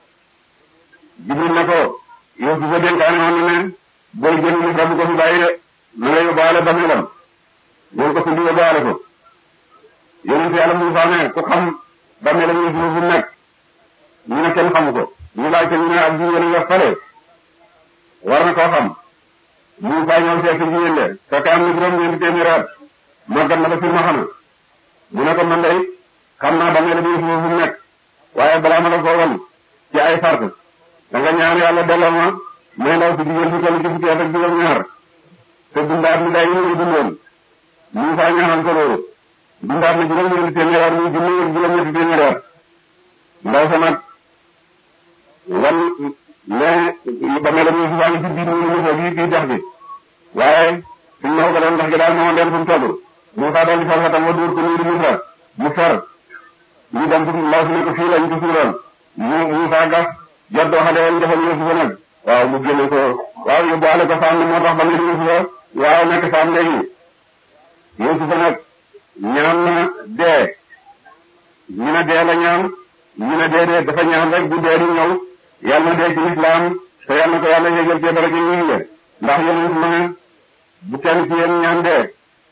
Jibril ne ko yow su fa dénkaane woon na ne booy génn Misra bu ko fi bàyyi de na nga yóbbaale bameelam ñoo ko sundi yóbbaale ko yonent Yàlla Muusa ne ku xam bameelam Yuusufa fu nekk ñu ne kenn xamu ko ñu laaj ko ñu ne ak jigéen nga fale war na koo xam Muusa ñëw seet si jigéen de fekk am na juróom ñeenti téeméeri at màggat na ba fi ma xana mu ne ko man day xam naa bameelam Yuusufa fu nekk waaye balaa ma la ko wan ci ay sart da nga ñaan yàlla delloo ma may ndaw si jigéen si toll ci fukki at ak juróom ñaar te dundaat mi day ñu dundoon Muusa ñaanal ko loolu dundaat na juróom ñeenti téeméer at muy junni ak juróom ñetti téeméer at ndaw sa nag wan ne ba mel ni Muusa ngi ci biir mu Muusa bii bii dex gi waaye suñ ma ko doon dex gi daal moo leen fu mu toll Muusa daal di far xatam wa dóor ko nuuru Muusa mu fer ñu dem ci ndaw si ne ko fii lañ ko suuroon mu Muusa gas joddoo xale woon defal Yuusufa nag waaw mu génne ko waaw yóbbuwaale ko saam moo tax ba mel Yuusufa waaw nekk saam léegi Yuusufa nag ñaan na dee ñu ne dee la ñaan ñu ne dee dee dafa ñaan rek bu dee di ñëw yàlla na dee ci lislaam te yàlla na ko yàlla yégal ci dara ci ñu ngi ndax yéen ma ne bu kenn ci yéen ñaan dee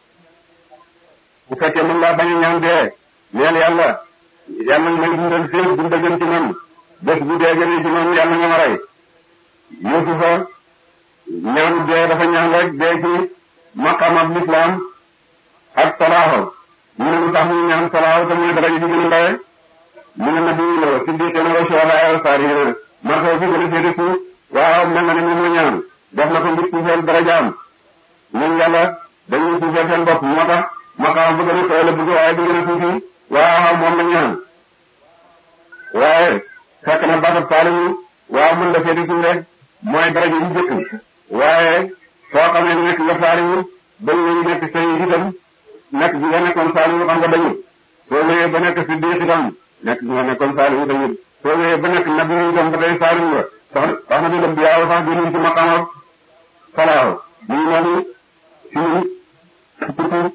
bu fekkee mën laa bañ a ñaan dee neel yàlla yàlla na may dundal féeg dunda gën ci man bés bu dee gënee ci man yàlla nga ma rey Yuusufa ñaanu dee dafa ñaan rek dee ci maqamab lislaam ak salaaho ñu ne lu tax ñu ñaan salaaho te mooy daraja ji gën a ndawe mu ne nabi la siddiqina wa shuhada wa saalihiina martaba bi gën a féete suuf waaw mel na ne moom la ñaan def na ko ngir suufeel darajaam ñun yàlla dañuy suufeel seen bopp moo tax maqaam bu gën a kawe la bëgg waaye bu gën a tuuti waaw moom la ñaan waaye fekk na baatab saalihu waaw mën la féete suuf rek mooy daraja yu jëkk waaye soo xamee nekk nga saaliwu bañ nañu nekk say itam nekk bi nga nekkoon saaliwu xam nga dañu soo wéyee ba nekk si diix itam nekk bi nga nekkoon saaliwu dañu soo wéyee ba nekk nabi itam ba tey saaliwu nga sax sax na bi dem bi yaaw sax gënuñ ci maqaamam salaaw ñu ngi noonu si ñun surtout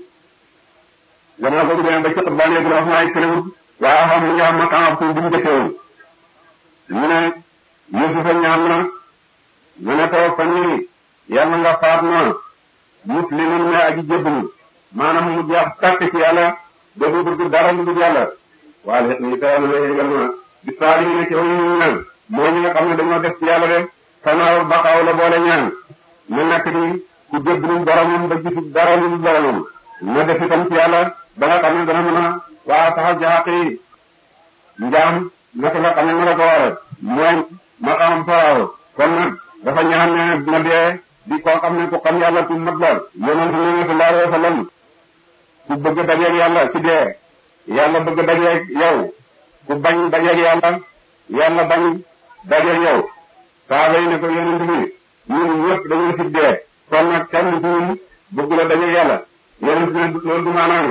gannaaw boobu demee ba cot baa léegi la wax maay këlewut waaw xam nga am maqaamam suuf bu ñu jëfewoon ñu ne Yusufa ñaan na ñu ne ko fan yii yàlla nga faat na musliman ne aji jébbalu maanaam mu jeex tàkk ci yàlla dootu bëgg dara lu dul yàlla waaye lépp ni tawal na yégal na bi saali ne ci way ñu ñaan mooy ñi nga xam ne dañoo def ci yàlla de sanaaw baqaaw la boole ñaan mu nekk ni ku jébbalu boromam ba gisu dara lu dul boromam na def itam ci yàlla ba nga xam ne dana mën a waa taxaw ci xaq yi njaam naka la xam ne ma la ko waral mooy maqaamam faraaw kon nag dafa ñaan ne na dee di koo xam ne ku xam yàlla ku mat la yonent ne sallallahu alayhi wa sallam ku bëgg dajeeg yàlla ci dee yàlla bëgg dajeeg yow ku bañ dajeeg yàlla yàlla bañ dajeeg yow saaba yi ne ko yonent bi ñun ñëpp dañoo ci dee kon nag kenn ci ñun bëgg la dajeeg yàlla yonent ne loolu du maanaam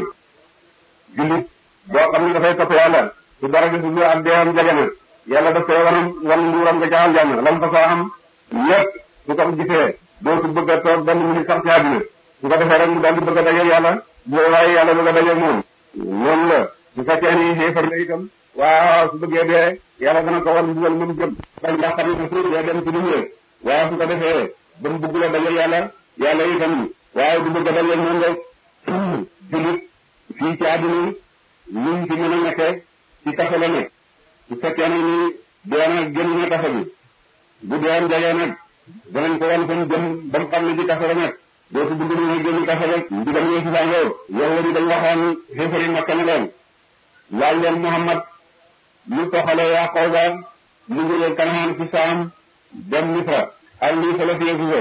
jullit boo xam ne dafay topp yàlla su dara di suñu ak deewam jege na yàlla daf koy wanam wan nguuram nga ca aljanna lam fa soo am lépp su ko gisee dootu bëgg a toog benn minute sax ci àddina su ko defee rek mu daal di bëgg a dajeeg yàlla bu waaye yàlla bëgg a dajeeg moom noonu la su fekkee ni xéefar la itam waaw su bëggee dee yàlla dana ko wan mbugal moom jëm bañ ndax xam ne su dee dem ci lu ñëwee waaw su ko defee ba mu bëgg la dajeeg yàlla yàlla itam waaw du bëgg a dajeeg moom rek jullit fii ci àddina luñ ci mën a nekkee ci kaso la nekk su fekkee ne ni dee na génn na kaso bi bu dee am jagee nag danañ ko wan fan jëm ba mu xam ne ci kaso la nekk dootu bëgg ñu ne génn kaso rek ndigal ñoo si sàngoo yow di dañ waxoon xéefari makka ne leen laaj leen Muhammad lu toxale Yaqooba mu jógee Kanaan ci Saam dem Misra ak lii fa la fi Yuusufa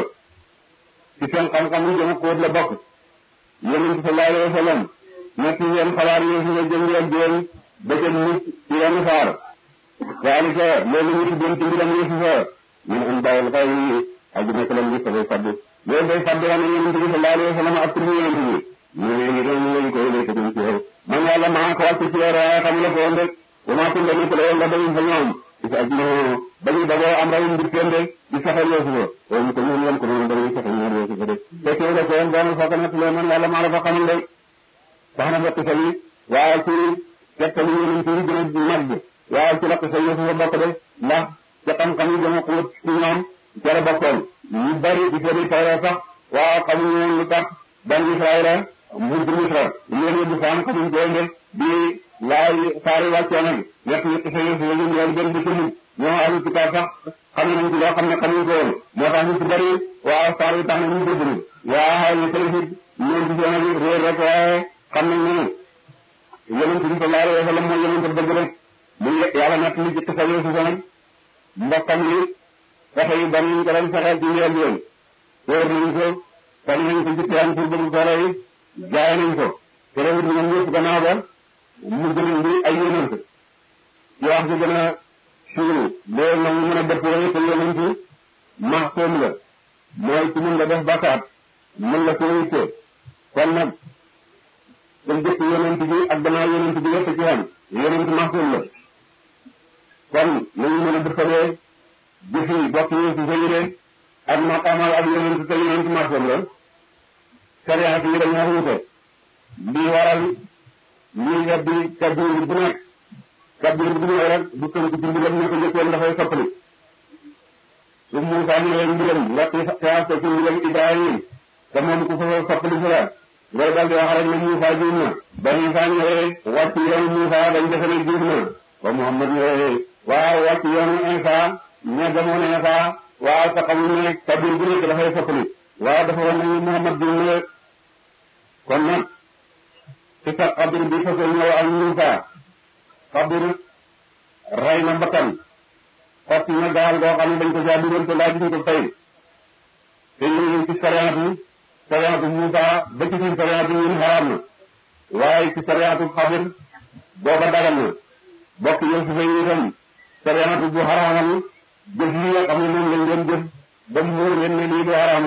ci seen xam-xam yi gën a xóot la bokk yonent sallallahu alayhi wa sallam nekk yéen xabaar Yuusufa jëm leen jël ba ca nit ci yenn faar zalika loolu ñu tuddoon ci mbiram Yuusufa min anbaa'il ghaybi aji nekk leen gis dafay faddu loolu day faddu wane yonent bi sallallahu alayhi wa sallam ak tur yonent bi ñu ne ñu doon lañ koy lay tëgg ci yow man yàlla maa ko wàcc ci yow waaye xam la ko woon rek wa maa kunta nekk la woon nga bañ fa ñoom ci sa ajna bañu dagoo am rawum mbir teen de di saxal Yuusufa wala ko ñun wan ko noonu dañuy saxal ñaar Yuusufa de fekk yow la ko woon doon fa ko nekk lee man yàlla maa la fa xamal de wax na fekk sa yi waaye ci tegtal yonent yi gën a màgg waaye ci lakk sa Yuusufa bokk de ndax ca xam-xam yi gën a xóot ci ñoom ca la bokkoon ñu bari di seeni tawra sax waaw xamuñu woon lu tax ban Israëla mbuur Misra yéen yóbbu faam xamuñ ko de di laay saari wàccee nag nekk ñu sa Yuusufa ñu ñëw gën di sëmul ñoo alu kitaab sax xam nañ ci loo xam ne xamuñ ko woon moo tax ñu ci bari waaw saar yi tax na ñu dégg ni waaw ñu tey fit ñoom ci seen réer rek waaye xam nañ ne yonent bi sallallahu alayhi wa sallam mooy yonent dëgg rek mu yàlla nag li jëkk sa Yuusufa nag mbokkam yi fexe yu bari ñu ko doon fexeel ci njël yoon wóor nañ ko fan nañ ko ci teen pour bëgg solo yi jaay nañ ko te rewut ñoom ñëpp gannaaw ba mu gën bi ay yonent ci wax ji gën a siiw loolu nag ñu mën a dëpp rek te yonent maxsoom la mooy ci mën nga def bàkkaat mën la ko yitte kon nag te jëkk yonent bi ak gannaaw yonent bi yëpp ci xam yonent maxsoom la kon nañu mën a dëppalee jëf yi bokk yi ci sa yére ak maqaamal ak yonent te yonent maxsoom la sariyaat yi dañoo wuute lii waral lii weddi kabir bu nekk kabir bu ñëw rek du tënk ci mbiram ñu ko jëkkoon dafay soppali su Muusaa ñëwee mbiram nga xiyaas ko ci mbiram Ibrahim te moom ku fa soppali si la ngay dal di wax rek ne Muusaa juum na ba Muusaa ñëwee wàcc yoonu Muusaa dañ defe ne juum na ba Muhammad ñëwee waaw wàcc yoonu Isa ña demoon Isa waaw te xamul ne kabir bu nekk dafay soppali waaw dafa wax ne Muhammad juum na kon nag ci sa xabir bi fasoo ñëw ak Muusaa xabir rey na bakkan xotti na gaal goo xam ne dañ ko caa dugal te laajuñ ko fay te ñu ci sariyaatu sariyaatu Muusaa ba ci suñ sariyaatu ñun xaraam na waaye ci sariyaatu xabir booba dagal na bokk Yuusufa yi itam sariyaatu bu xaraamal jëf yi nga xam ne moom lañ doon jëf ba mu wóor leen ne lii du xaraam la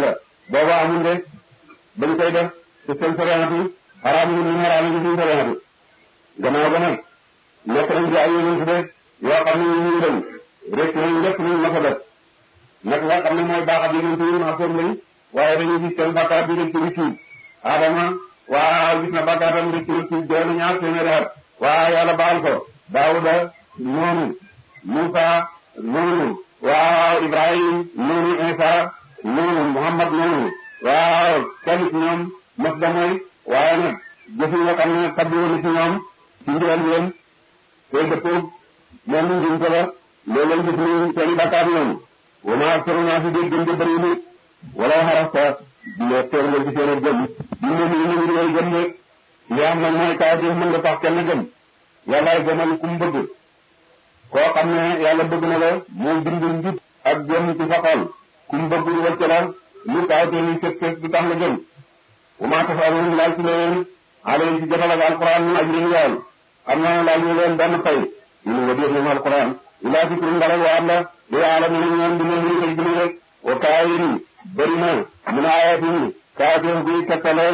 booba amul de bañ koy def te seen sorianatu xaraam yi ñu xaraam yi suñu sorianatu gannaaw ba nag nekk nañ ci ay yonent de yoo xam ne ñu ñu dem rek nañ lépp luñ mës a def nag nga xam ne mooy baaxat yonent yi ma soom lañ waaye dañuy gis seen bàkkaar bi rek ci tuub Adama waaw gis na bàkkaatam rek ci tuub doon na ñaar téeméeri at waaw yàlla baal ko Daawuda noonu Musa noonu waaw Ibrahim noonu Isa noonu Muhammad noonu waaw kenn ci ñoom mos da mooy waaye nag jëf yi nga xam ne tabbi woon na ci ñoom ci ndigal leen te dëppoo moom ñu ngi ko la loolu lañ gis ni seen i bàkkaar ñoom wama aktaru naa fi dégg gën di bëri nit wala xarasta dina teer nga ci seen a gëm di ne nii nañu ngay gëm de li am nag mooy kaw jëf mën nga tax kenn gëm yàllaay gëmal ku mu bëgg koo xam ne yàlla bëgg na la moo bind njub ak jëm ci sa xol ku mu bëgg wacc la lu kaw te ni sët sët du tax nga gëm wama tafaluun laaj ci leen aleen ci jotal ak alquran mun ajrin yool xam naa laaj ñu leen benn fay ñu nga def ñu alquran ilaa fikru ndaral wa alla li aalamu na ñoom dina ñu koy gënu rek wa kaayin bëri na mun a ayatin kaateen guy tegtalool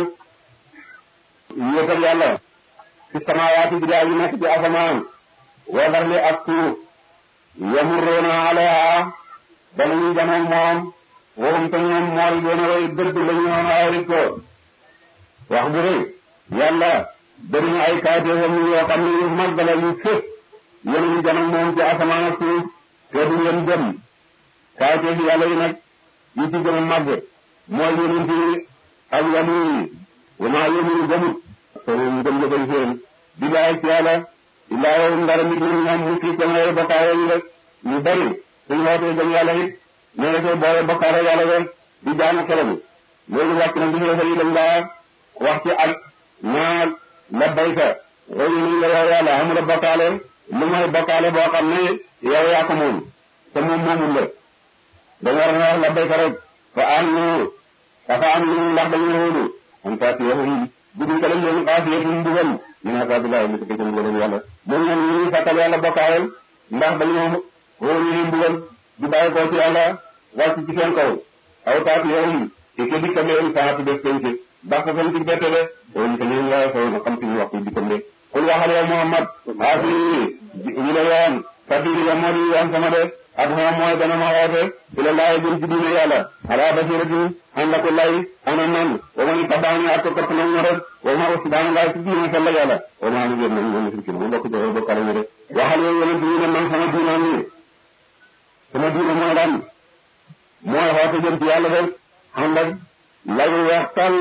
yéetal yàlla ci samaawaati bi daa yu nekk ci asamaan wa darli ak suuf yamurroona alayha danañu jamoog moom waxum te ñoom mool doona way dëdd la ñu woon ay ko wax bu rëy yàlla bëri na ay kaateefam yoo xam ne yu mag la yu fës yéen jamoog moom ci asamaan ak suuf te du leen gëm kaateef yàlla yi nag yi ci gën a màgg mooy yonent yi ak wàllu yi wa maa yominu gëmut soo gëm nga koy seen billaay ci yàlla illaa yow ndara nit ñi ñoom musrik ko ngay bokkaale yi rek ñu bari suñu wootee gëm yàlla it ñoo nga koy boole bokkaale yàlla rek di jaamu xelam loolu wàcc na bi xeefa yi dañ laa wax ci ak ñaar labbayka royu nañ la yow yàlla amula bokkaale lu mooy bokkaale boo xam ne yow yaa ko moom te moom moomul la dañu war a wax labbayka rek fa am nu dafa am lu ndax dañu wóolu am taati waxum budul ka lañ leen xaasiyatum mbugal min asaabillahi li ko ci mbugal yàlla moom ñoom ñu ngi fàttal yàlla bokkaaleel ndax dañoo wóolu ñu mbugal di bàyyi ko ci yàlla wàcc ci seen kaw aw taati waxum te ke dikkam leen saati def penc ndax ko fen ci bette de wóolu ko leen laa saw na xam ci waxtu dikkam de kul waxal yow Muhammad xaasi ñu la yoon sabili ya moo di yoon sama de ak moom mooy dana ma woote ila laay jëm ci diine yàlla ala basiratin ànd ak lay ana man wa man tabaani ak topp na mu rek wa ma aussi daana laay ci diine sell yàlla wa ma nu gën nañ moom musrikin mu bokk joxe bokkale ñu de waxal yow yonent ñu ne man sama diine nii sama diine mooy lan mooy woote jëm ci yàlla rek ànd ak lay weex tal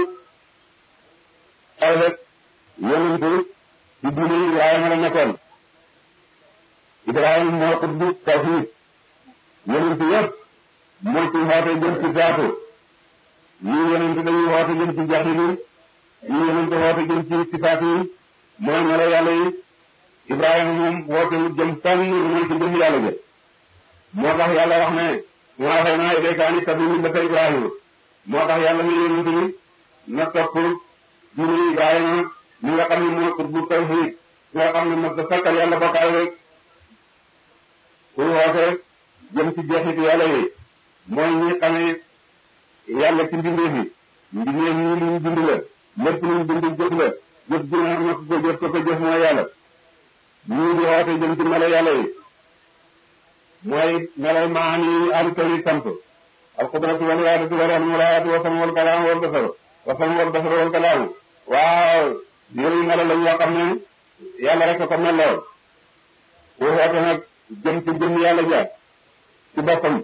ay rek yonent ci diine Ibrahima la nekkoon Ibrahima moo xutbu tawhid yonent yëpp moo ci woote jëm ci zaatu ñii yonent dañuy woote jëm ci jaxilu ñii yonent woote jëm ci sifaat yi mooy melo yàlla yi Ibrahima moom woote jëm fenn mooy ci jëm yàlla jë moo tax yàlla wax ne maa xëy naa ilayka an ittabi millata Ibrahima moo tax yàlla ne yonent bi na topp diine Ibrahima mi nga xam ne moo xutbu tawhid nga xam ne mos a sakkal yàlla bokkaay rek pour woote jëm ci jeexit yàlla yi mooy ñi xamee yàlla ci mbindeef yi mbindeef yi luñ bind la lépp luñ bind jëf la jëf ji nga xam ne ko jëf ko ko jëf mooy yàlla ñii di woote jëm ci melo yàlla yi mooy melo maani am tari sant al qudratu wal iradatu wal ilmu wal hayatu wa sam wal kalaam wal basar wa sam wal basar wal kalaam waaw yooyu melo la yoo xam ne yàlla rek ko melloo ku woote nag jëm ci jëm yàlla ja ci boppam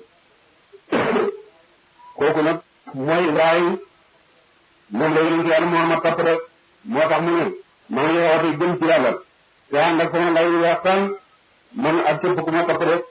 kooku nag mooy Ibrahima moom la yonent yàlla Muhammad topp rek moo tax mu ne maa ngi woote jëm ci yàlla te ànd ak sama lay waxtaan man ak képp ku ma topp rek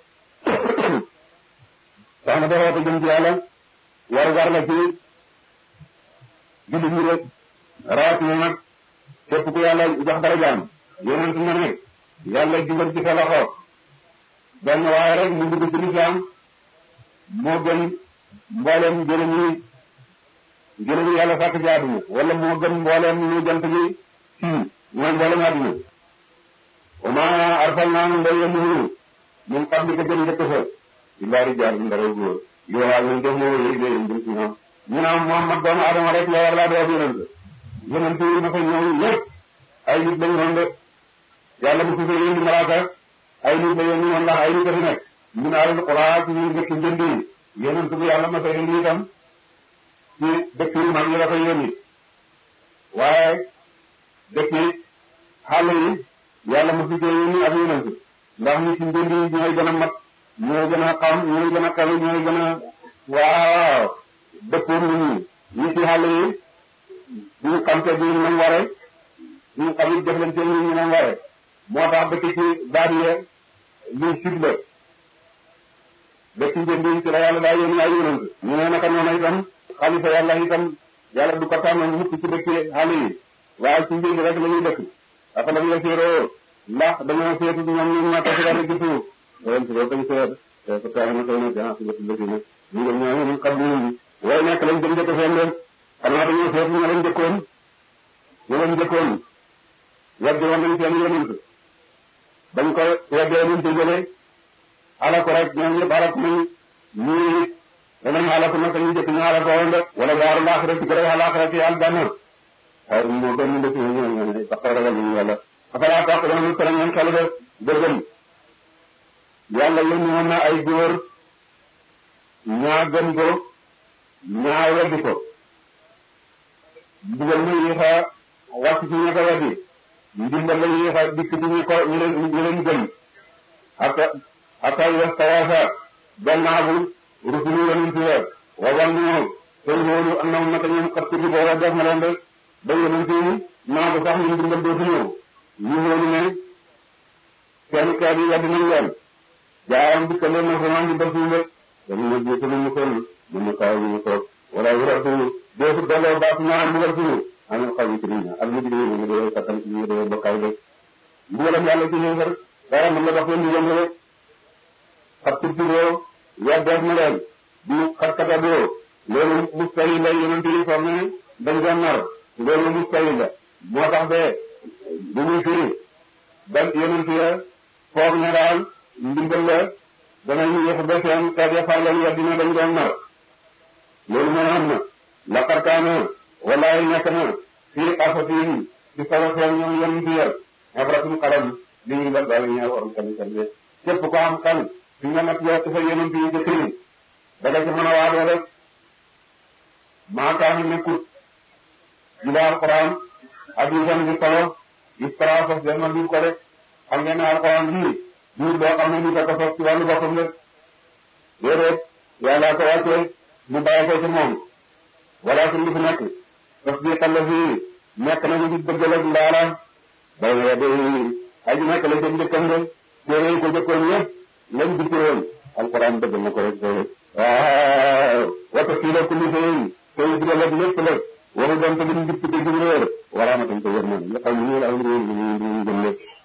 tax na ba woote jëm ci yàlla war war la ci jullit ñi rek rawatina nag képp ku yàlla jox dara jaam yonent na ne yàlla jubal ci sa loxo benn waaye rek mu dugg ci lislaam moo gën mbooleem jërëm yi jërëm yi yàlla sàkk ci àdduna wala moo gën mbooleem lu jant bi fii mooy mbooleem àdduna wa ma arsalnaa min qablika min qablika jëm njëkk fa illaa rijaalun ndara góor yoo xam ne def moo yëg leen jëm ci ñoom ñu naan Muhammad doomu Adama rek la war laa doo yonent yonent yi dafa ñëw ñëpp ay nit lañu doon de yàlla bu tuddee yéen malaaka ay nit la yéen woon ndax ay nit a fi nekk ñu naan alquran ci ñuy dëkk njënd yi yonent bu yàlla ma sa indi itam ci dëkk yu mag yi la koy yónni waaye dëkk yi xàll yi yàlla ma tuddee yéen ak yonent ndax ñi ci njënd yi ñooy gën a mat ñooy gën a xam ñooy gën a kawe ñooy gën a waaw dëkkoon nit ñi ñi ci xàll yi ñu xam te duñu nam ware ñu xam it jëflante ñu ñu nam ware moo tax dëkk ci baadiye luy sud la dëkk njënd yi ci la yàlla daa yónni ay yonent ñu ne naka noonu itam xalifa yàlla itam yàlla du ko tànn mukk ci dëkk xàll yi waaye ci njënd rek la ñuy dëkk dafa la ñu séeroo ndax dañoo seetu ñoom ñu ñàkk ci dara gisu ren si loolu dañ seet ko tax na koy na jan si bëtt bëtt na ñu ngi ñoo ñu xam ñu way nekk lañ jëm jëkk seen leen xanaa dañoo seet ñu leen jëkkoon ñu leen jëkkoon weddi woon nañ seen yonent bañ ko weddee luñ ci jëlee alako rek ñoom ñëpp alako nañ ñii danañ alako nag ñu jëkk ñu alako woon de wala waaru laaxira ci gërëm alaaxira ci yàlla gànna xayr moo gën ñu dëkk ñu ñu ñu taxaw ragal ñu yàlla afalaa taqiluun te ngeen xel de dëggam yàlla yónni woon na ay góor ñaa gëm ko ñaa weddi ko ndigal na yéex a wàcc ci ña ko weddi ndimbal la yéex a dikk ci ñu ko ñu leen ñu leen gëm hatta hatta yastawaasa gannaabu rusulu yonent ya wa wannu te wóolu annahum naka ñoom xat kuti booba def na leen de ba yonent yi naa ko sax ñun ndimbal dootu ñëw ñu wóolu ne seen kër yi weddi nañ leen jaayam bi ka leen na sama ndi def ñu de dañu ne jiitu lu mu kon mu ne kaw ñu toog wala wuratu deefu delloo baatu ñaa am mbugal suñu amul xaw yi ci nit ñi ak ñu digee ñu dee kattan ñu dee bokkaay de mbugalam yàlla ci ñëw dara mën la dox leen di yëngu rek xat tuttiroo weddeef na leen di xat kataboo loolu mustahil la yonent yi foog ne dañ doon nar loolu mustahil la moo tax de bu muy firi ba yonent ya foog ne daal ndimbal la danañu yëf ba seen xeet ya far leen weddi ne dañ doon nar loolu moo am na laqad kaana wallahi nekk na fii qasasihim ci solo seen ñoom yonent ya ibratun xalam li ñu def daal ñaar waram kan kan de képp ko am kan fi nga nag yow sa yonent yi jëkk ni da nga ci mën a waadoo rek maa kaani nekkut jula alquran ak yu san bi solo ispara sos den na ko rek xam ngeen ne alquran lii duur boo xam ne ni ko ko sos ci wàllu boppam rek déedéet yàlla ko wàccee mu bàyyi ko ci moom wala suñ li fi nekk tasdiqan la fii nekk nañu di dëggal ak ndaala bay na de aji nekk la jëm njëkkam de téere yi ko jëkkoon yëpp lañ dikkoon alquran dëggal na ko rek waaw wata fii la kulli seen tey bi la lépp la waru doon te lim dikk te jëm réer waraamatam te yërmande nga xam ne ñu la am réer ñu ñu jëm lépp